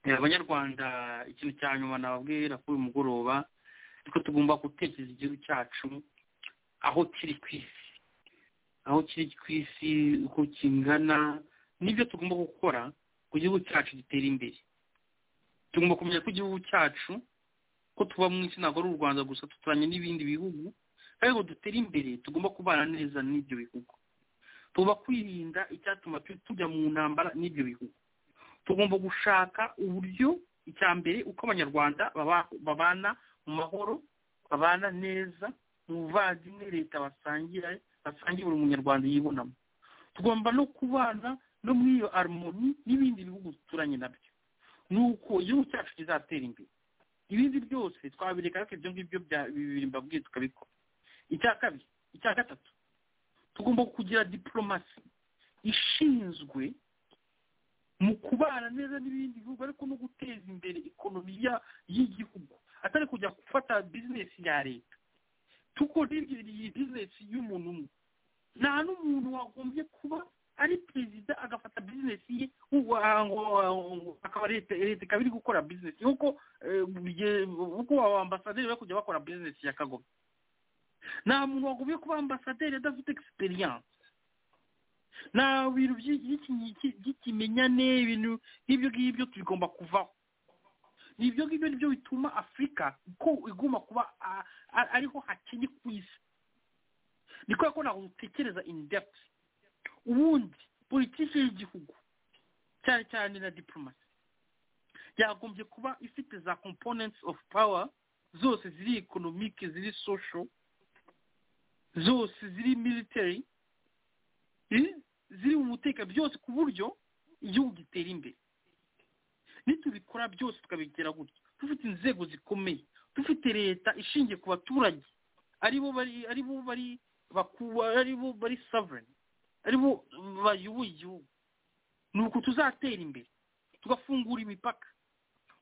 Eh, abanyarwanda ikintu cya nyuma nababwira kuri uyu mugoroba ariko tugomba gutekereza igihugu cyacu aho kiri ku isi aho kiri ku isi uko kingana n'ibyo tugomba gukora ku gihugu cyacu gitera imbere tugomba kumenya ko igihugu cyacu ko tuba mu isi ntabwo ari u rwanda gusa duturanye n'ibindi bihugu kandi ngo dutere imbere tugomba kubana neza n'ibyo bihugu tuba kwirinda icyatuma tu- tujya mu ntambara n'ibyo bihugu tugomba gushaka uburyo icya mbere uko abanyarwanda baba- babana mu mahoro babana neza mu buvandimwe leta basangira basangiye buri munyarwanda yibonamo tugomba no kubana no muri iyo harmoni n'ibindi bihugu duturanye nabyo ni uko igihugu cyacu kizatera imbere ibindi byose twabireka ariko ibyo ngibyo bya- bibiri mbabwiye tukabikora icya kabiri icya gatatu tugomba kugira diporomasi ishinzwe mu kubana neza n'ibindi bihugu ariko no guteza imbere ikonomi ya- y'igihugu atari kujya gufata bizinesi ya leta kuko n'ibyo ni iyi bizinesi y'umuntu umwe nta n'umuntu wagombye kuba ari perezida agafata bizinesi ye uwa- ngo- ngo- akaba leta leta ikaba iri gukora bizinesi nk'uko eh, bye- uko aba ambasaderi bari kujya bakora bizinesi ya kagome nta muntu wagombye kuba ambasaderi adafite egisperiyanse nta bintu by'i- by'iki- by'ikimenyane ibintu nk'ibyo ngibyo tugomba kuvaho ni ibyo ngibyo nibyo bituma afurika ko iguma kuba a- a- ariho hakennye ku isi ni kubera ko ntabwo dutekereza in depth ubundi politiki y'igihugu cyane cyane na diplomasi yagombye kuba ifite za components of power zose ziri economic ziri social zose ziri military eh, ziri mu mutekano byose ku buryo igihugu gitera imbere nitubikora byose tukabigera gutya dufite inzego zikomeye dufite leta ishingiye ku baturage aribo bari aribo bari bakuba aribo bari sovereign aribo bayoboye igihugu ni uku tuzatera imbere tugafungura imipaka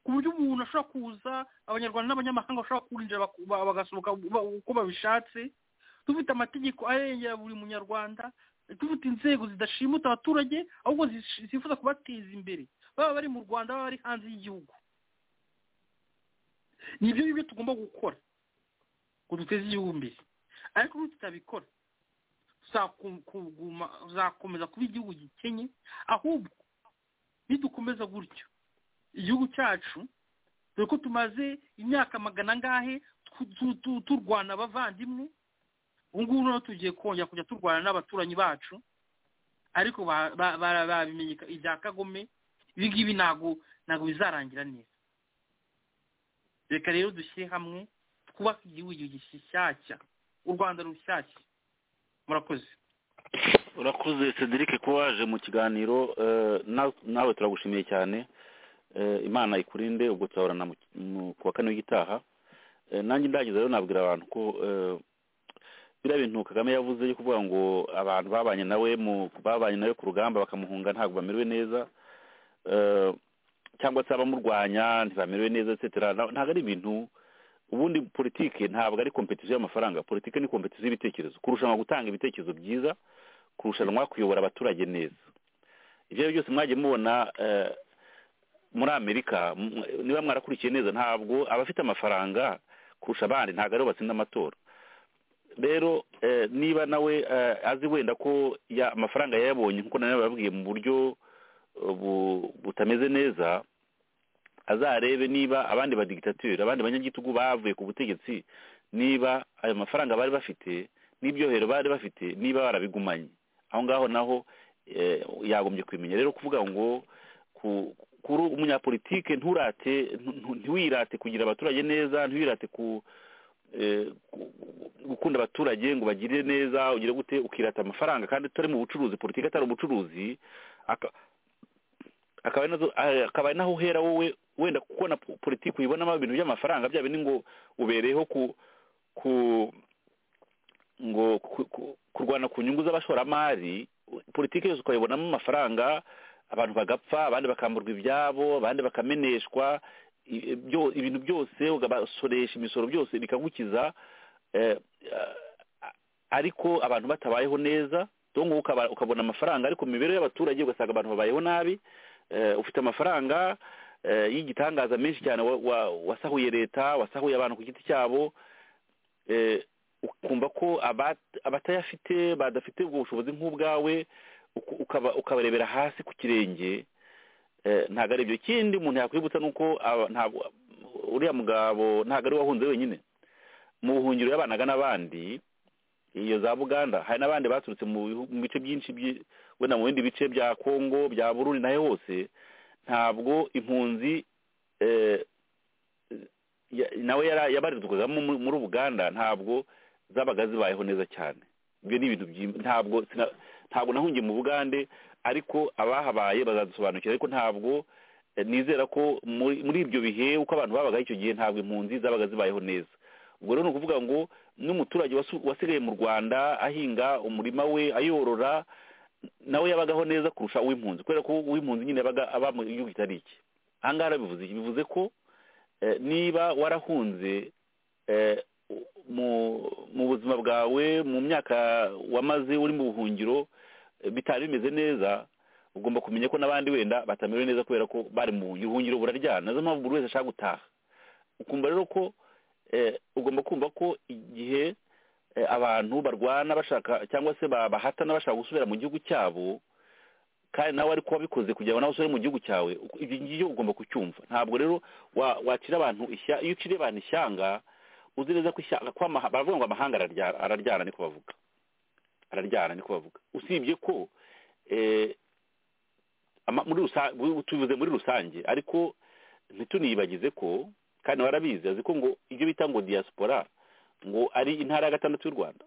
ku buryo umuntu ashobora kuza abanyarwanda n'abanyamahanga bashobora kwinjira baku- ba- bagasohoka ba- uko babishatse dufite amategeko arengera buri munyarwanda dufite inzego zidashimuta abaturage ahubwo zish- zifuza kubateza imbere baba bari mu rwanda baba bari hanze y'igihugu ni ibyo ngibyo tugomba gukora ngo duteze igihugu imbere ariko ubu tutabikora tuzaku- kuguma- tuzakomeza kuba igihugu gikenye ahubwo nidukomeza gutyo igihugu cyacu dore ko tumaze imyaka magana angahe tw- tu- tu- turwana abavandimwe ubu ngubu noneho tugiye kongera kujya turwana n'abaturanyi bacu ariko ba- ba- ba- babimenye ka- ibya kagome ibi ngibi ntabwo ntabwo bizarangira neza reka rero dushyire hamwe twubake igihugu gishyashya u rwanda rushyashya murakoze urakoze cedric kuba waje mu kiganiro eh, na- nawe turagushimiye cyane Eh, imana ikurinde ubwo tuzahorana mu- mu- ku wa kane w'igitaha Eh, nanjye ndagize rero nabwira abantu ko eh, biriya bintu kagame yavuze yo kuvuga ngo abantu babanye nawe mu babanye nawe ku rugamba bakamuhunga ntabwo bamerewe neza Eh, cyangwa se abamurwanya ntibamerewe neza etc Na- ntabwo ari ibintu ubundi politike ntabwo ari kompetisiyo y'amafaranga politike ni kompetisiyo y'ibitekerezo kurushanwa gutanga ibitekerezo byiza kurushanwa kuyobora abaturage neza ibyo ari byo byose mwagiye mubona eh, muri amerika m- niba mwarakurikiye neza ntabwo abafite amafaranga kurusha abandi ntabwo aribo batsinda amatora rero eh, niba nawe eh, azi wenda ko ya- amafaranga yayabonye nk'uko nawe yababwiye mu buryo eh, bu- butameze neza azarebe niba abandi badigitateri abandi banyagitugu bavuye ku butegetsi niba ayo mafaranga bari bafite n'ibyohero bari bafite niba barabigumanye aho ngaho naho eh, yagombye kubimenya rero kuvuga ngo ku- kuri umunyapolitike nturate ntu- ntu- ntiwirate kugira abaturage neza ntiwirate ku eh, ku- gukunda abaturage ngo bagire neza ugire gute ukirata amafaranga kandi tutari mu bucuruzi politiki atari ubucuruzi aka- akaba ari nazo ah, akaba ari naho uhera wowe wenda kubona po- politiki uyibonamo ibintu by'amafaranga bya bindi ngo ubereyeho ku ku ngo ku- ku- kurwana ku nyungu z'abashoramari politiki yose ukayibonamo amafaranga abantu bagapfa abandi bakamburwa ibyabo abandi bakameneshwa i- i- byo- ibintu byose ugabasoresha imisoro byose bikagukiza eh, ah, ariko abantu batabayeho neza donc ukaba- ukabona amafaranga ariko mu mibereho y'abaturage ugasanga abantu babayeho nabi eh, ufite amafaranga eh, y'igitangaza menshi cyane wa- wa- wasahuye leta wasahuye abantu ku giti cyabo eh, ukumva ko abat- abatayafite badafite ubwo bushobozi nk'ubwawe uku- ukaba- ukabarebera hasi ku kirenge eh, ntabwo ari ibyo kindi umuntu yakwibutsa ni uko aba- ntabwo uriya mugabo ntabwo ari we wahunze wenyine mu buhungiro yabanaga n'abandi iyo za buganda hari n'abandi baturutse mu bihu- mu bice byinshi byi- wenda mu bindi bice bya kongo bya burundi nayo hose ntabwo impunzi eh, ya- nawe yara- yabarizwagamo mu- muri uganda ntabwo zabaga zibayeho neza cyane ibyo ni ibintu byim- ntabwo sina- ntabwo nahungiye mu bugande ariko abahabaye bazadusobanukira ariko ntabwo eh, nizera ko muri muri ibyo bihe uko abantu babaga icyo gihe ntabwo impunzi zabaga zibayeho neza ubwo rero ni ukuvuga ngo n'umuturage wasu- wasigaye mu rwanda ahinga umurima we ayorora nawe yabagaho neza kurusha uw'impunzi kubera ko uw'impunzi nyine yabaga aba mu gihugu kitari iki aha ngaha bivuze iki bivuze ko eh, niba warahunze eh, mu mu buzima bwawe mu myaka wamaze uri mu buhungiro eh, bitari bimeze neza ugomba kumenya ko n'abandi wenda batamerewe neza kubera ko bari mu buhungiro ubuhungiro buraryana nizo mpamvu buri wese ashaka gutaha ukumva rero ko eh, ugomba kumva ko igihe eh, abantu barwana bashaka cyangwa se ba- bahatana bashaka gusubira mu gihugu cyabo kandi nawe ariko wabikoze kugira ngo nawe usubire mu gihugu cyawe uko- ibyo ngibyo ugomba kucyumva ntabwo rero wa- wakira abantu ishya iyo uciriye abantu ishyanga uzi neza ko ishyanga ko amaha- baravuga ngo amahanga araryara araryara niko bavuga araryana niko bavuga usibye ko eh, ama- muri rusa- bu- tubivuze muri rusange ariko ntituniyibagize ko kandi warabizi azi ko ngo ibyo bita ngo diaspora ngo ari intara ya gatandatu y'u rwanda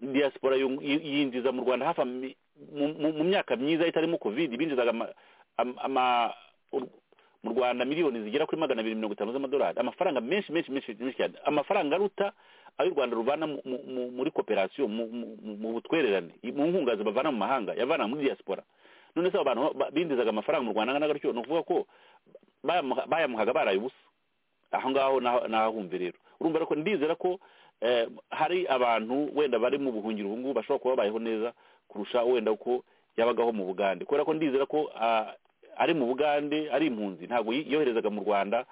diaspora yung- yi- yinjiza mu rwanda hafi ami- mu- mu- mu myaka myiza itarimo covid binjizaga ama- ama- ama- u- mu rwanda miliyoni zigera kuri magana abiri mirongo itanu z'amadolari amafaranga menshi menshi menshi menshi cyane amafaranga aruta ayo u rwanda ruvana mu- mu- mu- muri koperasiyo mu- mu mu- mu butwererane mu nkungazi bavana mu mahanga yavana muri diaspora none se abo bantu ba- binjizaga amafaranga mu rwanda angana gutyo ni ukuvuga ko bayamuha- bayamuhaga baraye ubusa aho ngaho nahahumve rero urumva ariko ndizera ko eh, hari abantu wenda bari mu buhungiro ubu ngubu bashobora kuba babayeho neza kurusha wenda uko yabagaho mu bugande kubera ko ndizera ko ah, ari mu bugande ari impunzi ntabwo yi- yoherezaga mu rwanda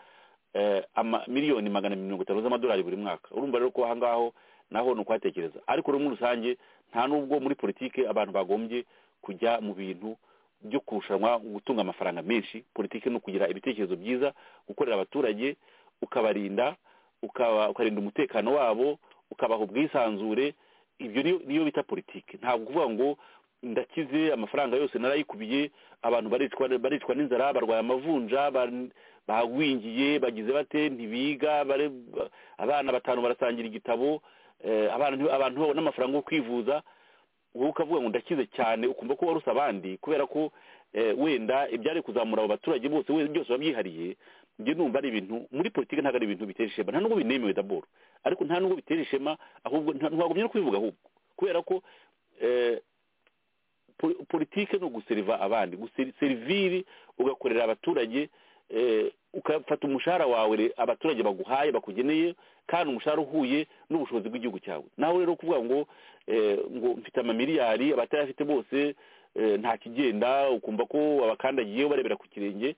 eh, ama miliyoni magana mirongo itanu z'amadolari buri mwaka urumva rero ko aha ngaho naho ni ukuhatekereza ariko rero muri rusange nta n'ubwo muri politike abantu bagombye kujya mu bintu byo kurushanwa gutunga amafaranga menshi politiki ni ukugira ibitekerezo byiza gukorera abaturage ukabarinda ukaba ukarinda umutekano wabo ukabaha ubwisanzure ibyo niyo niyo bita politiki ntabwo kuvuga ngo ndakize amafaranga yose narayikubiye abantu baricwa baricwa n'inzara barwaye amavunja ba- bagwingiye bagize bate ntibiga bare- ba- abana batanu barasangira igitabo eh, abana nti- abantu babona amafaranga yo kwivuza wowe ukavuga ngo ndakize cyane ukumva ko waruse abandi kubera ko eh, wenda ibyari kuzamura abo baturage bose we- byose wabyihariye njye numva ari ibintu muri politiki ntabwo ari ibintu bitera ishema nta nubwo binemewe daboro ariko nta nubwo bitera ishema ahubwo nta- ntiwagumya no kubivuga ahubwo kubera ko eh, po- politiki ni uguseriva abandi guseri- seriviri ugakorera abaturage eh, ugafata umushahara wawe re- abaturage baguhaye bakugeneye kandi umushahara uhuye n'ubushobozi bw'igihugu cyawe nawe rero kuvuga ngo eh, ngo mfite amamiliyari abatayafite bose eh, nta kigenda ukumva ko abakandagiyeho barebera ku kirenge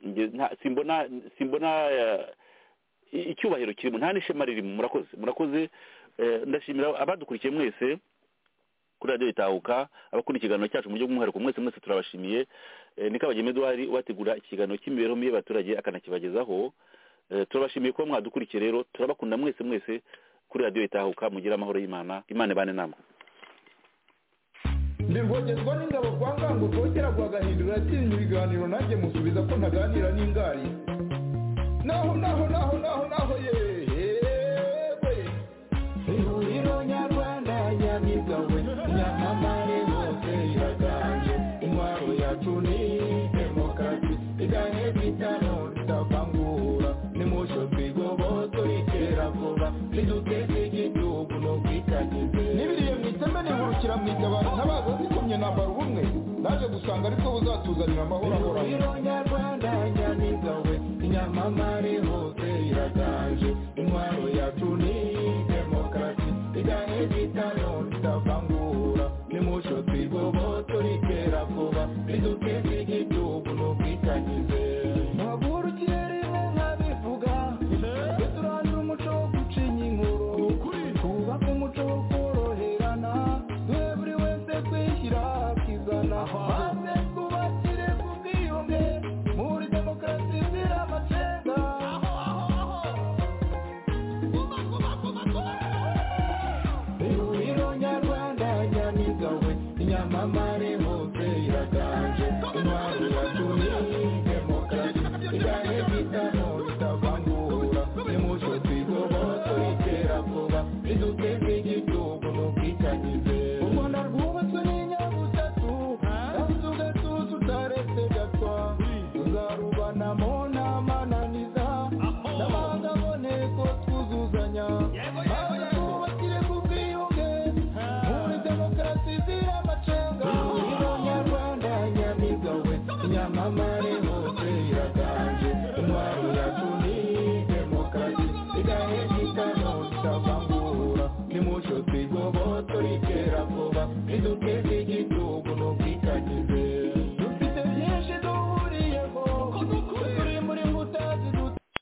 njye nta- simbona simbona eh, i- icyubahiro kirimo nta n'ishema ririmo murakoze murakoze eh, ndashimira abadukurikiye mwese kuri radiyo itahuka abakunda ikiganiro cyacu mu buryo bw'umwihariko mwese mwese turabashimiye Eh, ni kabagema eduwari ubategura ikiganiro cy'imibereho mibi y'abaturage akanakibagezaho Eh, turabashimiye kuba mwadukurikiye rero turabakunda mwese mwese kuri radiyo itahuka mugire amahoro y'imana imana ibane namwe ndi rwogezwa n'ingabo kwa ngango rwogera rwagahindura yatsinze ibiganiro nanjye musubiza ko ntaganira n'ingari naho naho naho naho naho yewe ihuriro nyarwanda nyabigawe nyamamare hose iraganje intwaro yacu ni demokarasi igahe bitano tutavangura nimucyo twigoboto itera vuba niduteze igihugu ni ubwitangize n'ibiriye mu iteme nihurukira mu itabaro ntabaza zikomye nambara ubumwe naje gusanga ariko buzatuzanira amahoro ahoranye nyarwanda nyamiza we inyamamare hose iraganje intwaro yacu ni demokarasi igahe bitano tutavangura nimucyo twigoboto ritera vuba riduteze igihugu ni ubwitangize ntaguhurukire rimwe nkabivuga twe turangira umuco wo gucinya inkuru twubake umuco wo koroherana twe buri wese kwishyira akizana maze twubakire ku bwiyunge muri demokarasi zira amacenga ihuriro nyarwanda nyamiza we inyamama